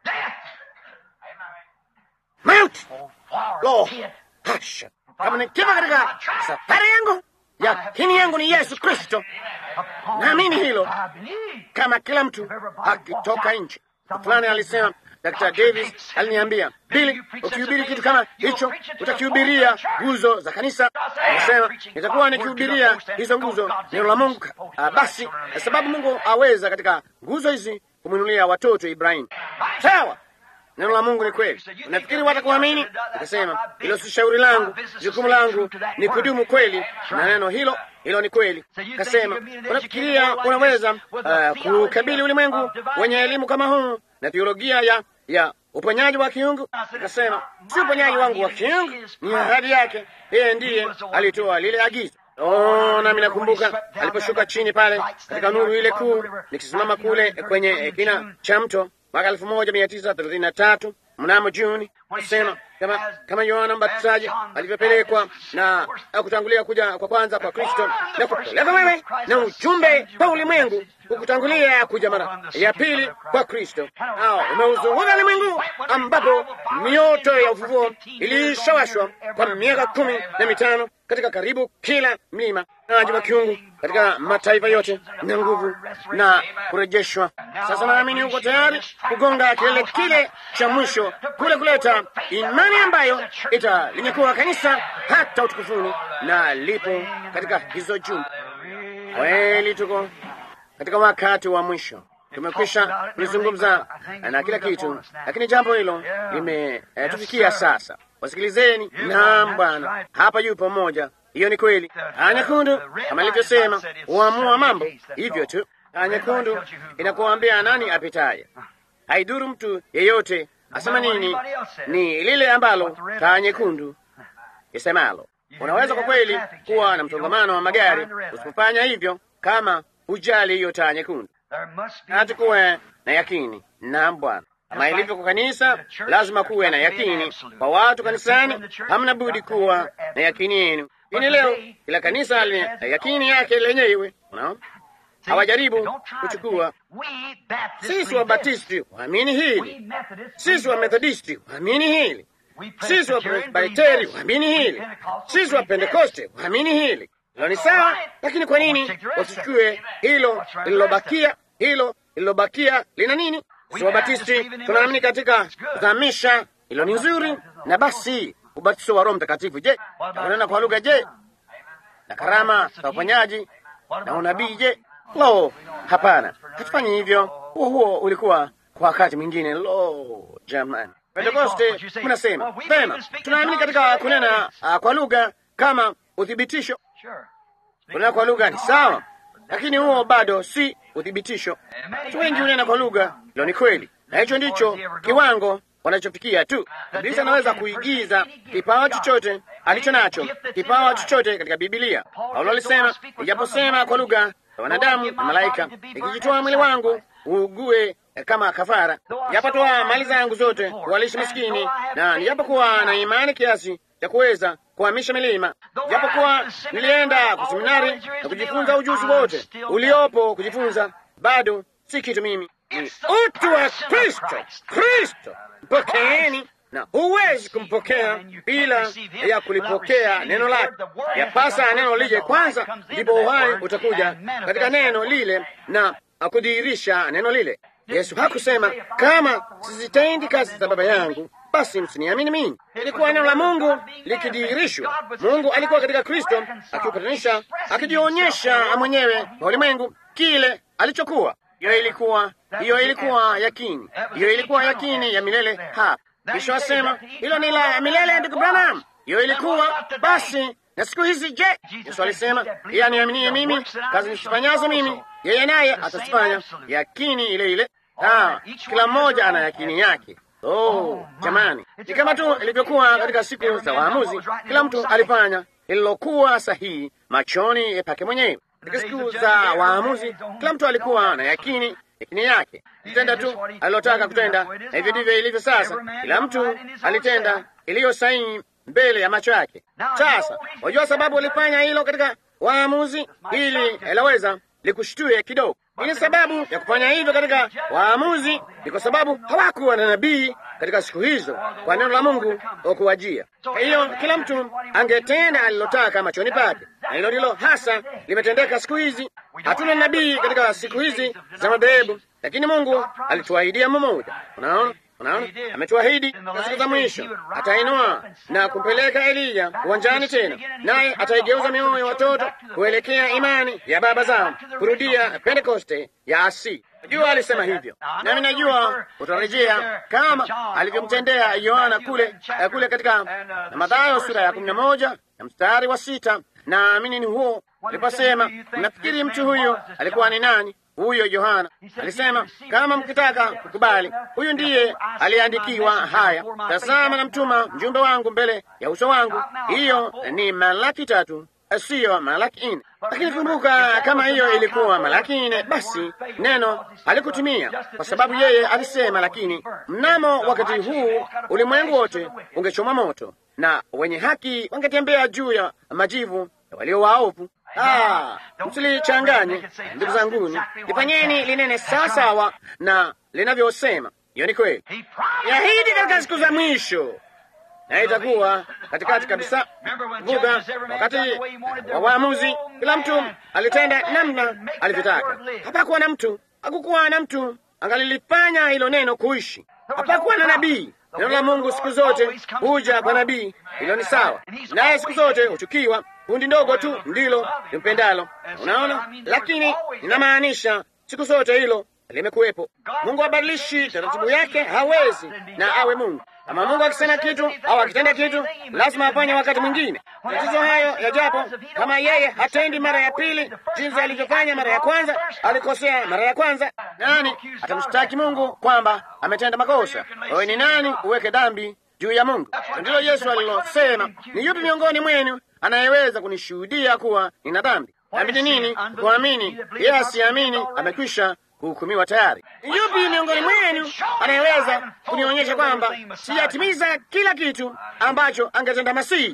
Mauti! Lo, hasha! Kama nikiwa katika safari yangu, yakini yangu ni Yesu Kristo. Naamini hilo, kama kila mtu akitoka nje. Fulani alisema, Dr. Davis aliniambia, Bili, ukihubiri kitu kama hicho utakihubiria nguzo za kanisa. Anasema nitakuwa nikihubiria hizo nguzo, neno la Mungu. Ah, basi sababu Mungu aweza katika nguzo hizi kumwinulia watoto Ibrahimu. Sawa, neno la Mungu ni kweli. Unafikiri watakuamini? Nikasema hilo si shauri langu, jukumu langu ni kudumu kweli na neno hilo hilo ni kweli. Kasema unafikiria unaweza uh, kukabili ulimwengu wenye elimu kama huu na teolojia ya ya uponyaji wa kiungu? Nikasema si uponyaji wangu wa kiungu, ni ahadi yake. Yeye ndiye alitoa lile agizo. Oh, nami nakumbuka aliposhuka chini pale katika nuru ile kuu, nikisimama kule kwenye kina cha mto mwaka elfu moja mia tisa thelathini na tatu mnamo Juni, nasema kama kama Yohana Mbatizaji alivyopelekwa na kutangulia kuja kwa kwanza kwa Kristo na kupeleka wewe na ujumbe kwa ulimwengu kukutangulia kuja mara ya pili kwa Kristo. Nao umeuzunguka ulimwengu ambapo mioto ya ufufuo ilishawashwa kwa miaka kumi na mitano katika karibu kila mlima naji wa kiungu katika mataifa yote na nguvu na kurejeshwa. Sasa naamini uko tayari kugonga kilele kile cha mwisho kule, kuleta imani ambayo italinyakua kanisa hata utukufuni, na lipo katika hizo jumbe. Kweli tuko katika wakati wa mwisho, tumekwisha kulizungumza na kila kitu, lakini jambo hilo limetufikia eh, sasa. Wasikilizeni. Naam, Bwana hapa yupo mmoja hiyo ni kweli. Taa nyekundu kama ilivyosema huamua mambo hivyo tu. Taa nyekundu inakuambia nani apitaye, haidhuru mtu yeyote asema nini, ni lile ambalo taa nyekundu isemalo. Unaweza kwa kweli kuwa na msongamano wa magari usipofanya hivyo, kama hujali hiyo taa nyekundu. Hati kuwe na yakini. Naam Bwana, kama ilivyo kwa kanisa, lazima kuwe na yakini kwa watu kanisani. Hamna budi kuwa na yakini yenu. Ini leo kila kanisa lina yakini yake lenyewe. Unaona, hawajaribu kuchukua. Sisi wa Batisti waamini hili, sisi wa Methodisti waamini hili, sisi wa Presbiteri waamini hili, sisi wa Pentekoste waamini hili. Hilo ni sawa, lakini kwa nini wasichukue hilo lililobakia? Hilo lililobakia lina nini? Si Wabatisti tunaamini katika kuzamisha, hilo ni nzuri. Na basi ubatizo wa Roho Mtakatifu, je, na kunena kwa lugha, je, na karama za uponyaji na unabii, je? Lo, hapana, hatufanyi hivyo. Huo huo ulikuwa kwa wakati mwingine. Lo, jamani, Pentekoste mnasema pema, tunaamini katika kunena uh, kwa lugha kama uthibitisho. Kunena kwa lugha ni sawa, lakini huo bado si uthibitisho. Watu wengi hunena kwa lugha, hilo ni kweli, na hicho ndicho kiwango wanachofikia tu. Ibilisi anaweza kuigiza kipawa chochote alicho nacho, kipawa chochote katika Bibilia. Paulo alisema, ijaposema kwa lugha za wanadamu na malaika, nikijitoa mwili wangu uugue kama kafara, nijapotoa mali zangu zote kuwalisha maskini, na nijapokuwa na imani kiasi cha kuweza kuhamisha milima, japokuwa nilienda kwa seminari na kujifunza ujuzi wote uliopo kujifunza, bado si kitu mimi. Ni utu wa Kristo. Kristo mpokeeni, na huwezi kumpokea bila ya kulipokea neno lake. Yapasa neno lije kwanza, ndipo uhai utakuja katika neno lile na akudhihirisha neno lile. Yesu hakusema kama sizitendi kazi za Baba yangu basi msiniamini mimi. Ilikuwa neno la Mungu likidhihirishwa. Mungu alikuwa katika Kristo akiupatanisha, akijionyesha mwenyewe kwa ulimwengu kile alichokuwa. Hiyo ilikuwa hiyo ilikuwa yakini, hiyo ilikuwa yakini ya milele hapa. Kisha wasema hilo ni la milele, ndugu Branham. Hiyo ilikuwa basi. Na siku hizi je? Yesu alisema yeye aniaminie mimi, kazi nisifanyazo mimi, yeye naye atazifanya. Yakini ile ile. Ah, kila mmoja ana yakini yake. Oh, jamani, ni kama tu ilivyokuwa katika siku za waamuzi. Kila mtu alifanya lililokuwa sahihi machoni pake mwenyewe. Katika siku za waamuzi, kila mtu alikuwa na yakini yakini yake, kitenda tu alilotaka kutenda, na hivyo ndivyo ilivyo sasa. Kila mtu alitenda iliyo sahihi mbele ya macho yake. Sasa wajua sababu walifanya hilo katika waamuzi, ili laweza likushtue kidogo. Ili sababu ya kufanya hivyo katika waamuzi ni kwa sababu hawakuwa na nabii katika siku hizo kwa neno la Mungu kuwajia. Kwa hiyo kila mtu angetenda alilotaka machoni pake, na hilo ndilo hasa limetendeka siku hizi. Hatuna nabii katika siku hizi za madhehebu, lakini Mungu alituahidia mmoja. Unaona, unaona, ametuahidi na siku za mwisho atainua na kumpeleka Eliya uwanjani tena, naye ataigeuza mioyo ya watoto kuelekea imani ya baba zao, kurudia Pentekoste ya asili. Najua alisema hivyo, nami najua utarejea kama alivyomtendea Yohana kule kule katika Mathayo sura ya kumi na moja na mstari wa sita. Naamini ni huo aliposema, mnafikiri mtu huyu alikuwa ni nani? Huyo Yohana alisema, kama mkitaka kukubali, huyu ndiye aliandikiwa haya, tazama na mtuma mjumbe wangu mbele ya uso wangu. Hiyo ni Malaki tatu, siyo Malaki nne. Lakini kumbuka, kama hiyo ilikuwa Malaki nne, basi neno alikutimia kwa sababu yeye alisema, lakini mnamo wakati huu ulimwengu wote ungechoma moto na wenye haki wangetembea juu ya majivu ya walio waovu. Ah, msilichanganye ndugu zanguni, lifanyeni linene sawasawa na linavyosema. Hiyo ni kweli, yahidi katika siku za mwisho, na itakuwa katikati kabisa. Kumbuka wakati wa waamuzi, kila mtu alitenda namna alivyotaka. Hapakuwa na mtu, hakukuwa na mtu angalilifanya hilo neno kuishi. Hapakuwa na nabii. Neno la Mungu siku zote huja kwa nabii, hilo ni sawa, naye siku zote huchukiwa kundi ndogo tu ndilo limpendalo. Unaona, lakini ninamaanisha siku zote hilo limekuwepo. Mungu abadilishi taratibu yake, hawezi na awe Mungu. Kama Mungu akisema kitu au akitenda kitu, lazima afanye wakati mwingine. Tatizo hayo yajapo, kama yeye hatendi mara ya pili jinsi alivyofanya mara ya kwanza, alikosea mara ya kwanza, nani atamshtaki Mungu kwamba ametenda makosa? Wewe ni nani uweke dhambi juu ya Mungu? Ndilo Yesu alilosema, ni yupi miongoni mwenu anayeweza kunishuhudia kuwa nina dhambi? Dhambi ni nini? Kuamini. Yeye asiamini amekwisha kuhukumiwa tayari. Yupi miongoni mwenu anayeweza kunionyesha kwamba sijatimiza kila kitu ambacho angetenda Masihi?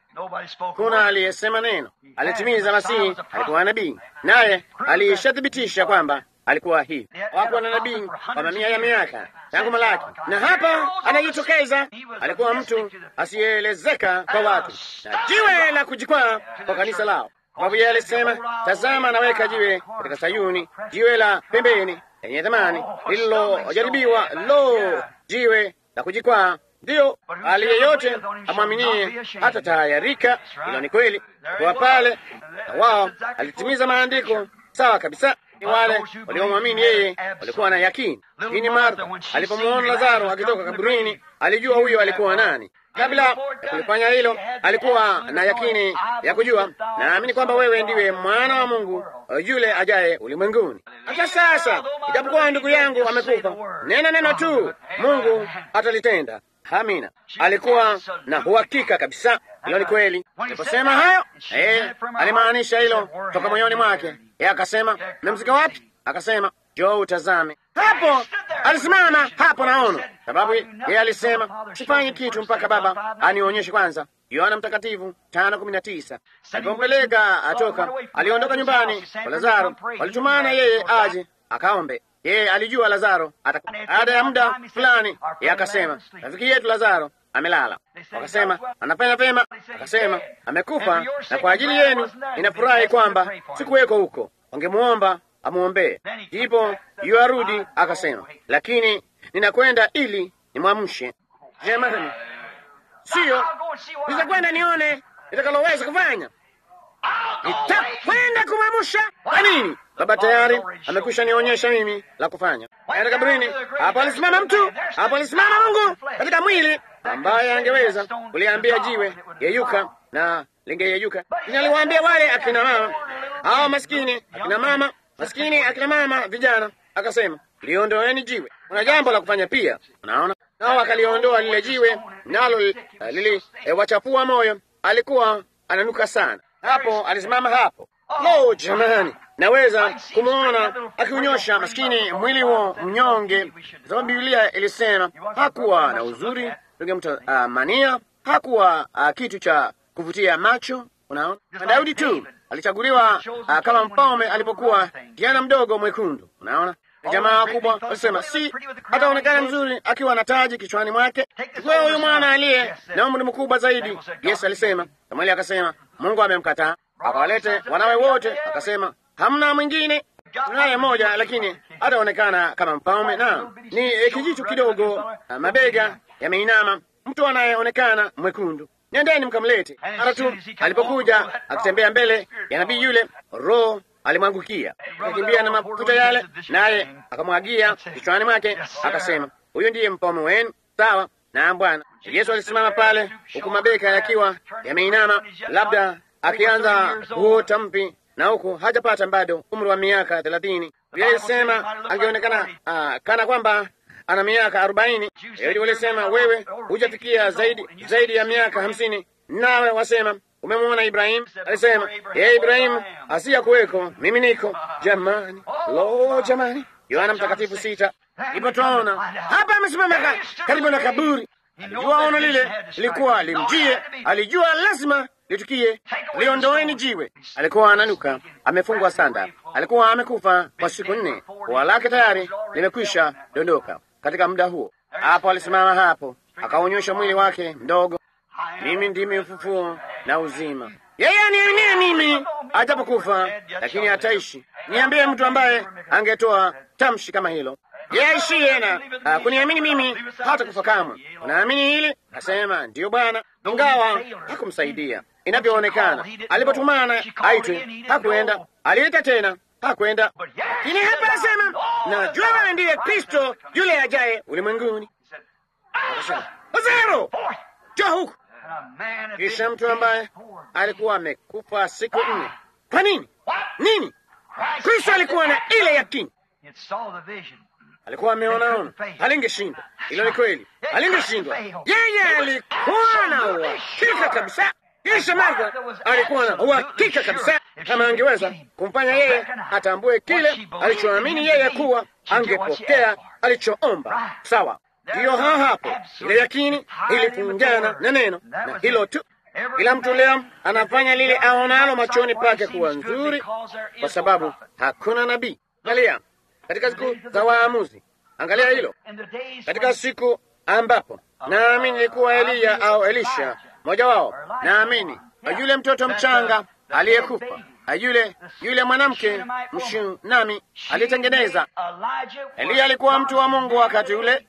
Kuna aliyesema neno, alitimiza Masihi, alikuwa nabii, naye alishathibitisha kwamba alikuwa hivi. Hawakuwa na nabii kwa mamia ya miaka tangu Malaki, na hapa anajitokeza. Alikuwa mtu asiyeelezeka kwa watu na jiwe la kujikwaa kwa kanisa lao. sababu yeye alisema, tazama, naweka jiwe katika Sayuni, jiwe la pembeni lenye thamani, lililojaribiwa, lo, jiwe la kujikwaa. Ndiyo, hali yeyote amwaminie hata tayarika. Hilo ni kweli, kwa pale na wao alitimiza maandiko sawa kabisa. Ni wale waliomwamini yeye walikuwa na yakini. Lakini Martha alipomwona Lazaro akitoka kaburini, alijua huyo alikuwa nani. Kabla ya kulifanya hilo, alikuwa na yakini ya kujua, naamini kwamba wewe ndiwe mwana wa Mungu yule ajaye ulimwenguni. Hata sasa, ijapokuwa ndugu yangu amekufa, nena neno tu, Mungu atalitenda. Amina. Alikuwa na uhakika kabisa, hilo ni kweli. Aliposema hayo, eh, alimaanisha hilo toka moyoni mwake. Yeye akasema, mmemzika wapi? Akasema, njoo utazame. Hapo alisimama hapo, naona sababu yeye alisema, sifanyi kitu mpaka Baba anionyeshe kwanza. Yohana Mtakatifu tano kumi na tisa. Alipompeleka atoka, aliondoka nyumbani kwa Lazaro, walitumana yeye aje akaombe. Yeye alijua Lazaro atakufa. Baada ya muda fulani, yeye akasema, rafiki yetu Lazaro amelala. Wakasema anafanya vyema, akasema amekufa, na kwa ajili yenu ninafurahi kwamba sikuweko huko, wangemuomba amwombee. Ndipo yuarudi akasema, lakini ninakwenda ili nimwamshe. Jamani, siyo nitakwenda nione nitakaloweza kufanya, nitakwenda kumwamsha. Kwa nini? Baba tayari amekwisha nionyesha mimi la kufanya. Kaenda kaburini, hapo alisimama mtu, hapo alisimama Mungu katika mwili ambaye angeweza kuliambia jiwe yeyuka na lingeyeyuka. Naliwaambia wale akina mama hao maskini, akina mama maskini, akina mama vijana, akasema liondoeni jiwe. Kuna jambo la kufanya pia, unaona. Nao akaliondoa lile jiwe, nalo liliwachafua moyo. Alikuwa ananuka sana. Hapo alisimama hapo. Lo, jamani, naweza kumwona akiunyosha maskini mwili huo mnyonge, sababu Biblia ilisema hakuwa na uzuri tungemtamania, uh, hakuwa uh, kitu cha kuvutia macho. Unaona, na Daudi tu alichaguliwa uh, kama mfalme alipokuwa kijana mdogo mwekundu. Unaona, jamaa wakubwa walisema si ataonekana mzuri akiwa na taji kichwani mwake. Chukua huyu mwana aliye na umri mkubwa zaidi. Yesu alisema, Samueli akasema Mungu amemkataa akawalete wanawe wote, akasema hamna mwingine, tunaye moja, lakini hataonekana kama mfalme. Na ni kijitu kidogo, mabega yameinama, mtu anayeonekana mwekundu. Nendeni mkamlete. Mara tu alipokuja akitembea mbele ya nabii yule, Roho alimwangukia akakimbia na mafuta yale, naye akamwagia kichwani mwake, akasema huyu ndiye mfalme wenu. Sawa na Bwana. Yesu alisimama pale, huku mabeka yakiwa yameinama, labda akianza kuota mpi na huku hajapata bado umri wa miaka thelathini. Biblia ilisema angeonekana uh, kana kwamba ana miaka arobaini. Yahudi walisema wewe hujafikia zaidi zaidi ya miaka hamsini, nawe wasema umemwona Ibrahimu. Alisema yeye Ibrahimu asiya kuweko, mimi niko. Jamani, lo, jamani! Yohana Mtakatifu sita. Ipo twaona hapa amesimama karibu na kaburi. Alijua ono lile lilikuwa limjie, alijua lazima litukie. Liondoeni jiwe. Alikuwa ananuka, amefungwa sanda, alikuwa amekufa kwa siku nne, pua lake tayari limekwisha dondoka. Katika muda huo hapo alisimama hapo, akaonyesha mwili wake mdogo, mimi ndimi ufufuo na uzima, yeye aniaminie mimi ajapokufa, lakini ataishi. Niambie mtu ambaye angetoa tamshi kama hilo yeye aishiye na uh, kuniamini mimi hata kufa kamwe. Unaamini hili? Asema ndiyo Bwana. Ingawa hakumsaidia inavyoonekana, alipotumana aitwe hakwenda, aliita tena hakwenda. Lakini hapa anasema najua wewe ndiye Kristo yule ajaye ulimwenguni. Akasema Lazaro, njoo huku. Kisha mtu ambaye alikuwa amekufa siku nne. Kwa nini? Nini? Kristo alikuwa na ile yakini alikuwa ameonaona, alingeshindwa. Hilo ni kweli, alingeshindwa. Yeye alikuwa na uhakika kabisa. Kisha Martha alikuwa na uhakika kabisa, kama angeweza kumfanya yeye atambue kile alichoamini yeye kuwa angepokea alichoomba. Sawa, ndiyo ha hapo, ile yakini ilifungana na neno, na hilo tu. Kila mtu leo anafanya lile aonalo machoni pake kuwa nzuri, kwa sababu hakuna nabii. Angalia katika siku za waamuzi, angalia hilo. Katika siku ambapo naamini ilikuwa Eliya au Elisha mmoja wao, naamini yule mtoto mchanga aliyekufa, yule yule mwanamke mshunami aliyetengeneza. Eliya alikuwa mtu wa Mungu wakati ule,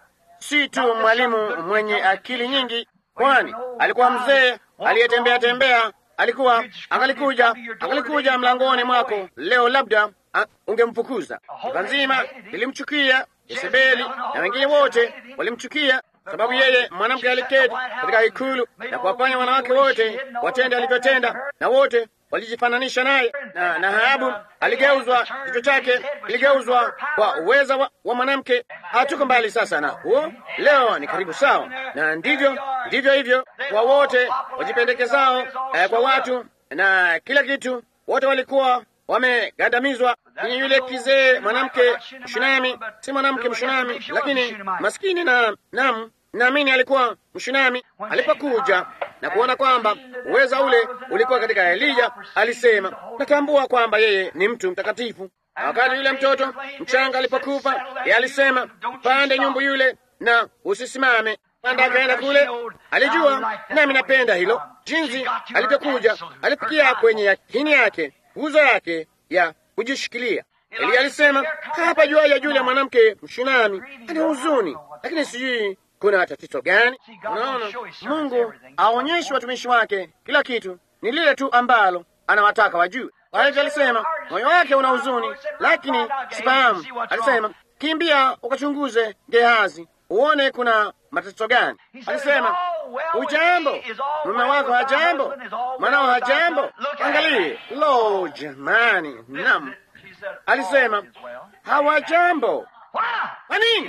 si tu mwalimu mwenye akili nyingi, kwani alikuwa mzee aliyetembea tembea. Alikuwa angalikuja angalikuja mlangoni mwako leo, labda ungemfukuza. Taifa nzima lilimchukia, Yezebeli na wengine wote walimchukia sababu yeye mwanamke aliketi katika ikulu na kuwafanya wanawake wote watende alivyotenda, na wote walijifananisha naye. Na, na Ahabu aligeuzwa, kichwa chake kiligeuzwa kwa uweza wa, wa mwanamke. Hatuko mbali sasa na huo, leo ni karibu sawa, na ndivyo ndivyo hivyo kwa wote wajipendekezao eh, kwa watu na kila kitu, wote walikuwa wamegandamizwa. Ni yule kizee mwanamke mshunami, si mwanamke mshunami, lakini maskini na nam naamini alikuwa mshunami. Alipokuja na kuona kwamba uweza ule ulikuwa katika Elija, alisema natambua kwamba yeye ni mtu mtakatifu. Na wakati yule mtoto mchanga alipokufa, yeye alisema pande nyumbu yule na usisimame. Panda akaenda kule, alijua nami napenda hilo, jinsi alivyokuja, alifikia kwenye yakini yake, nguzo yake ya kujishikilia. Eliya alisema hapa jua ya yule mwanamke mshunami ana huzuni, lakini sijui kuna tatizo gani? Unaona, Mungu aonyeshe watumishi wake kila kitu, ni lile tu ambalo anawataka wajue. Kwa hivyo alisema moyo wake una huzuni, lakini sifahamu. Alisema kimbia ukachunguze Gehazi uone kuna matatizo gani. Alisema ujambo, mume wako hajambo, mwanao hajambo, angalie. Lo, jamani, nam alisema hawajambo. Kwa nini?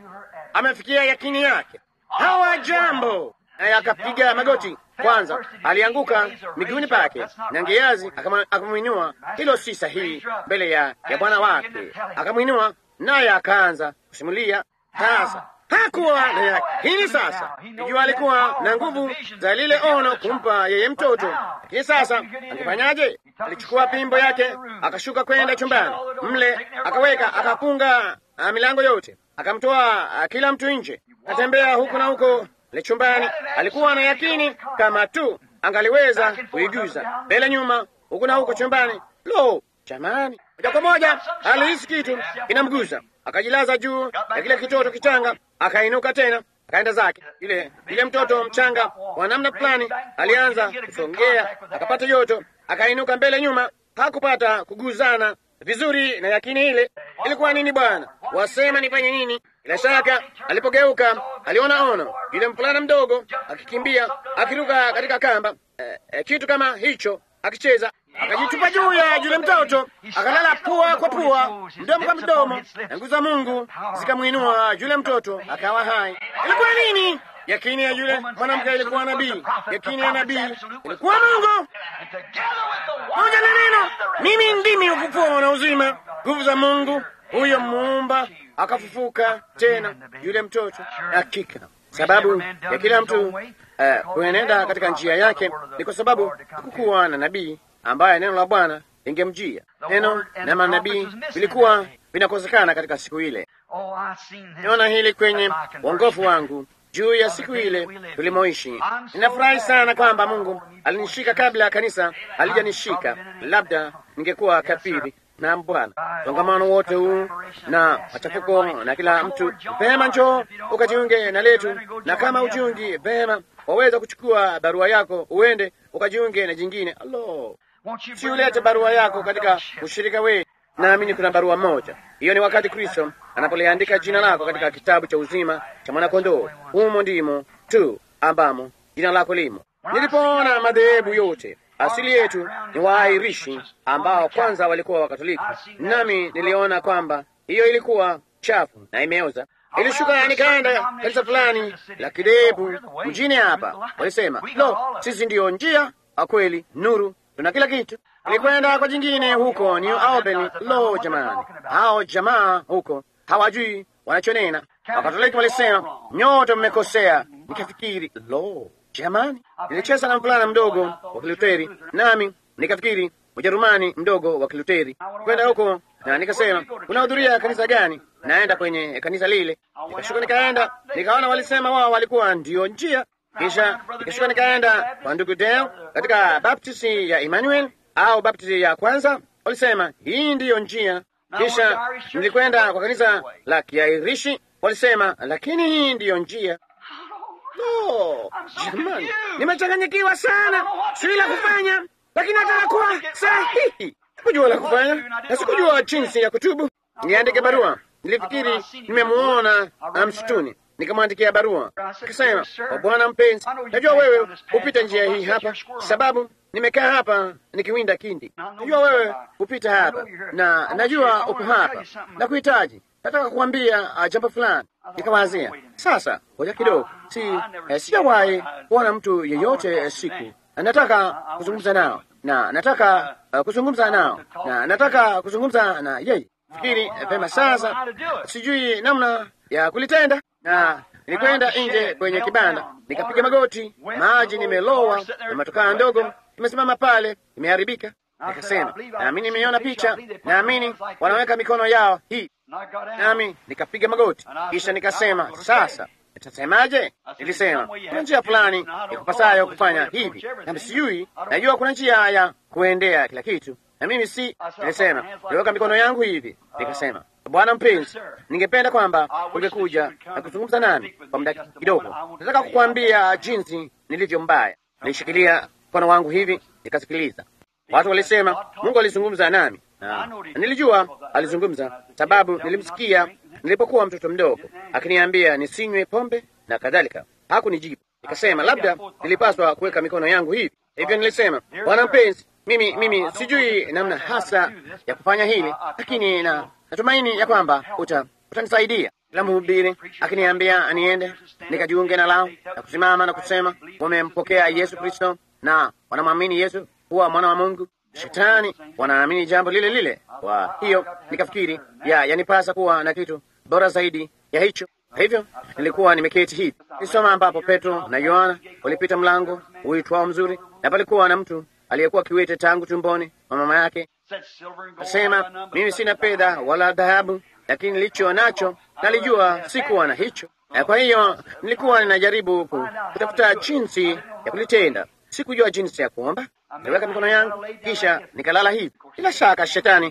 Amefikia yakini yake, hawajambo, naye akapiga magoti. Kwanza alianguka miguuni pake, na Gehazi akamwinua. Hilo si sahihi mbele ya, ya bwana wake. Akamwinua naye akaanza kusimulia. Sasa hakuwa na yakini. Sasa ikiwa alikuwa na nguvu za lile ono kumpa yeye mtoto, lakini sasa angefanyaje? Alichukua pimbo yake akashuka kwenda chumbani mle, akaweka akafunga milango yote, akamtoa kila mtu nje, akatembea huku na huko le chumbani. Alikuwa na yakini kama tu angaliweza kuiguza mbele nyuma, huku na huko chumbani. Lo, jamani! Moja kwa moja alihisi kitu inamguza, akajilaza juu ya kile kitoto kichanga, akainuka tena, akaenda zake. Yule yule mtoto mchanga kwa namna fulani alianza kusongea, akapata joto, akainuka mbele nyuma, hakupata kuguzana vizuri na yakini ile. Ilikuwa nini bwana? Wasema nifanye nini? Bila shaka alipogeuka aliona ono, yule mvulana mdogo akikimbia, akiruka katika kamba, eh, eh, kitu kama hicho akicheza akajitupa juu ya yule mtoto akalala pua kwa pua, mdomo kwa mdomo, na nguvu za Mungu zikamwinua yule mtoto akawa hai. Ilikuwa nini? Yakini ya yule mwanamke ilikuwa nabii. Yakini ya nabii ilikuwa Mungu moja na neno, mimi ndimi ufufuo na uzima. Nguvu za Mungu huyo muumba akafufuka tena yule mtoto. Hakika sababu ya kila mtu uh, kuenenda katika njia yake ni kwa sababu hakukuwa na nabii ambaye neno la Bwana lingemjia. Neno na manabii vilikuwa vinakosekana katika siku ile. Niona hili kwenye uongofu wangu juu ya siku ile tulimoishi. Ninafurahi sana kwamba Mungu alinishika kabla ya kanisa alijanishika. Labda ningekuwa kafiri na Bwana. Songamano wote huu na machafuko na kila mtu, vema, njoo ukajiunge na letu, na kama ujiungi vema, waweza kuchukua barua yako uende ukajiunge na jingine. Alo, si ulete barua yako katika ushirika wetu. Naamini kuna barua moja, hiyo ni wakati Kristo anapoliandika jina lako katika kitabu cha uzima cha mwanakondoo. Humo ndimo tu ambamo jina lako limo. Nilipoona madhehebu yote asili yetu ni Waairishi ambao kwanza walikuwa Wakatoliki, nami niliona kwamba hiyo ilikuwa chafu na imeoza. Ilishuka nikaenda kanisa fulani la kidebu mjini hapa, walisema lo, sisi ndiyo njia, kweli, nuru, tuna kila kitu. Nilikwenda kwa jingine huko New Albany. Lo, jamani, hao jamaa huko hawajui wanachonena. Wakatoliki walisema nyote mmekosea. Nikafikiri lo Jamani, nilicheza na mvulana mdogo wa Kiluteri, nami nikafikiri Ujerumani mdogo wa Kiluteri. Kwenda huko na nikasema, unahudhuria kanisa gani? Naenda kwenye kanisa lile. Nikashuka nikaenda, nikaona walisema wao walikuwa ndiyo njia. Kisha nikashuka nikaenda kwa ndugu Dale katika baptisi ya Emmanuel au baptisi ya kwanza, walisema hii ndiyo njia. Kisha nilikwenda kwa kanisa la Kiairishi, walisema lakini hii ndiyo njia. No, jamani, nimechanganyikiwa sana, sijui la kufanya, lakini nataka kuwa sahihi. Sikujua la kufanya na sikujua jinsi ya kutubu. Niandike barua, nilifikiri nimemuona msituni, nikamwandikia barua nikasema, kwa Bwana mpenzi, najua wewe hupita njia hii hapa, sababu nimekaa hapa nikiwinda kindi. Najua wewe hupita hapa na najua upo hapa na kuhitaji nataka kuambia uh, jambo fulani. Nikawazia sasa, ngoja kidogo, si eh, sijawahi kuona mtu yeyote eh, siku nataka kuzungumza nao na nataka uh, kuzungumza nao na nataka kuzungumza na yeye. Fikiri eh, pema sasa, sijui namna ya kulitenda, na nilikwenda nje kwenye kibanda nikapiga magoti, maji nimelowa na matokaa ndogo imesimama pale, imeharibika. Nikasema, naamini nimeiona picha, naamini wanaweka mikono yao hii nami nikapiga magoti, kisha nikasema, sasa nitasemaje? Nilisema kuna njia fulani ya kupasayo kufanya hivi, na sijui, najua kuna njia ya kuendea kila kitu, na mimi si. Nilisema niweka mikono yangu hivi, nikasema, Bwana mpenzi, ningependa kwamba ungekuja na kuzungumza nami kwa muda kidogo. Nataka kukuambia jinsi nilivyo mbaya. Nilishikilia mkono wangu hivi, nikasikiliza. Watu walisema Mungu alizungumza nami na nilijua alizungumza, sababu nilimsikia nilipokuwa mtoto mdogo akiniambia nisinywe pombe na kadhalika. Hakunijibu. Nikasema labda nilipaswa kuweka mikono yangu hivi. Hivyo nilisema, Bwana mpenzi, mimi mimi sijui namna hasa ya kufanya hili, lakini na natumaini ya kwamba uta utanisaidia. Kila mhubiri akiniambia niende nikajiunge na lao na kusimama na kusema wamempokea Yesu Kristo na wanamwamini Yesu kuwa mwana wa Mungu. Shetani wanaamini jambo lile lile. Kwa hiyo nikafikiri ya yanipasa kuwa na kitu bora zaidi ya hicho. Kwa hivyo nilikuwa nimeketi hivi nisoma, ambapo Petro na Yohana walipita mlango uitwao Mzuri, na palikuwa na mtu aliyekuwa kiwete tangu tumboni mwa mama yake. Asema, mimi sina fedha wala dhahabu, lakini nilicho nacho nalijua sikuwa na hicho. Na kwa hiyo nilikuwa ninajaribu kutafuta jinsi ya kulitenda. Sikujua jinsi ya kuomba. Niliweka mikono yangu kisha nikalala hivi. Bila shaka shetani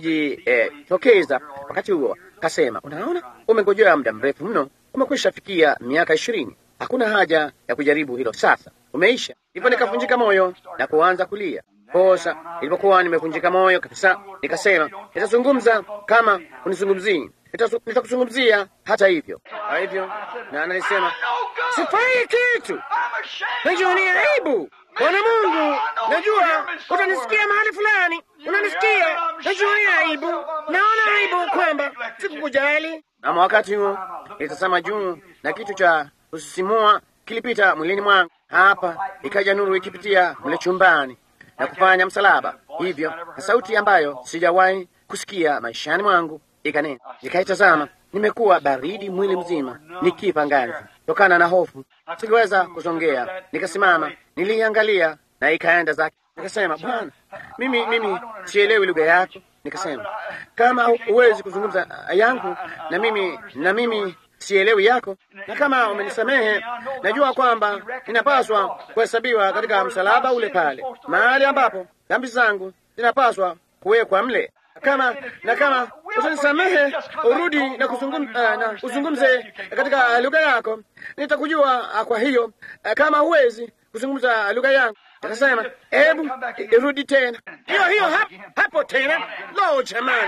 alijitokeza eh, wakati huo kasema, unaona, umengojea muda mrefu mno, umekwisha fikia miaka ishirini. Hakuna haja ya kujaribu hilo sasa, umeisha. Hivyo nikavunjika moyo na kuanza kulia. Kosa ilipokuwa nimevunjika moyo kabisa, nikasema nitazungumza kama unizungumzii, nitakuzungumzia hata hivyo. Kwa hivyo na analisema sifai kitu, najionea aibu Bwana Mungu, najua utanisikia mahali fulani, unanisikia, najionea aibu, naona aibu kwamba sikukujali. Ama wakati huo nilitazama juu na kitu cha kusisimua kilipita mwilini mwangu. Hapa ikaja nuru ikipitia mle chumbani na kufanya msalaba hivyo, na sauti ambayo sijawahi kusikia maishani mwangu ikanena. Nikaitazama, nimekuwa baridi mwili mzima, nikipa ngazi tokana na hofu, sikuweza kusongea. Nikasimama, niliangalia na ikaenda zake. Nikasema, Bwana, mimi mimi sielewi lugha yako. Nikasema, kama huwezi kuzungumza yangu na mimi na mimi sielewi yako, na kama umenisamehe, najua kwamba ninapaswa kuhesabiwa katika msalaba ule pale, mahali ambapo dhambi zangu zinapaswa kuwekwa mle kama na kama utanisamehe urudi na kuzungumza na uzungumze katika lugha yako, nitakujua. Kwa hiyo kama huwezi kuzungumza lugha yangu, akasema hebu irudi tena hiyo hiyo hapo, hapo tena. Lo, jamani,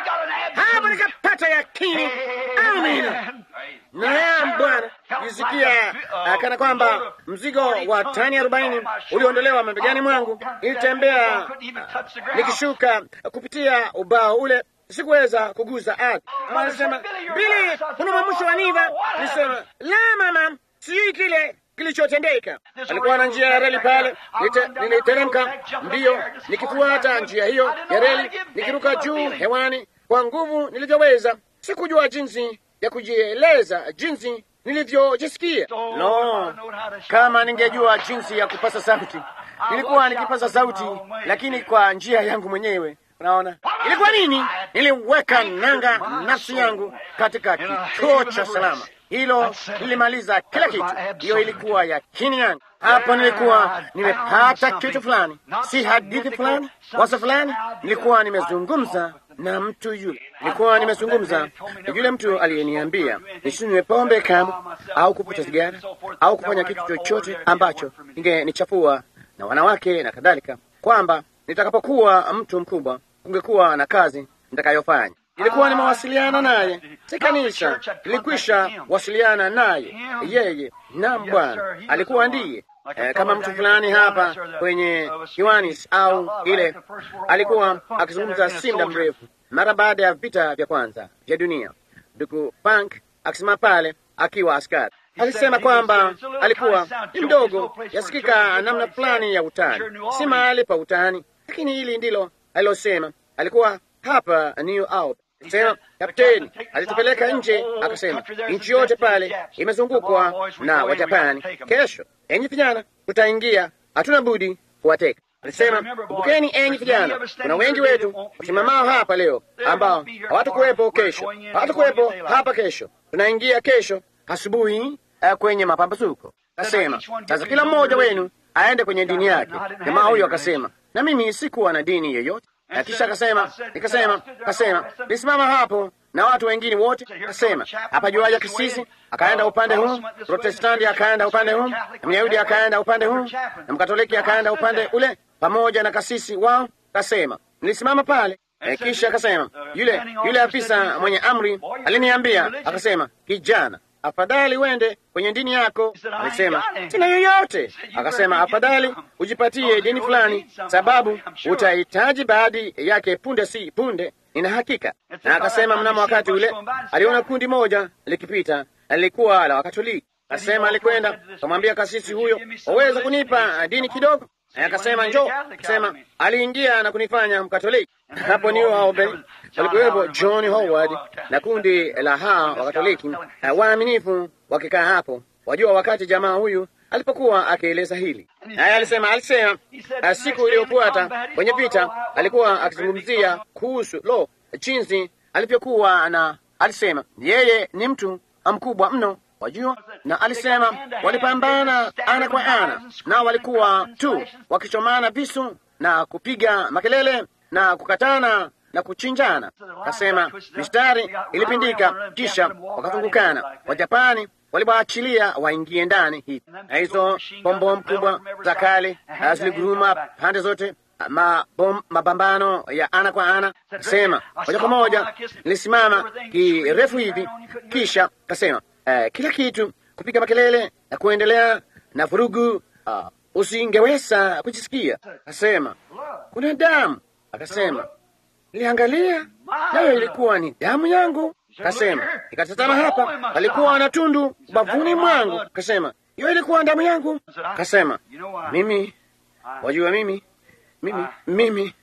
hapo nikapata yakini. Amina. Naam Bwana, nisikia kana kwamba mzigo wa tani arobaini uliondolewa mabegani mwangu. Nilitembea nikishuka kupitia ubao ule, sikuweza kuguza ardhi. Anasema Bili, kuna mwamusho wa niva. Nisema la mama, sijui kile kilichotendeka. Alikuwa na njia ya reli pale, niliteremka mbio nikifuata njia hiyo ya reli, nikiruka juu hewani kwa nguvu nilivyoweza. Sikujua jinsi ya kujieleza jinsi nilivyojisikia. No, kama ningejua jinsi ya kupasa sauti, nilikuwa nikipasa sauti, lakini kwa njia yangu mwenyewe. Unaona ilikuwa nini? Niliweka nanga nafsi yangu katika kituo cha salama. hilo lilimaliza kila kitu. Hiyo ilikuwa yakini yangu. Hapo nilikuwa nimepata kitu fulani, si hadithi fulani, wazo fulani. Nilikuwa nimezungumza na mtu yule, nilikuwa nimezungumza na yule mtu aliyeniambia nisinywe pombe kamwe au kuvuta sigara au kufanya kitu chochote ambacho ingenichafua na wanawake na kadhalika, kwamba nitakapokuwa mtu mkubwa kungekuwa na kazi nitakayofanya. Nilikuwa nimewasiliana naye, si kanisa, nilikwisha wasiliana naye yeye. Naam, Bwana alikuwa ndiye Eh, kama mtu fulani hapa kwenye Kiwanis au ile alikuwa akizungumza si muda mrefu, mara baada ya vita vya kwanza vya dunia. Ndugu Bank akisimama pale akiwa askari alisema kwamba alikuwa ni mdogo, yasikika namna fulani ya utani, si mahali pa utani, lakini hili ndilo alilosema. Alikuwa hapa New Albany sema kapteni alitupeleka nje, akasema nchi yote pale imezungukwa na Wajapani. Kesho enyi vijana, tutaingia, hatuna budi kuwateka. Alisema kumbukeni, enyi vijana, kuna wengi wetu wasimamao hapa leo ambao hawatakuwepo kesho, hawatakuwepo hapa kesho. Tunaingia kesho asubuhi uh, kwenye mapambazuko. Akasema sasa kila mmoja wenu aende kwenye dini yake. Jamaa huyo akasema, na mimi sikuwa na dini yoyote na kisha akasema, nikasema, akasema nisimama hapo na watu wengine wote, akasema hapa juaja kisisi akaenda upande huu, Protestanti akaenda upande huu, na Myahudi akaenda upande huu, na Mkatoliki akaenda upande ule, pamoja na kasisi wao. Akasema nilisimama pale e, kisha akasema yule yule afisa mwenye amri aliniambia, akasema kijana afadhali wende kwenye dini yako. Alisema sina yoyote. Akasema afadhali ujipatie dini fulani, sababu utahitaji baadhi yake punde si punde, nina hakika. Na akasema mnamo wakati ule aliona kundi moja likipita, lilikuwa la Wakatoliki. Akasema alikwenda akamwambia kasisi huyo, waweza kunipa dini kidogo? Akasema njoo. Akasema aliingia na kunifanya Mkatoliki. Hapo New Albany walikuwepo John Howard na kundi la haa Wakatoliki waaminifu wakikaa hapo. Wajua, wakati jamaa huyu alipokuwa akieleza hili, naye alisema alisema siku iliyofuata kwenye vita alikuwa akizungumzia kuhusu lo, jinsi alivyokuwa na, alisema yeye ni mtu mkubwa mno wajua, na alisema walipambana ana kwa ana, na walikuwa tu wakichomana visu na kupiga makelele na kukatana na kuchinjana. Akasema mistari ilipindika, kisha wakazungukana. Wajapani waliwaachilia waingie ndani hivi, na hizo bombom kubwa za kale ziliguruma pande zote, mabom, mapambano ya ana kwa ana. Kasema moja kwa moja nilisimama kirefu hivi, kisha kasema Uh, kila kitu kupiga makelele na kuendelea na vurugu, uh, usingeweza kujisikia. Akasema kuna damu. Akasema niliangalia, nayo ilikuwa ni damu yangu. Akasema nikatazama hapa, alikuwa na tundu ubavuni mwangu. Akasema hiyo ilikuwa damu yangu. Akasema mimi, wajua, mimi mimi mimi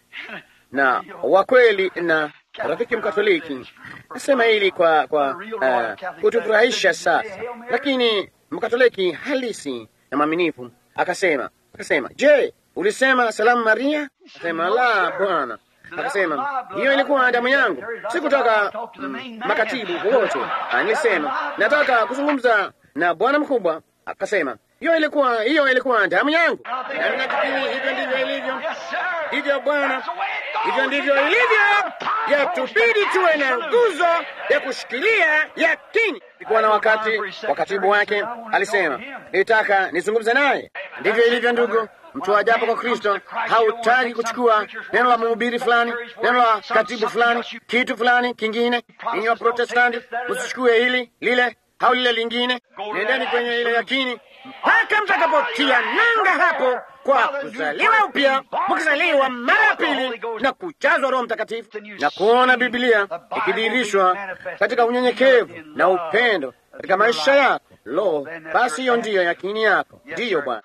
na wakweli na rafiki Mkatoliki nasema hili kwa kwa uh, kutufurahisha sasa, lakini Mkatoliki halisi na mwaminifu akasema akasema, je, ulisema salamu Maria? Akasema la, Bwana. Akasema hiyo ilikuwa damu yangu, sikutaka mm, makatibu wowote. Nilisema nataka kuzungumza na bwana mkubwa. Akasema hiyo ilikuwa hiyo ilikuwa damu yangu, na ninafikiri hivyo ndivyo ilivyo. Hivyo Bwana, hivyo ndivyo ilivyo. Yatubidi tuwe na nguzo ya kushikilia yakini. Ilikuwa na wakati wa katibu wake alisema, nilitaka nizungumze naye. Ndivyo ilivyo, ndugu. Mtu ajapo kwa Kristo hautaki kuchukua neno la mhubiri fulani, neno la katibu fulani, kitu fulani kingine. Ninyi wa Protestanti msichukue hili lile au lile lingine, nendeni kwenye ile yakini mpaka mtakapotia nanga hapo kwa kuzaliwa upya, mkizaliwa mara ya pili na kujazwa Roho Mtakatifu na kuona Biblia ikidhihirishwa katika unyenyekevu na upendo katika maisha yako. Lo, basi hiyo ndiyo yakini yako. Ndiyo Bwana.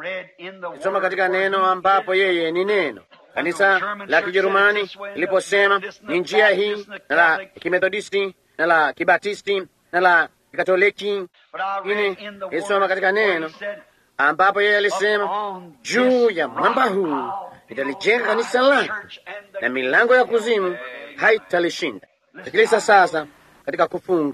Soma katika neno ambapo yeye ni neno. Kanisa la Kijerumani liliposema ni njia hii, na la Kimethodisti na la Kibatisti na la Kikatoliki, lakini isoma katika neno ambapo yeye alisema juu ya mwamba huu nitalijenga kanisa langu na milango ya kuzimu haitalishinda. Sikiliza sasa, katika kufunga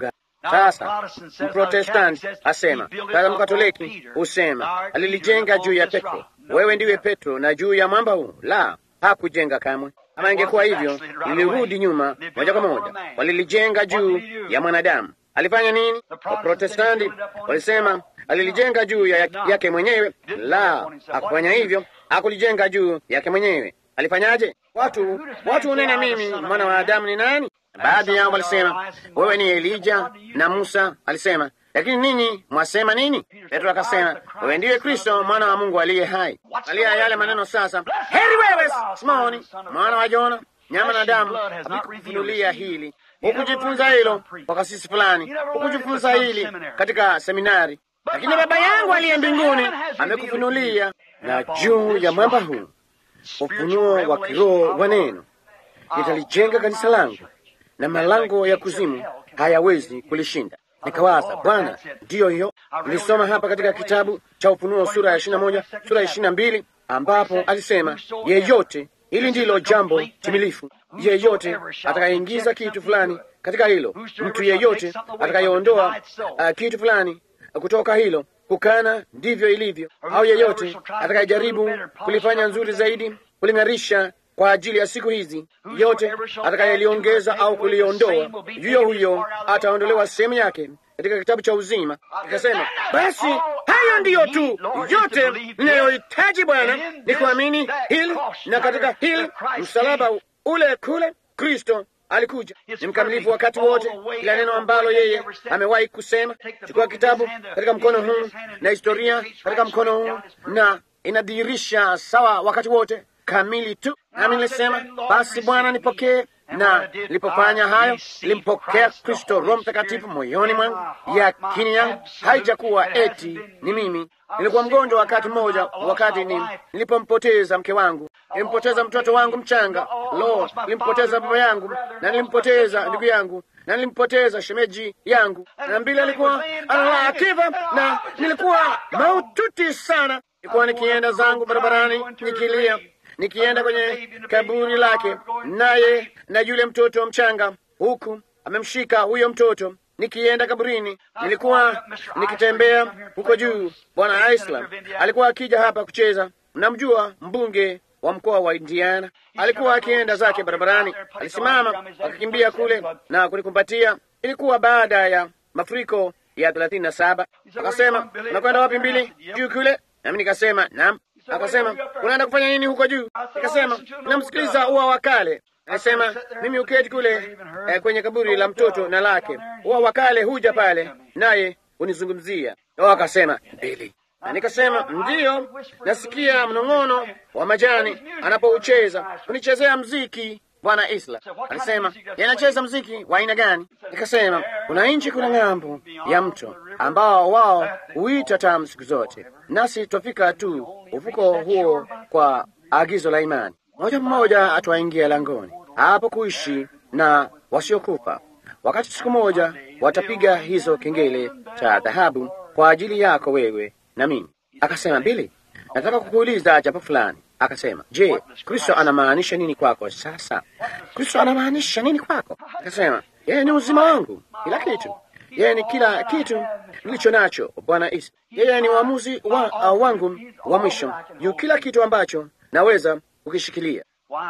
Sasa Mprotestanti asema, sasa Mkatoliki husema alilijenga juu ya Petro. Wewe ndiwe Petro, na juu ya mwamba huu. La, hakujenga kamwe. Kama ingekuwa hivyo, lilirudi nyuma moja kwa moja. Walilijenga juu ya mwanadamu. Alifanya nini? Waprotestanti walisema alilijenga juu ya yake mwenyewe. La, hakufanya hivyo, hakulijenga juu yake mwenyewe. Alifanyaje? Watu watu unena mimi mwana wa Adamu ni nani? Baadhi yao walisema wewe ni Elija, na Musa alisema lakini ninyi mwasema nini? Petro akasema wewe ndiye Kristo mwana wa Mungu aliye hai. Alia yale maneno sasa, heri wewe Simoni mwana wa Jona, nyama na damu havikufunulia hili, hukujifunza hilo kwa kasisi fulani, hukujifunza hili katika seminari, lakini Baba yangu aliye mbinguni amekufunulia. Na juu ya mwamba huu ufunuo wa kiroho wa neno nitalijenga kanisa langu, na malango ya kuzimu hayawezi kulishinda. Nikawaza, Bwana, ndiyo hiyo. Nilisoma hapa katika kitabu cha Ufunuo sura ya ishirini na moja sura ya ishirini na mbili ambapo alisema yeyote, hili ndilo jambo timilifu, yeyote atakayeingiza kitu fulani katika hilo, mtu yeyote atakayeondoa uh, kitu fulani kutoka hilo, kukana ndivyo ilivyo, au yeyote atakayejaribu kulifanya nzuri zaidi, kuling'arisha kwa ajili ya siku hizi, yote atakayeliongeza au kuliondoa, yuyo huyo ataondolewa sehemu yake katika kitabu cha uzima. Ikasema, basi hayo ndiyo tu yote ninayohitaji Bwana, ni kuamini hili, na katika hili msalaba ule kule Kristo alikuja ni mkamilifu wakati wote, kila neno ambalo yeye amewahi kusema. Chukua kitabu katika mkono huu na historia katika mkono huu, na inadhihirisha sawa wakati wote kamili tu. Nami nilisema basi, Bwana nipokee. Na nilipofanya hayo, nilimpokea Kristo Roho Mtakatifu moyoni mwangu. Yakini yangu haijakuwa eti ni mimi. Nilikuwa mgonjwa wakati mmoja, wakati ni nilipompoteza mke wangu, nilimpoteza mtoto wangu mchanga. Lo, nilimpoteza baba yangu, na nilimpoteza ndugu yangu, na nilimpoteza shemeji yangu, na mbili alikuwa analala akifa, na nilikuwa maututi sana. Nilikuwa nikienda zangu barabarani nikilia nikienda kwenye kaburi lake, naye na yule mtoto mchanga, huku amemshika huyo mtoto. Nikienda kaburini, nilikuwa nikitembea huko juu. Bwana Islam alikuwa akija hapa kucheza. Mnamjua mbunge wa mkoa wa Indiana, alikuwa akienda zake barabarani, alisimama akakimbia kule na kunikumbatia. Ilikuwa baada ya mafuriko ya thelathini na saba. Akasema, unakwenda wapi mbili juu kule? Nami nikasema naam. Akasema, unaenda kufanya nini huko juu? Nikasema, namsikiliza ua wa kale. Akasema, mimi uketi kule eh, kwenye kaburi la mtoto na lake. Ua wa kale huja pale naye unizungumzia. O, akasema mbili. Na nikasema ndiyo, nasikia mnong'ono wa majani anapoucheza, unichezea mziki Bwana Isla. Alisema yanacheza mziki wa aina gani? Nikasema kuna nchi kuna ng'ambo ya mto ambao wao huita tamu siku zote, nasi twafika tu ufuko huo kwa agizo la imani. Mmoja mmoja atwaingia langoni hapo kuishi na wasiokufa, wakati siku moja watapiga hizo kengele cha dhahabu kwa ajili yako wewe na mimi. Akasema Bili, nataka kukuuliza jambo fulani. Akasema, je, Kristo anamaanisha nini kwako sasa? Kristo anamaanisha nini kwako? Akasema, yeye ni uzima wangu, kila kitu. Yeye ni kila kitu nilicho nacho, Bwana Isa. Yeye ni uamuzi wa, uh, wangu wa mwisho juu kila kitu ambacho naweza kukishikilia.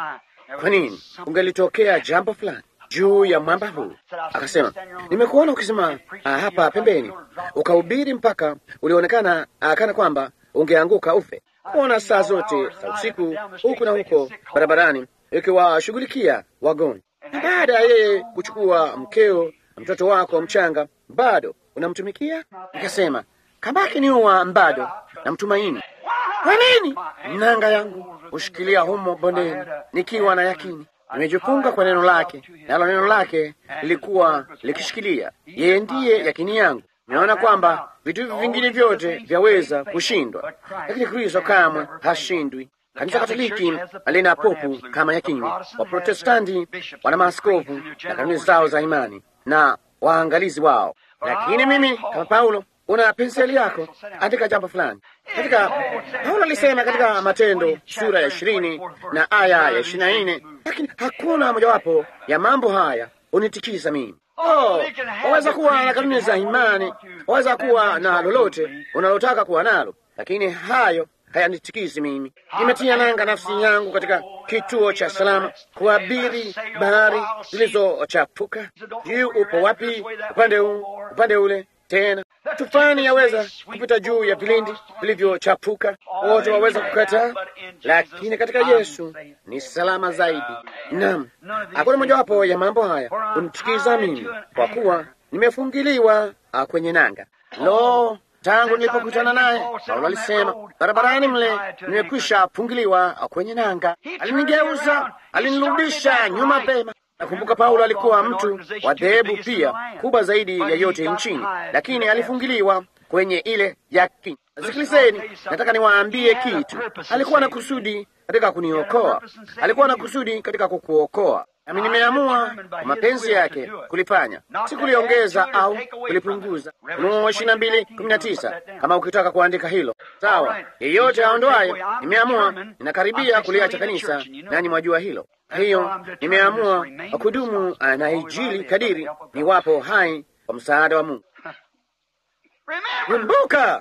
Kwa nini ungelitokea jambo fulani juu ya mwamba huu? Akasema, nimekuona ukisema uh, hapa pembeni ukahubiri mpaka ulionekana uh, kana kwamba ungeanguka ufe kuona saa zote za usiku huku na huko barabarani ikiwashughulikia wagonjwa, na baada ya yeye kuchukua mkeo mtoto wako mchanga bado unamtumikia. Nikasema kabaki ni uwa bado namtumaini. Kwa nini nanga yangu hushikilia humo bondeni, nikiwa na yakini nimejifunga kwa neno lake, nalo neno lake lilikuwa likishikilia. Yeye ndiye yakini yangu. Naona kwamba vitu hivi vingine vyote vyaweza kushindwa, lakini Kristo kamwe hashindwi. Kanisa Katoliki lina popu kama yakini, Waprotestanti wana maaskofu na kanuni zao za imani na waangalizi wao. Lakini mimi kama Paulo, una penseli yako, andika jambo fulani katika. Paulo alisema katika Matendo sura ya ishirini na aya ya ishirini na nne lakini hakuna mojawapo ya mambo haya unitikisa mimi. Oh, waweza kuwa na kanuni za imani, waweza kuwa na lolote unalotaka kuwa nalo, lakini hayo hayanitikisi mimi. Nimetia nanga nafsi yangu katika kituo cha salama kuabiri bahari zilizochapuka. Juu upo wapi? Upande huu, upande ule tena tufani yaweza kupita juu ya vilindi vilivyochapuka, wote waweza kukataa, lakini katika Yesu ni salama zaidi. Naam, hakuna mojawapo ya mambo haya kunitikiza mimi, kwa kuwa nimefungiliwa kwenye nanga. Lo, tangu nilipokutana naye Paulo alisema barabarani mle nimekwisha fungiliwa kwenye nanga. Alinigeuza, alinirudisha nyuma pema. Nakumbuka Paulo alikuwa mtu wa dhehebu pia kubwa zaidi ya yote nchini, lakini alifungiliwa kwenye ile yakini. Sikilizeni, nataka niwaambie kitu. Alikuwa na kusudi katika kuniokoa, alikuwa na kusudi katika kukuokoa. Nami nimeamua kwa mapenzi yake kulifanya, si kuliongeza au kulipunguza. Ufunuo ishirini na mbili kumi na tisa kama ukitaka kuandika hilo sawa. Yeyote aondoayo, nimeamua ninakaribia kuliacha kanisa, nanyi mwajua hilo. Hiyo nimeamua kudumu na Injili kadiri niwapo hai kwa msaada wa Mungu. Kumbuka,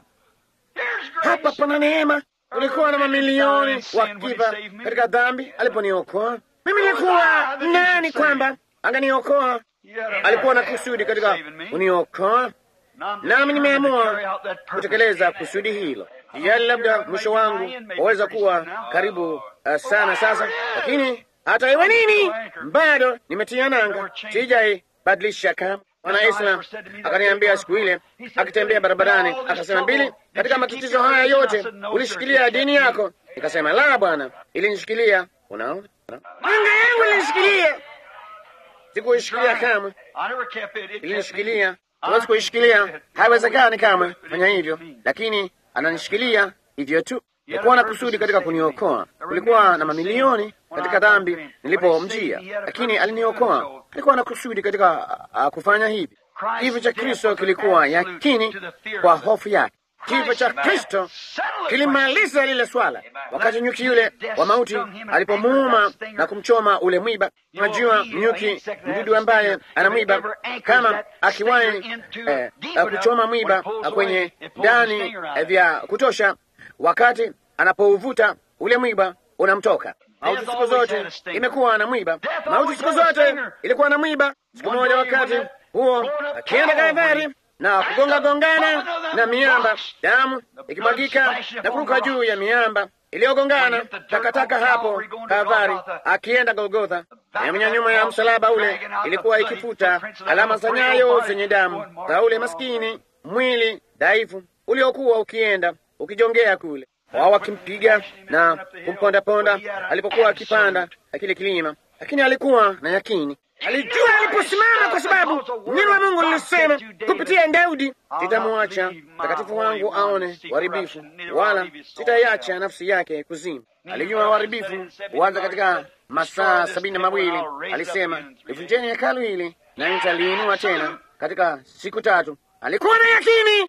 hapa pana neema. Ulikuwa na mamilioni wakifa katika dhambi aliponiokoa mimi. Nilikuwa nani kwamba anganiokoa? Alikuwa na kusudi katika kuniokoa, nami nimeamua kutekeleza kusudi hilo. Yali labda mwisho wangu waweza kuwa karibu uh, sana sasa, lakini hata iwe nini, bado nimetia nanga, sijai badilisha kama Bwana Islam akaniambia siku ile akitembea barabarani, akasema, Bili, katika matatizo haya yote ulishikilia dini yako? Nikasema, la bwana, ilinishikilia. Unaona, anga yangu ilinishikilia, sikuishikilia kamwe, ilinishikilia. Huwezi kuishikilia, haiwezekani kamwe fanya hivyo, lakini ananishikilia hivyo tu. Kulikuwa na kusudi katika kuniokoa. Kulikuwa na mamilioni katika dhambi nilipomjia, lakini aliniokoa. Alikuwa na kusudi katika uh, kufanya hivi. Kifo cha Kristo kilikuwa yakini kwa hofu yake. Kifo cha Kristo kilimaliza lile swala. Wakati nyuki yule wa mauti alipomuuma na kumchoma ule mwiba, unajua nyuki, mdudu ambaye ana mwiba, kama akiwahi eh, kuchoma mwiba kwenye ndani eh, vya kutosha wakati anapouvuta ule mwiba unamtoka. Mauti siku zote imekuwa na mwiba, mauti siku zote ilikuwa na mwiba. Siku moja wakati huo akienda Kalvari na kugonga gongana na miamba, damu ikimwagika na kuruka juu ya miamba iliyogongana, takataka hapo Kalvari, akienda Golgotha, na nyuma ya msalaba ule ilikuwa ikifuta alama za nyayo zenye damu za ule maskini mwili dhaifu uliokuwa ukienda ukijongea kule wao wakimpiga na kumpondaponda alipokuwa akipanda kile kilima, lakini alikuwa na yakini, alijua aliposimama, kwa sababu neno la Mungu lilisema kupitia Daudi, sitamwacha mtakatifu wangu aone uharibifu, wala sitaiacha nafsi yake kuzimu. Alijua uharibifu huanza katika masaa sabini na mawili. Alisema, livunjeni hekalu hili na nitaliinua tena katika siku tatu. Alikuwa na yakini.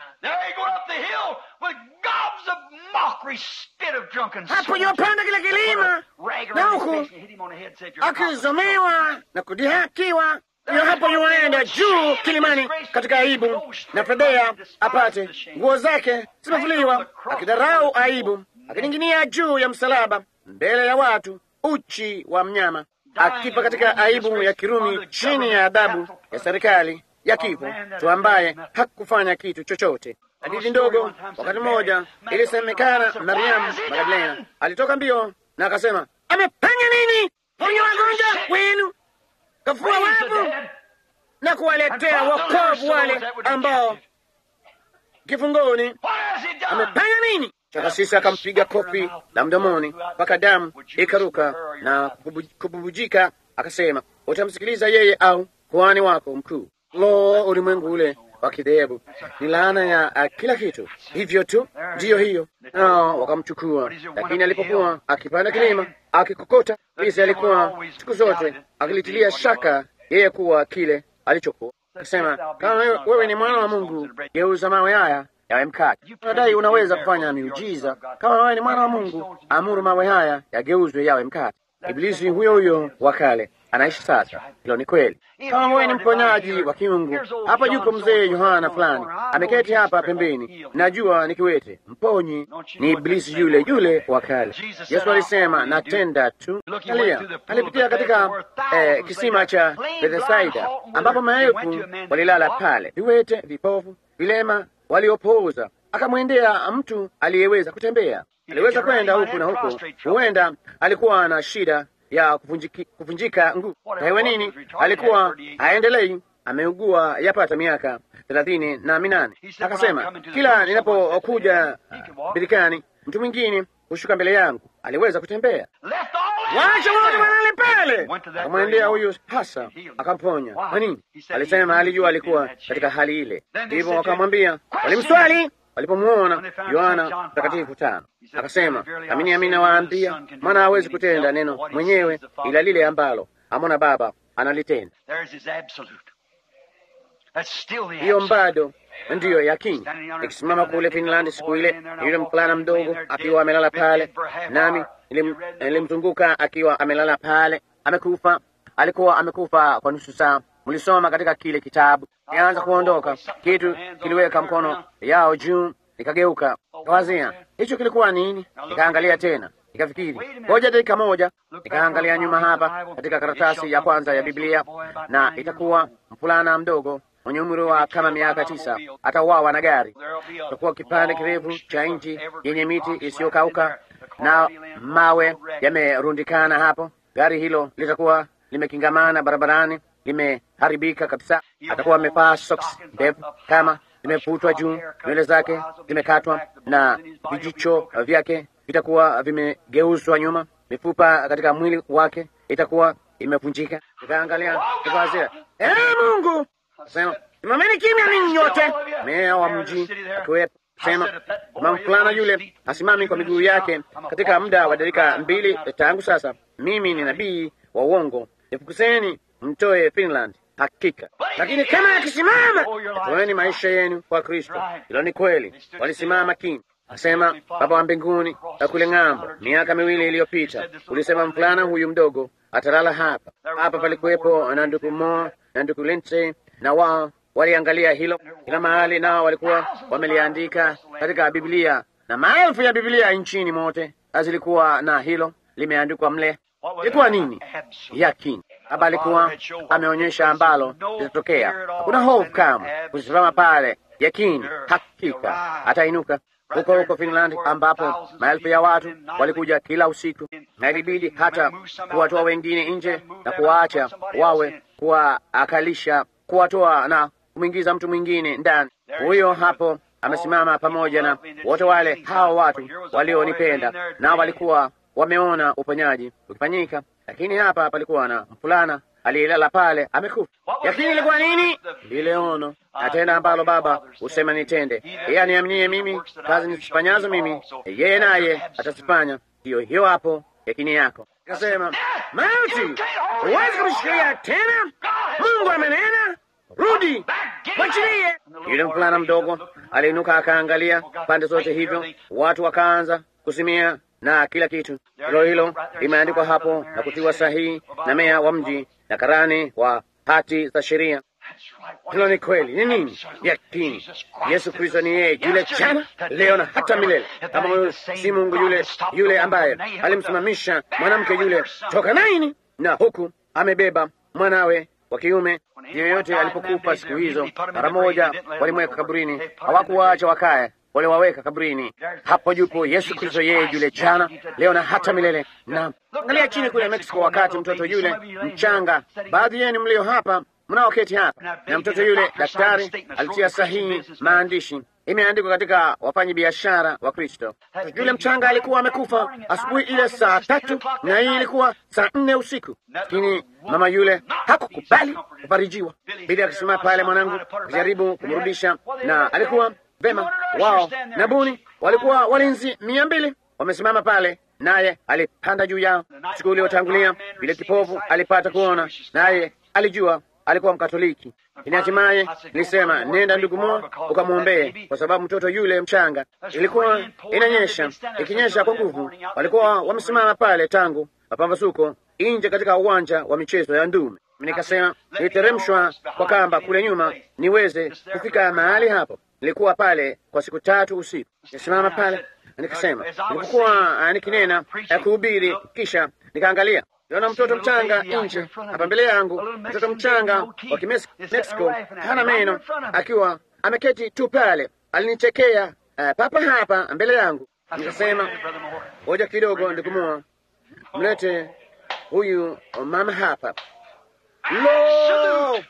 Hapo yopanda kile kilima na huku akizomewa na kudihakiwa, iyo hapo yuaenda juu kilimani katika aibu na fedhea, apate nguo zake zimevuliwa, akidharau aibu, akining'inia juu ya msalaba mbele ya watu, uchi wa mnyama, akifa katika aibu ya Kirumi, chini ya adhabu ya serikali ya kifo, tu ambaye hakufanya kitu chochote. Hadithi ndogo, wakati mmoja ilisemekana Mariamu Magdalena alitoka mbio na akasema, amefanya nini? Ponya wagonjwa wenu, kafua wafu na kuwaletea wokovu wale ambao kifungoni. Amefanya nini? Kasisi akampiga kofi la mdomoni mpaka damu ikaruka na kububujika, akasema, utamsikiliza yeye au kuhani wako mkuu? Lo, ulimwengu ule wa kidhehebu ni laana ya uh, kila kitu. Hivyo tu ndiyo hiyo, nao wakamchukua. Lakini alipokuwa akipanda kilima akikokota, bisi alikuwa siku zote akilitilia shaka yeye kuwa kile alichokuwa akisema, kama wewe ni mwana wa Mungu, geuza mawe haya yawe mkate. Unadai unaweza kufanya miujiza. Kama wewe ni mwana wa Mungu, amuru mawe haya yageuzwe yawe mkate. Ibilisi huyo huyo wa kale anaishi sasa. Hilo ni kweli. Kama wewe ni mponyaji wa kiungu, hapa yuko mzee Yohana fulani ameketi hapa pembeni, najua ni kiwete, mponyi. Ni Ibilisi yule yule wa kale. Yesu alisema natenda tu. Alia alipitia katika eh, kisima cha Bethsaida ambapo maelfu walilala pale, viwete, vipofu, vilema, waliopooza. Akamwendea mtu aliyeweza kutembea, aliweza kwenda huku na huko. Huenda alikuwa na shida ya kuvunjiki, kuvunjika nguvu. Hewe nini, alikuwa haendelei, ameugua yapata miaka thelathini na minane. Akasema, kila ninapokuja birikani, mtu mwingine hushuka mbele yangu. Aliweza kutembea, wacha wote mahali pale. Akamwendea huyu hasa, akamponya. Kwa nini? Alisema alijua alikuwa katika hali ile. Hivyo wakamwambia, walimswali walipomwona Yohana Mtakatifu tano akasema, amini amini nawaambia, maana hawezi kutenda neno mwenyewe, ila lile ambalo amona Baba analitenda. Hiyo bado ndiyo yakini. Nikisimama kule Finland siku ile, yule mvulana mdogo akiwa amelala pale, nami nilimzunguka akiwa amelala pale, amekufa. Alikuwa amekufa kwa nusu saa. Mlisoma katika kile kitabu. Nianza kuondoka, kitu kiliweka mkono yao juu, nikageuka, kawazia hicho kilikuwa nini. Nikaangalia tena, nikafikiri ngoja dakika moja. Nikaangalia nyuma hapa katika karatasi ya kwanza ya Biblia, na itakuwa mvulana mdogo mwenye umri wa kama miaka tisa atauawa na gari. Itakuwa kipande kirefu cha nchi yenye miti isiyokauka na mawe yamerundikana hapo. Gari hilo litakuwa limekingamana barabarani limeharibika kabisa. Atakuwa amevaa socks ndefu kama zimefutwa juu, nywele zake zimekatwa na vijicho vyake vitakuwa vimegeuzwa nyuma, mifupa katika mwili wake itakuwa imevunjika. Nikaangalia nikawazia, ee Mungu, sema simameni kimya ninyi nyote. Meya wa mji akiwepo sema mama fulana yule asimami kwa miguu yake katika muda wa dakika mbili tangu sasa. Mimi ni nabii wa uongo, nifukuseni mtoe Finland hakika. Lakini kama akisimama, toeni maisha yenu kwa Kristo. Hilo ni kweli, walisimama kini. Asema Baba wa mbinguni na kule ng'ambo, miaka miwili iliyopita ulisema mvulana huyu mdogo atalala hapa hapa. Palikuwepo na ndugu Mo na ndugu Lindsay, na wao waliangalia hilo kila mahali, nao walikuwa wameliandika katika Biblia, na maelfu ya Biblia nchini mote zilikuwa na hilo limeandikwa mle. Ilikuwa nini? Yakini. Baba alikuwa ameonyesha ambalo litatokea. Hakuna hofu kama kusimama pale, yakini, hakika atainuka. Huko huko Finland, ambapo maelfu ya watu walikuja kila usiku, na ilibidi hata kuwatoa wengine nje na kuwaacha wawe, kuwaakalisha, kuwatoa na kumwingiza mtu mwingine ndani. Huyo hapo amesimama pamoja na wote wale hawa watu walionipenda, na walikuwa wameona uponyaji ukifanyika, lakini hapa palikuwa na mfulana aliyelala pale amekufa. Lakini ilikuwa nini? Lile ono na tenda ambalo Baba husema nitende. Yeye aniaminie mimi, kazi nizifanyazo mimi, yeye naye atazifanya. Hiyo hiyo hapo yakini yako. Akasema, mauti huwezi kumshikilia tena, Mungu amenena, rudi mwachilie. Yule mfulana mdogo aliinuka akaangalia pande zote, hivyo watu wakaanza kusimia na kila kitu. Hilo hilo limeandikwa hapo na kutiwa sahihi na meya wa mji na karani wa hati za sheria. Hilo ni kweli. Ni nini? Yakini. Yesu Kristo ni yeye yule jana, leo na hata milele. Kama huyo si Mungu yule yule ambaye alimsimamisha mwanamke yule toka Naini, na huku amebeba mwanawe wa kiume. Yeyote alipokufa siku hizo, mara moja walimweka kaburini, hawakuwaacha wakae waliwaweka kaburini. Hapo yupo Yesu Kristo, yeye yule jana, leo na hata milele. Na angalia chini kule Mexico, wakati mtoto yule mchanga, baadhi yenu mlio hapa mnaoketi hapa, na mtoto yule, daktari alitia sahihi maandishi, imeandikwa katika wafanyi biashara wa Kristo. Yule mchanga alikuwa amekufa asubuhi ile saa tatu, na hii ilikuwa saa nne usiku, lakini mama yule hakukubali kufarijiwa. Bili akisimama pale, mwanangu akijaribu kumrudisha, na alikuwa Vema, wao na buni walikuwa walinzi mia mbili wamesimama pale, naye alipanda juu yao. Siku iliyotangulia vile kipofu alipata kuona, naye alijua alikuwa Mkatoliki. Lakini hatimaye nilisema, nenda ndugu Mo ukamwombee, kwa sababu mtoto yule mchanga. Ilikuwa inanyesha, ikinyesha kwa nguvu. Walikuwa wamesimama pale tangu mapambazuko nje katika uwanja wa michezo ya ndume. Nikasema niliteremshwa kwa kamba kule nyuma niweze kufika mahali hapo. Nilikuwa pale kwa siku tatu usiku, nisimama pale nikasema, nilipokuwa nikinena ya kuhubiri, kisha nikaangalia Niona mtoto mchanga nje hapa mbele yangu, mtoto mchanga wa Kimexico hana meno, akiwa ameketi tu pale. Alinichekea uh, papa hapa mbele yangu. Nikasema ngoja kidogo, ndikumua mlete huyu mama hapa. Lo,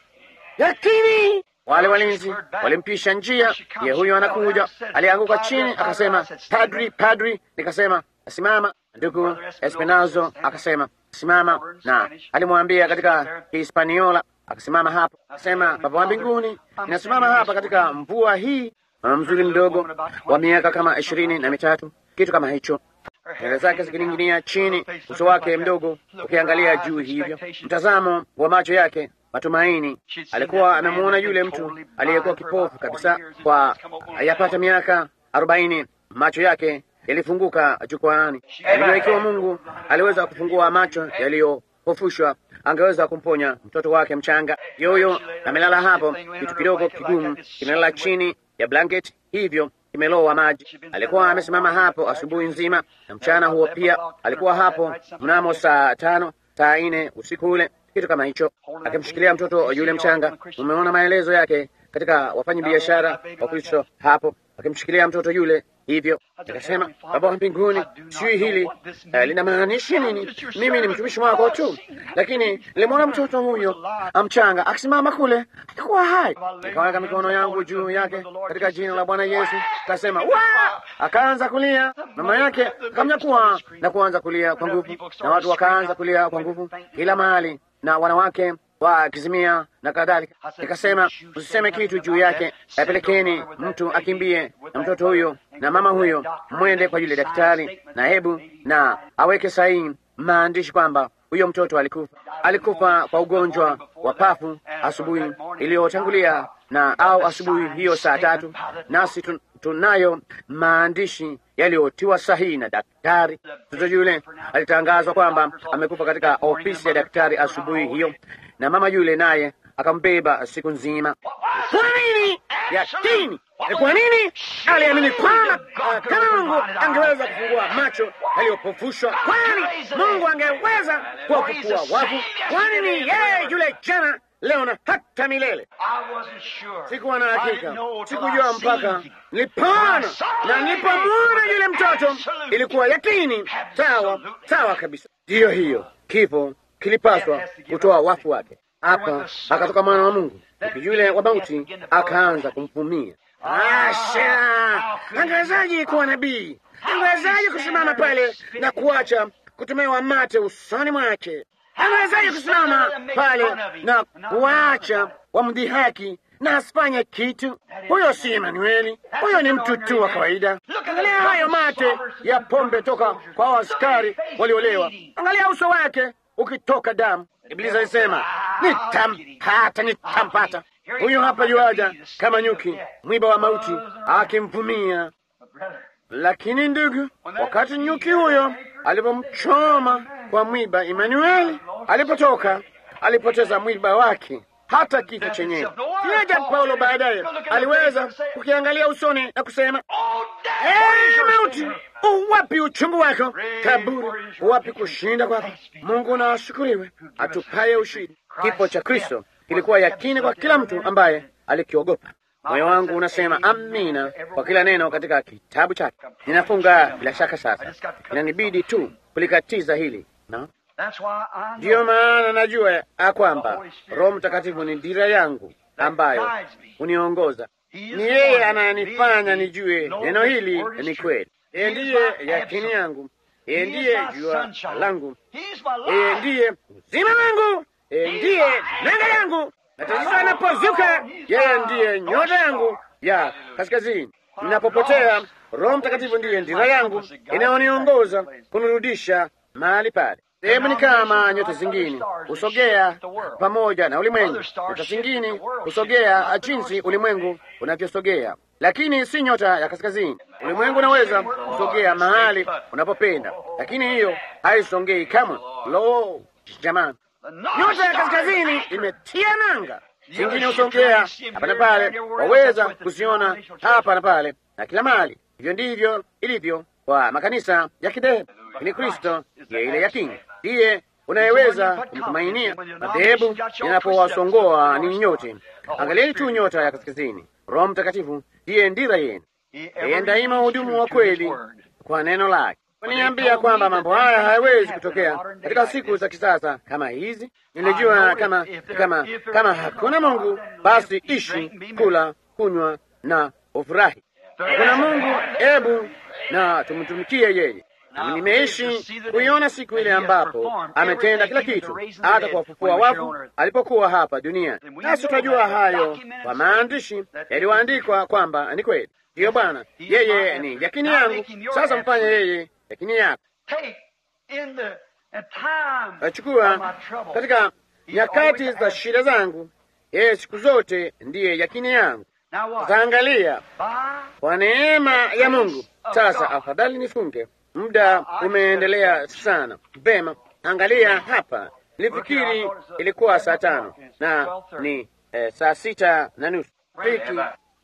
lakini wale walinzi walimpisha njia. Ye huyu anakuja, alianguka chini akasema, padri, padri. Nikasema simama. Ndugu Espinazo akasema simama, na alimwambia katika Hispaniola akasimama hapa, akasema Baba wa mbinguni, ninasimama hapa katika mvua hii. Mama mzuri mdogo wa miaka kama ishirini na mitatu, kitu kama hicho, nywele zake zikining'inia chini, uso wake mdogo ukiangalia juu hivyo, mtazamo wa macho yake matumaini. Alikuwa amemuona yule mtu aliyekuwa kipofu kabisa kwa yapata miaka arobaini, macho yake yalifunguka jukwaani. Alijua ikiwa Mungu aliweza kufungua macho yaliyopofushwa, angeweza kumponya mtoto wake mchanga. Yoyo amelala hapo, kitu kidogo kigumu kimelala chini ya blanketi, hivyo kimelowa maji. Alikuwa amesimama hapo asubuhi nzima na mchana huo pia. Alikuwa hapo mnamo saa tano, saa nne usiku ule, kitu kama hicho, akimshikilia mtoto yule mchanga. Umeona maelezo yake katika wafanyi biashara wa Kristo hapo, akimshikilia mtoto yule hivyo nikasema, Baba wa mbinguni, sijui hili uh, linamaanisha nini. Mimi ni mtumishi wako tu, lakini nilimwona mtoto huyo mchanga akisimama kule, alikuwa hai. Nikaweka mikono yangu juu yake katika jina la Bwana Yesu, kasema wa, akaanza kulia. Mama yake akamnyakua na kuanza kulia kwa nguvu, na watu wakaanza kulia kwa nguvu kila mahali, na wanawake wakizimia na kadhalika. Nikasema usiseme kitu juu yake, apelekeni mtu akimbie na mtoto huyo na mama huyo, mwende kwa yule daktari na hebu na aweke sahihi maandishi kwamba huyo mtoto alikufa, alikufa kwa ugonjwa wa pafu asubuhi iliyotangulia na au asubuhi hiyo saa tatu, nasi tunayo maandishi yaliyotiwa sahihi na daktari. Mtoto yule alitangazwa kwamba amekufa katika ofisi ya daktari asubuhi hiyo, na mama yule naye akambeba siku nzima. Kwa nini? Yakini ni kwa nini aliamini kwamba kama Mungu angeweza kufungua macho yaliyopofushwa, kwani Mungu angeweza kuwafufua wafu? Kwani ni yeye yule jana, leo na hata milele. Sikuwa na hakika, sikujua mpaka nilipona na nilipomwona yule mtoto, ilikuwa yakini. Sawa sawa kabisa, ndiyo hiyo. Kifo kilipaswa kutoa wafu wake. Hapa akatoka mwana wa Mungu, yule wa mauti akaanza kumvumia. Asha, angewezaji kuwa nabii? Angewezaji kusimama pale na kuacha kutumewa mate usoni mwake? Angewezaji kusimama pale na kuacha wamdhihaki na asifanye kitu? Huyo si Emanueli, huyo ni mtu tu wa kawaida. Angalia hayo mate ya pombe toka kwa askari waliolewa, angalia uso wake ukitoka damu. Ibilisi alisema nitampata, nitampata. Huyu hapa yuaja kama nyuki, mwiba wa mauti akimvumia. Lakini ndugu, wakati nyuki huyo alipomchoma kwa mwiba Emanueli, alipotoka alipoteza mwiba wake, hata kifo chenyewe. Yaja Paulo baadaye aliweza kukiangalia usoni na kusema, ee mauti, uwapi uchungu wako? Kaburi, uwapi kushinda kwako? Mungu na ashukuriwe, atupaye ushindi. Kifo cha Kristo kilikuwa yakini kwa kila mtu ambaye alikiogopa. Moyo wangu unasema amina kwa kila neno katika kitabu chake. Ninafunga bila shaka sasa, inanibidi tu kulikatiza hili no? Ndiyo maana najua ya kwamba Roho Mtakatifu ni dira yangu ambayo huniongoza. Ni yeye anayenifanya nijue neno hili ni kweli. Yeye ndiye yakini yangu, yeye ndiye jua langu, yeye ndiye uzima wangu, yeye ndiye nanga yangu. Na tatizo anapozuka, yeye ndiye nyota yangu ya kaskazini. Ninapopotea, Roho Mtakatifu ndiye ndira yangu inayoniongoza kunirudisha mahali pale. Sehemu ni kama nyota zingine husogea pamoja na ulimwengu. Nyota zingine husogea jinsi ulimwengu unavyosogea, lakini si nyota ya kaskazini. Ulimwengu unaweza kusogea mahali unapopenda, lakini hiyo haisongei kamwe. Lo, jamani, nyota ya kaskazini imetia nanga, zingine husongea hapa na pale, waweza kuziona hapa na pale na kila mahali. Hivyo ndivyo ilivyo kwa makanisa ya kidhehebu, lakini Kristo ndiye ile ya kingi, ndiye unayeweza kumtumainia. Madhehebu yanapowasongoa ni nyote, angalieni tu nyota ya kaskazini. Roho Mtakatifu ndiye ndira yenu, yeye daima hudumu wa kweli kwa neno lake. Waniambia kwamba mambo haya hayawezi kutokea katika siku za kisasa kama hizi. Nilijua kama kama kama hakuna Mungu, basi ishi, kula, kunywa na ufurahi. Hakuna Mungu, ebu na tumtumikie yeye. Nami nimeishi kuiona siku ile ambapo ametenda kila kitu, hata kuwafufua wafu alipokuwa hapa duniani. Nasi tutajua hayo kwa maandishi yaliyoandikwa kwamba ni kweli. Ndiyo Bwana, yeye ni yakini yangu. Sasa mfanye yeye yakini yako. Achukua katika nyakati za shida zangu, yeye siku zote ndiye yakini yangu. Taangalia kwa neema ya Mungu. Sasa afadhali nifunge, muda umeendelea sana. Vema, angalia hapa, nilifikiri ilikuwa saa tano na ni eh, saa sita na nusu hiki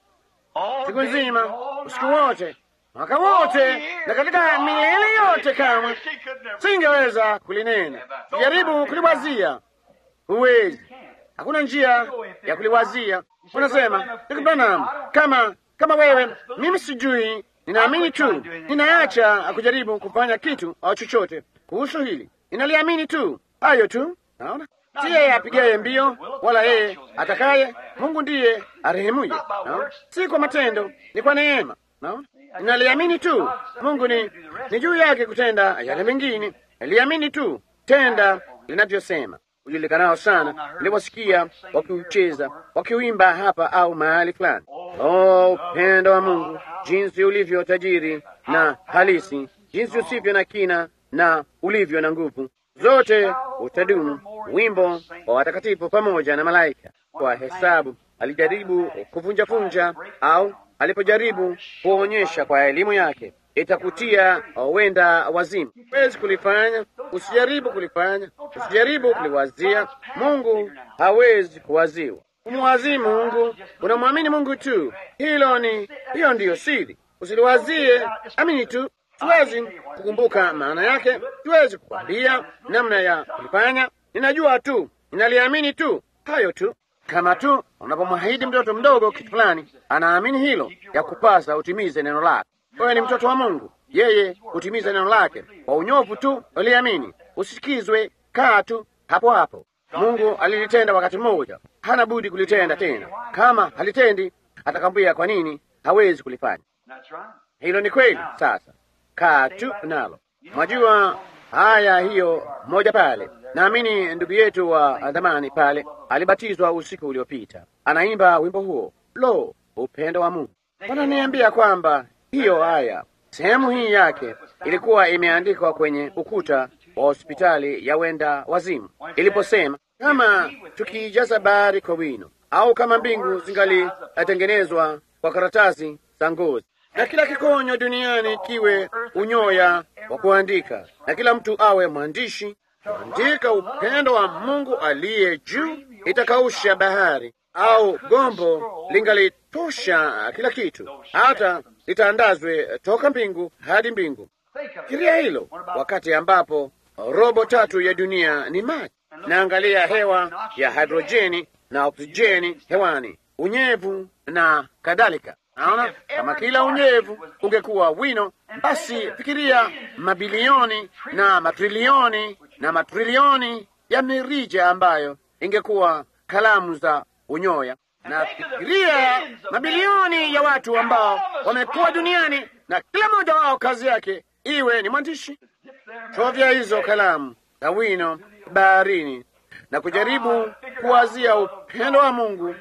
siku nzima, usiku wote, mwaka wote, na katika milele yote, kama singeweza kulinena. Jaribu kuliwazia, huwezi. Hakuna njia ya kuliwazia. Unasema ndugu Branham, kama kama wewe, mimi sijui, ninaamini tu, ninaacha kujaribu kufanya kitu au chochote kuhusu hili, ninaliamini tu, hayo tu. Naona si yeye apigaye mbio wala yeye atakaye. Mungu ndiye arehemuye. Naona si kwa matendo, ni kwa neema. Naona ninaliamini tu. Mungu ni ni juu yake kutenda yale mengine. Naliamini tu, tenda linavyosema. Ujulikanao sana niliwasikia wakiucheza wakiuimba hapa au mahali fulani. Oh, upendo wa Mungu, jinsi ulivyo tajiri na halisi, jinsi usivyo na kina na ulivyo na nguvu zote utadumu. Wimbo wa watakatifu pamoja na malaika. Kwa hesabu alijaribu kuvunjavunja, au alipojaribu kuonyesha kwa elimu yake itakutia wenda wazimu. Huwezi kulifanya, usijaribu kulifanya, usijaribu kuliwazia. Mungu hawezi kuwaziwa. Umwazii Mungu, unamwamini Mungu tu. Hilo ni hiyo ndiyo siri. Usiliwazie, amini tu. Siwezi kukumbuka maana yake, siwezi kukwambia namna ya kulifanya. Ninajua tu, ninaliamini tu, hayo tu. Kama tu unapomwahidi mtoto mdogo kitu fulani, anaamini hilo, ya kupasa utimize neno lake. Wewe ni mtoto wa Mungu, yeye hutimiza neno lake kwa unyofu tu. Uliamini, usikizwe, kaa tu hapo hapo. Mungu alilitenda wakati mmoja, hana budi kulitenda tena. Kama halitendi, atakwambia kwa nini hawezi kulifanya. Hilo ni kweli. Sasa kaa tu nalo. Mwajua haya, hiyo moja pale. Naamini ndugu yetu wa dhamani pale alibatizwa usiku uliopita, anaimba wimbo huo, lo, upendo wa Mungu. Wananiambia kwamba hiyo haya sehemu hii yake ilikuwa imeandikwa kwenye ukuta wa hospitali ya wenda wazimu, iliposema kama tukiijaza bahari kwa wino, au kama mbingu zingalitengenezwa kwa karatasi za ngozi na kila kikonyo duniani kiwe unyoya wa kuandika, na kila mtu awe mwandishi kuandika upendo wa Mungu aliye juu, itakausha bahari, au gombo lingalitosha kila kitu, hata litandazwe toka mbingu hadi mbingu. Fikiria hilo, wakati ambapo robo tatu ya dunia ni maji. Naangalia hewa ya hidrojeni na oksijeni hewani, unyevu na kadhalika. Naona kama kila unyevu ungekuwa wino, basi fikiria mabilioni na matrilioni na matrilioni ya mirija ambayo ingekuwa kalamu za unyoya. Na fikiria mabilioni ya watu ambao wamekuwa duniani na kila mmoja wao kazi yake iwe ni mwandishi. Chovya hizo kalamu za wino baharini na kujaribu kuwazia upendo wa Mungu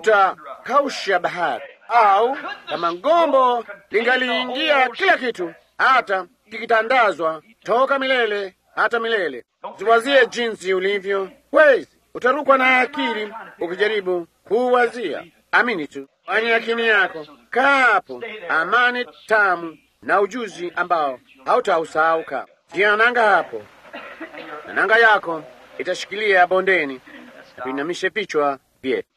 utakausha bahari au kama ngombo lingaliingia kila kitu, hata kikitandazwa toka milele hata milele. Ziwazie jinsi ulivyo, wezi utarukwa na akili ukijaribu kuwazia. Amini tu, fanya akili yako kapo, amani tamu na ujuzi ambao hautausahau. Jiananga hapo nanga yako itashikilia bondeni. Na tuinamishe vichwa vyetu.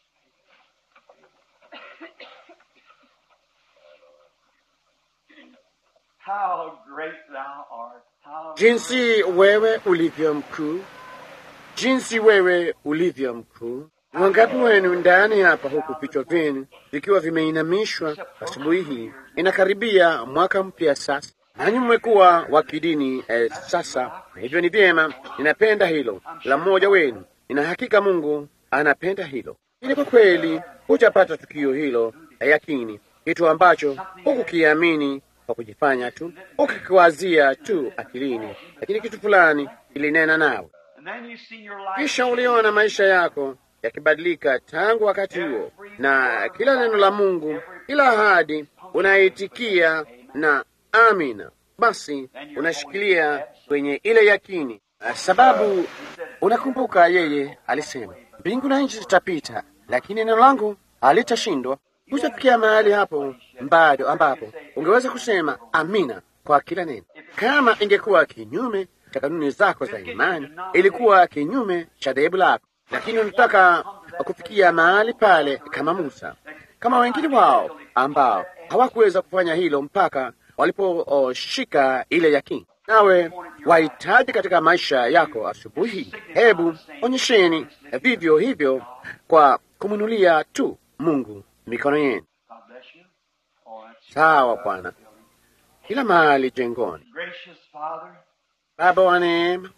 How great thou art. How Jinsi wewe ulivyo mkuu, jinsi wewe ulivyo mkuu. Wangapi wenu ndani hapa, huku vichwa vyenu vikiwa vimeinamishwa asubuhi hii? Inakaribia mwaka mpya sasa, nanyi mmekuwa wa kidini eh, sasa. Na hivyo ni vyema, ninapenda hilo la mmoja wenu. Nina hakika Mungu anapenda hilo. Ili kwa kweli hujapata tukio hilo la yakini, kitu ambacho hukukiamini kwa kujifanya tu, ukikiwazia tu akilini, lakini kitu fulani kilinena nawe And then you've seen your life. kisha uliona maisha yako yakibadilika tangu wakati huo, na kila neno la Mungu, kila ahadi unaitikia na amina. Basi unashikilia kwenye ile yakini, sababu unakumbuka yeye alisema, mbingu na nchi zitapita, lakini neno langu halitashindwa. Hutafikia mahali hapo bado ambapo ungeweza kusema amina kwa kila neno. Kama ingekuwa kinyume cha kanuni zako za imani, ilikuwa kinyume cha dhehebu lako, lakini unataka kufikia mahali pale kama Musa, kama wengine wao ambao hawakuweza kufanya hilo mpaka waliposhika ile yakini. Nawe wahitaji katika maisha yako asubuhi, hebu onyesheni vivyo hivyo kwa kumwinulia tu Mungu mikono yenu. God bless you. Oh, that's Sawa Bwana, kila mahali jengoni. gracious Father. Baba wa neema,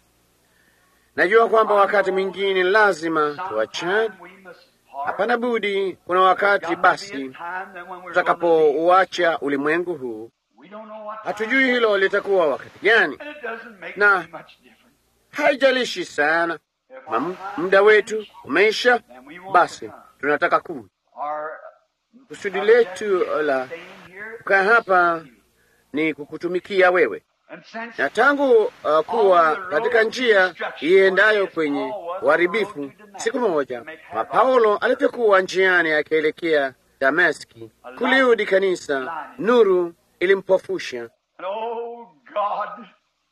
najua kwamba wakati mwingine lazima tuachane. Sometime we must part. Hapana budi, kuna wakati There's got to be a basi time that when we're going to leave, tutakapouacha ulimwengu huu. we don't know what Hatujui hilo litakuwa wakati gani, And it doesn't make Na- any much difference. haijalishi sana. If Ma- our Muda wetu umeisha, then we won't basi come. tunataka kuja. Our Kusudi letu la staying here kukaa hapa ni kukutumikia wewe, and since na tangu uh, kuwa katika njia iendayo kwenye uharibifu, siku moja wa Paulo alipokuwa njiani akielekea Dameski kuliudi kanisa, nuru ilimpofusha and oh God,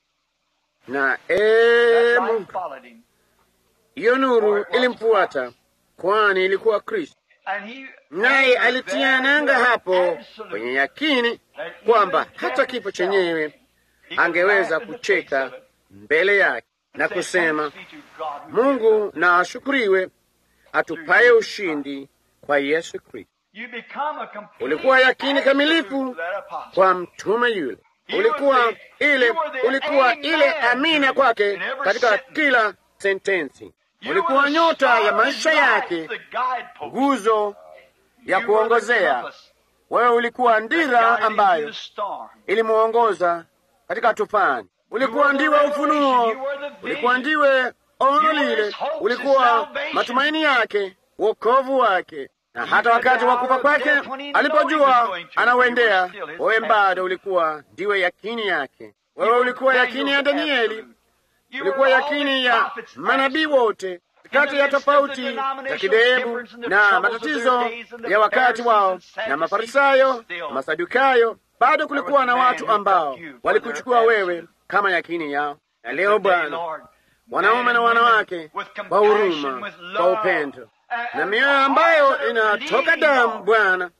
na that ee light Mungu, followed him. hiyo nuru ilimfuata, kwani ilikuwa Kristo, And he naye alitia nanga hapo Absolute. kwenye yakini kwamba hata kifo chenyewe He could angeweza laugh in the kucheka face of it mbele yake na and say, kusema, "Thanks be to God who Mungu na ashukuriwe atupaye ushindi kwa Yesu Kristo. You become a complete Ulikuwa yakini absolute kamilifu to that apostle. kwa mtume yule, ulikuwa ile, ulikuwa ile amina kwake katika kila sentensi, You ulikuwa were the nyota star ya of maisha his life, yake, the guidepost. nguzo ya You were the kuongozea. compass Wewe ulikuwa that ndira guided him through ambayo the storm. ilimwongoza katika tufani. Ulikuwa ndiwe ufunuo, ulikuwa ndiwe ono lile, ulikuwa matumaini yake, wokovu wake. Na hata wakati wa kufa kwake, alipojua anauendea, wewe bado ulikuwa ndiwe yakini yake. Wewe ulikuwa yakini ya Danieli, You ulikuwa were all yakini these ya prophets manabii absolute. wote, kati ya tofauti za kidehebu na matatizo ya wakati wao na Mafarisayo na Masadukayo, bado kulikuwa na watu ambao walikuchukua wewe kama yakini yao. Na leo Bwana, wanaume na wanawake kwa huruma, kwa upendo na mioyo ambayo inatoka damu Bwana,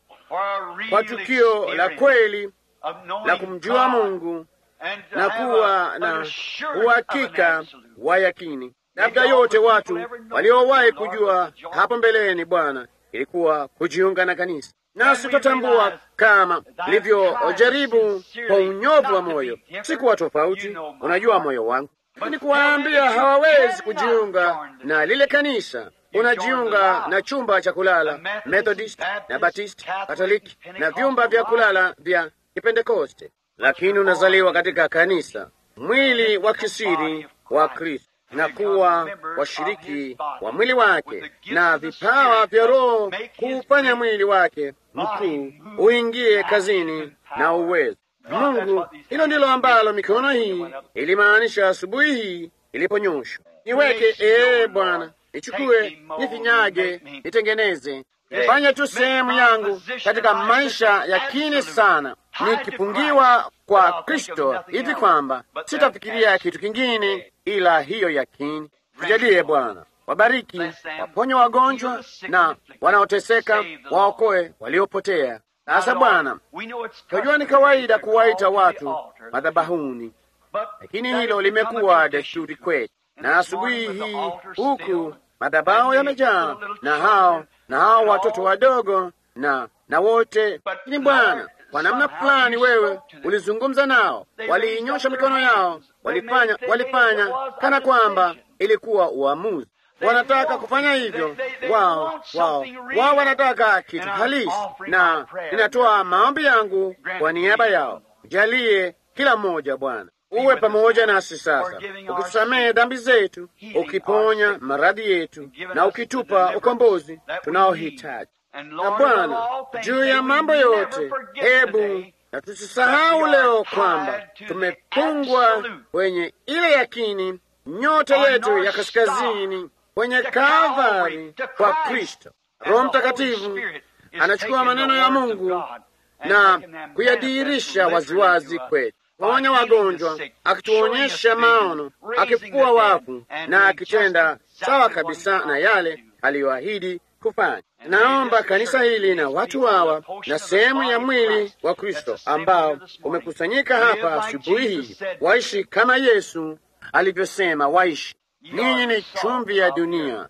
kwa tukio la kweli la kumjua Mungu na kuwa na uhakika wa yakini. Labda yote watu waliowahi kujua hapo mbeleni, Bwana, ilikuwa kujiunga na kanisa, nasi tutatambua kama ilivyojaribu kwa unyovu wa moyo. Sikuwa tofauti, unajua moyo wangu, lakini kuwaambia hawawezi kujiunga na lile kanisa. Unajiunga na chumba cha kulala Methodist na Baptist, Katoliki na vyumba vya kulala vya Kipentekoste, lakini unazaliwa katika kanisa, mwili wa kisiri wa Kristo na kuwa washiriki wa mwili wake na vipawa vya Roho kuufanya mwili wake mkuu uingie kazini na uwezo. Mungu, hilo ndilo ambalo mikono hii ilimaanisha asubuhi hii iliponyoshwa. Niweke ee Bwana, nichukue, nifinyage, nitengeneze, nifanye tu sehemu yangu katika maisha ya kini sana, nikipungiwa kwa Kristo hivi kwamba sitafikiria kitu kingine ila hiyo yakini. Tujalie Bwana, wabariki, waponye wagonjwa na wanaoteseka, waokoe waliopotea. Sasa Bwana, tunajua ni kawaida kuwaita watu madhabahuni, lakini hilo limekuwa desturi kwetu, na asubuhi hii huku madhabahu yamejaa na hao na hao watoto wadogo na na wote. Lakini Bwana, kwa namna fulani wewe ulizungumza nao, waliinyosha mikono yao, walifanya walifanya kana kwamba ilikuwa uamuzi. Wanataka kufanya hivyo wao wao wao, wanataka kitu halisi, na ninatoa maombi yangu kwa niaba yao. Jalie kila mmoja Bwana, uwe pamoja nasi sasa, ukitusamehe dhambi zetu, ukiponya maradhi yetu, na ukitupa ukombozi tunaohitaji. Na Bwana, juu ya mambo yote, hebu na tusisahau leo kwamba tumepungwa kwenye ile yakini, nyota yetu ya kaskazini kwenye Kalvari kwa Kristo. Roho Mtakatifu anachukua maneno ya Mungu na kuyadhihirisha waziwazi kwetu, kuponya wagonjwa, akituonyesha maono, akifufua wafu na akitenda sawa kabisa na yale aliyoahidi kufanya. Naomba kanisa hili na watu hawa na sehemu ya mwili wa Kristo ambao umekusanyika hapa asubuhi hii waishi kama Yesu alivyosema waishi. Ninyi ni chumvi ya dunia.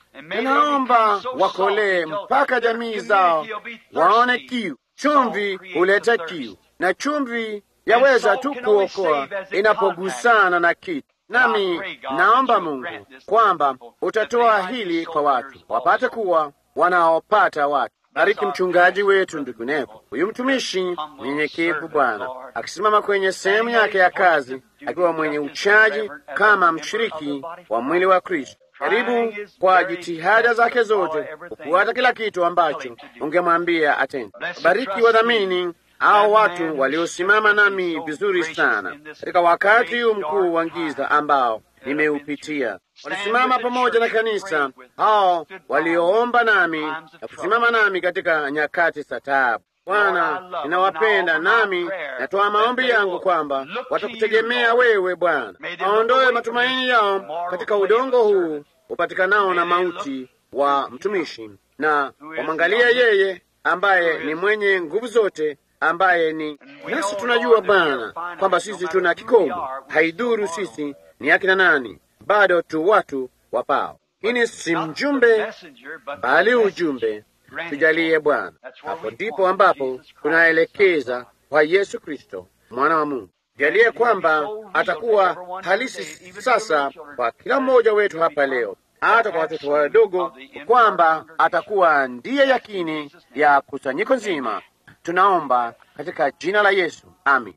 Ninaomba wakolee mpaka jamii zao waone kiu. Chumvi huleta kiu, na chumvi yaweza tu kuokoa inapogusana na kitu. Nami naomba Mungu kwamba utatoa hili kwa watu wapate kuwa wanaopata watu. Bariki mchungaji wetu ndugu Nevo, huyu mtumishi mnyenyekevu Bwana, akisimama kwenye sehemu yake ya kazi, akiwa mwenye uchaji kama mshiriki wa mwili wa Kristo. Karibu kwa jitihada zake zote kufuata kila kitu ambacho ungemwambia atende. Bariki wadhamini hao watu waliosimama nami vizuri sana katika wakati huu mkuu wa giza ambao nimeupitia. Walisimama pamoja na kanisa, hao walioomba nami na kusimama nami katika nyakati za taabu. Bwana, ninawapenda nami natoa maombi yangu kwamba watakutegemea wewe Bwana, waondoe matumaini yao katika udongo huu upatikanao na mauti wa mtumishi, na wamwangalia yeye ambaye ni mwenye nguvu zote ambaye ni nasi. Tunajua Bwana kwamba sisi tuna kikomo, haidhuru sisi ni akina nani, bado tu watu wapao. Hini si mjumbe bali ujumbe. Tujalie Bwana, hapo ndipo ambapo tunaelekeza kwa Yesu Kristo mwana wa Mungu. Jalie kwamba atakuwa halisi sasa kwa kila mmoja wetu hapa leo, hata kwa watoto wadogo, kwamba atakuwa ndiye yakini ya kusanyiko nzima. Tunaomba katika jina la Yesu, amin.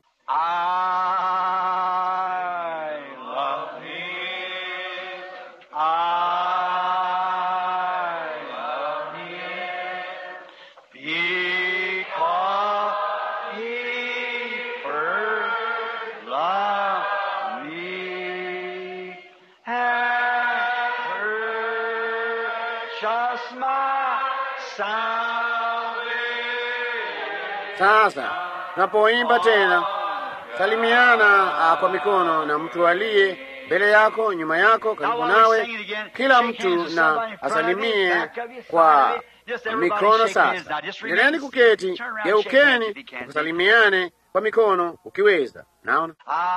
Sasa tunapoimba tena, salimiana uh, kwa mikono na mtu aliye mbele yako, nyuma yako, karibu nawe. Kila mtu na asalimie kwa mikono. Sasa endeleeni kuketi, geukeni, kusalimiane kwa mikono ukiweza. Naona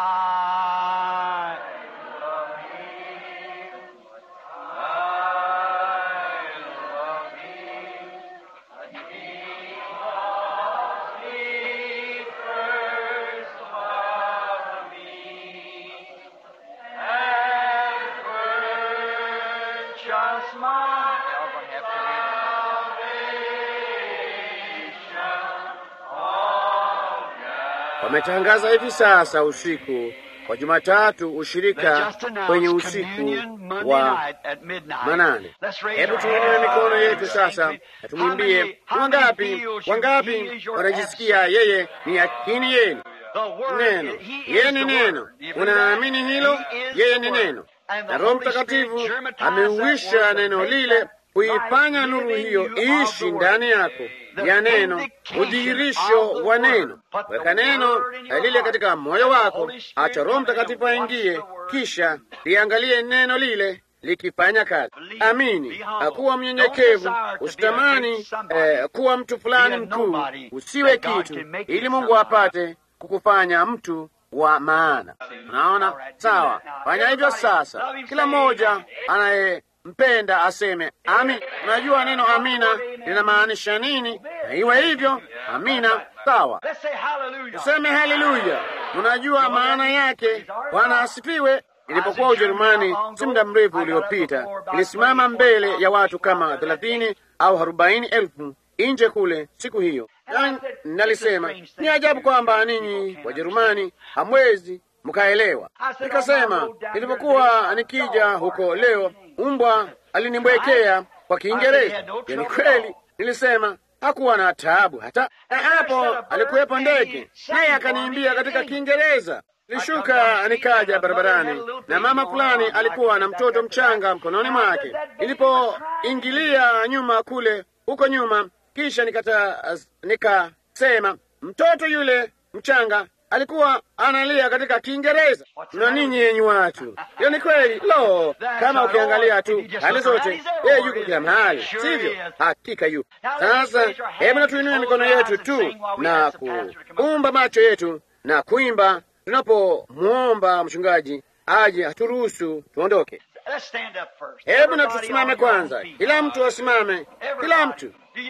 wametangaza hivi sasa usiku wa Jumatatu ushirika kwenye usiku wa manane. Hebu tuinue mikono yetu sasa na tumwimbie. Wangapi, wangapi wanajisikia yeye ni yakini yenu? Neno, yeye ni neno. Unaamini hilo? Yeye ni neno, na Roho Mtakatifu ameuisha neno lile kuifanya nuru hiyo iishi ndani yako ya neno, udhihirisho wa neno. Weka neno lile katika moyo wako, acha Roho Mtakatifu aingie, kisha liangalie neno lile likifanya kazi. Amini, kuwa mnyenyekevu, usitamani eh, kuwa mtu fulani mkuu, usiwe kitu, ili Mungu apate kukufanya mtu wa maana. Unaona, sawa? Fanya hivyo sasa. Kila mmoja anayempenda aseme amin. Unajua neno amina linamaanisha nini? Na iwe hivyo, amina. Sawa, useme haleluya. Unajua maana yake. Bwana asifiwe. Nilipokuwa Ujerumani si muda mrefu uliopita, nilisimama mbele ya watu kama thelathini au arobaini elfu nje kule siku hiyo, na nalisema ni ajabu kwamba ninyi Wajerumani hamwezi mkaelewa. Nikasema nilipokuwa nikija huko leo, mbwa alinibwekea kwa Kiingereza. Ni kweli, nilisema hakuwa na taabu hata, na hapo alikuwepo ndege, naye akaniimbia katika Kiingereza. Nilishuka nikaja barabarani na mama fulani alikuwa na mtoto mchanga mkononi mwake. Nilipoingilia nyuma kule huko nyuma, kisha nikata nikasema, mtoto yule mchanga alikuwa analia katika Kiingereza. Na ninyi yenyi watu, hiyo ni kweli. Lo, kama ukiangalia tu hali zote, yeye yuko kila mahali, sivyo? Hakika yuko. Sasa hebu na tuinue mikono yetu tu na kuumba macho yetu na kuimba tunapomwomba mchungaji aje aturuhusu tuondoke. Hebu na tusimame kwanza, kila mtu asimame, kila mtu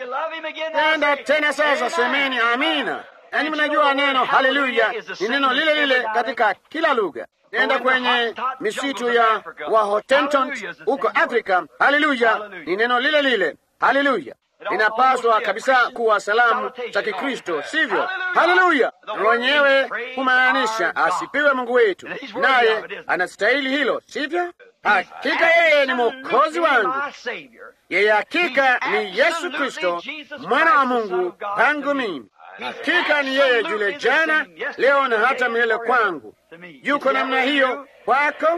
enda tena. Sasa semeni amina. Yaani, mnajua neno haleluya ni neno lile lile katika kila lugha. Nenda kwenye misitu ya Wahotentot huko Afrika, haleluya ni neno lile lile, haleluya inapaswa kabisa kuwa salamu za Kikristo, sivyo? Haleluya wenyewe kumaanisha asipiwe Mungu wetu, naye anastahili hilo, sivyo? Hakika yeye ni mwokozi wangu, yeye hakika ni Yesu Kristo mwana wa Mungu kwangu mimi. Hakika ni yeye yule jana, leo na hata milele kwangu. Yuko namna hiyo kwako?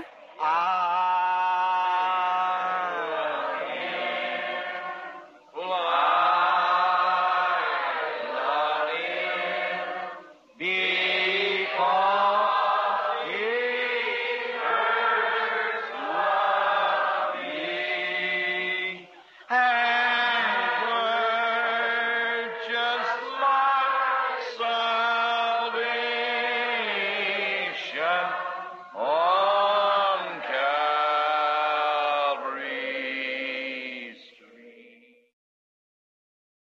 Oh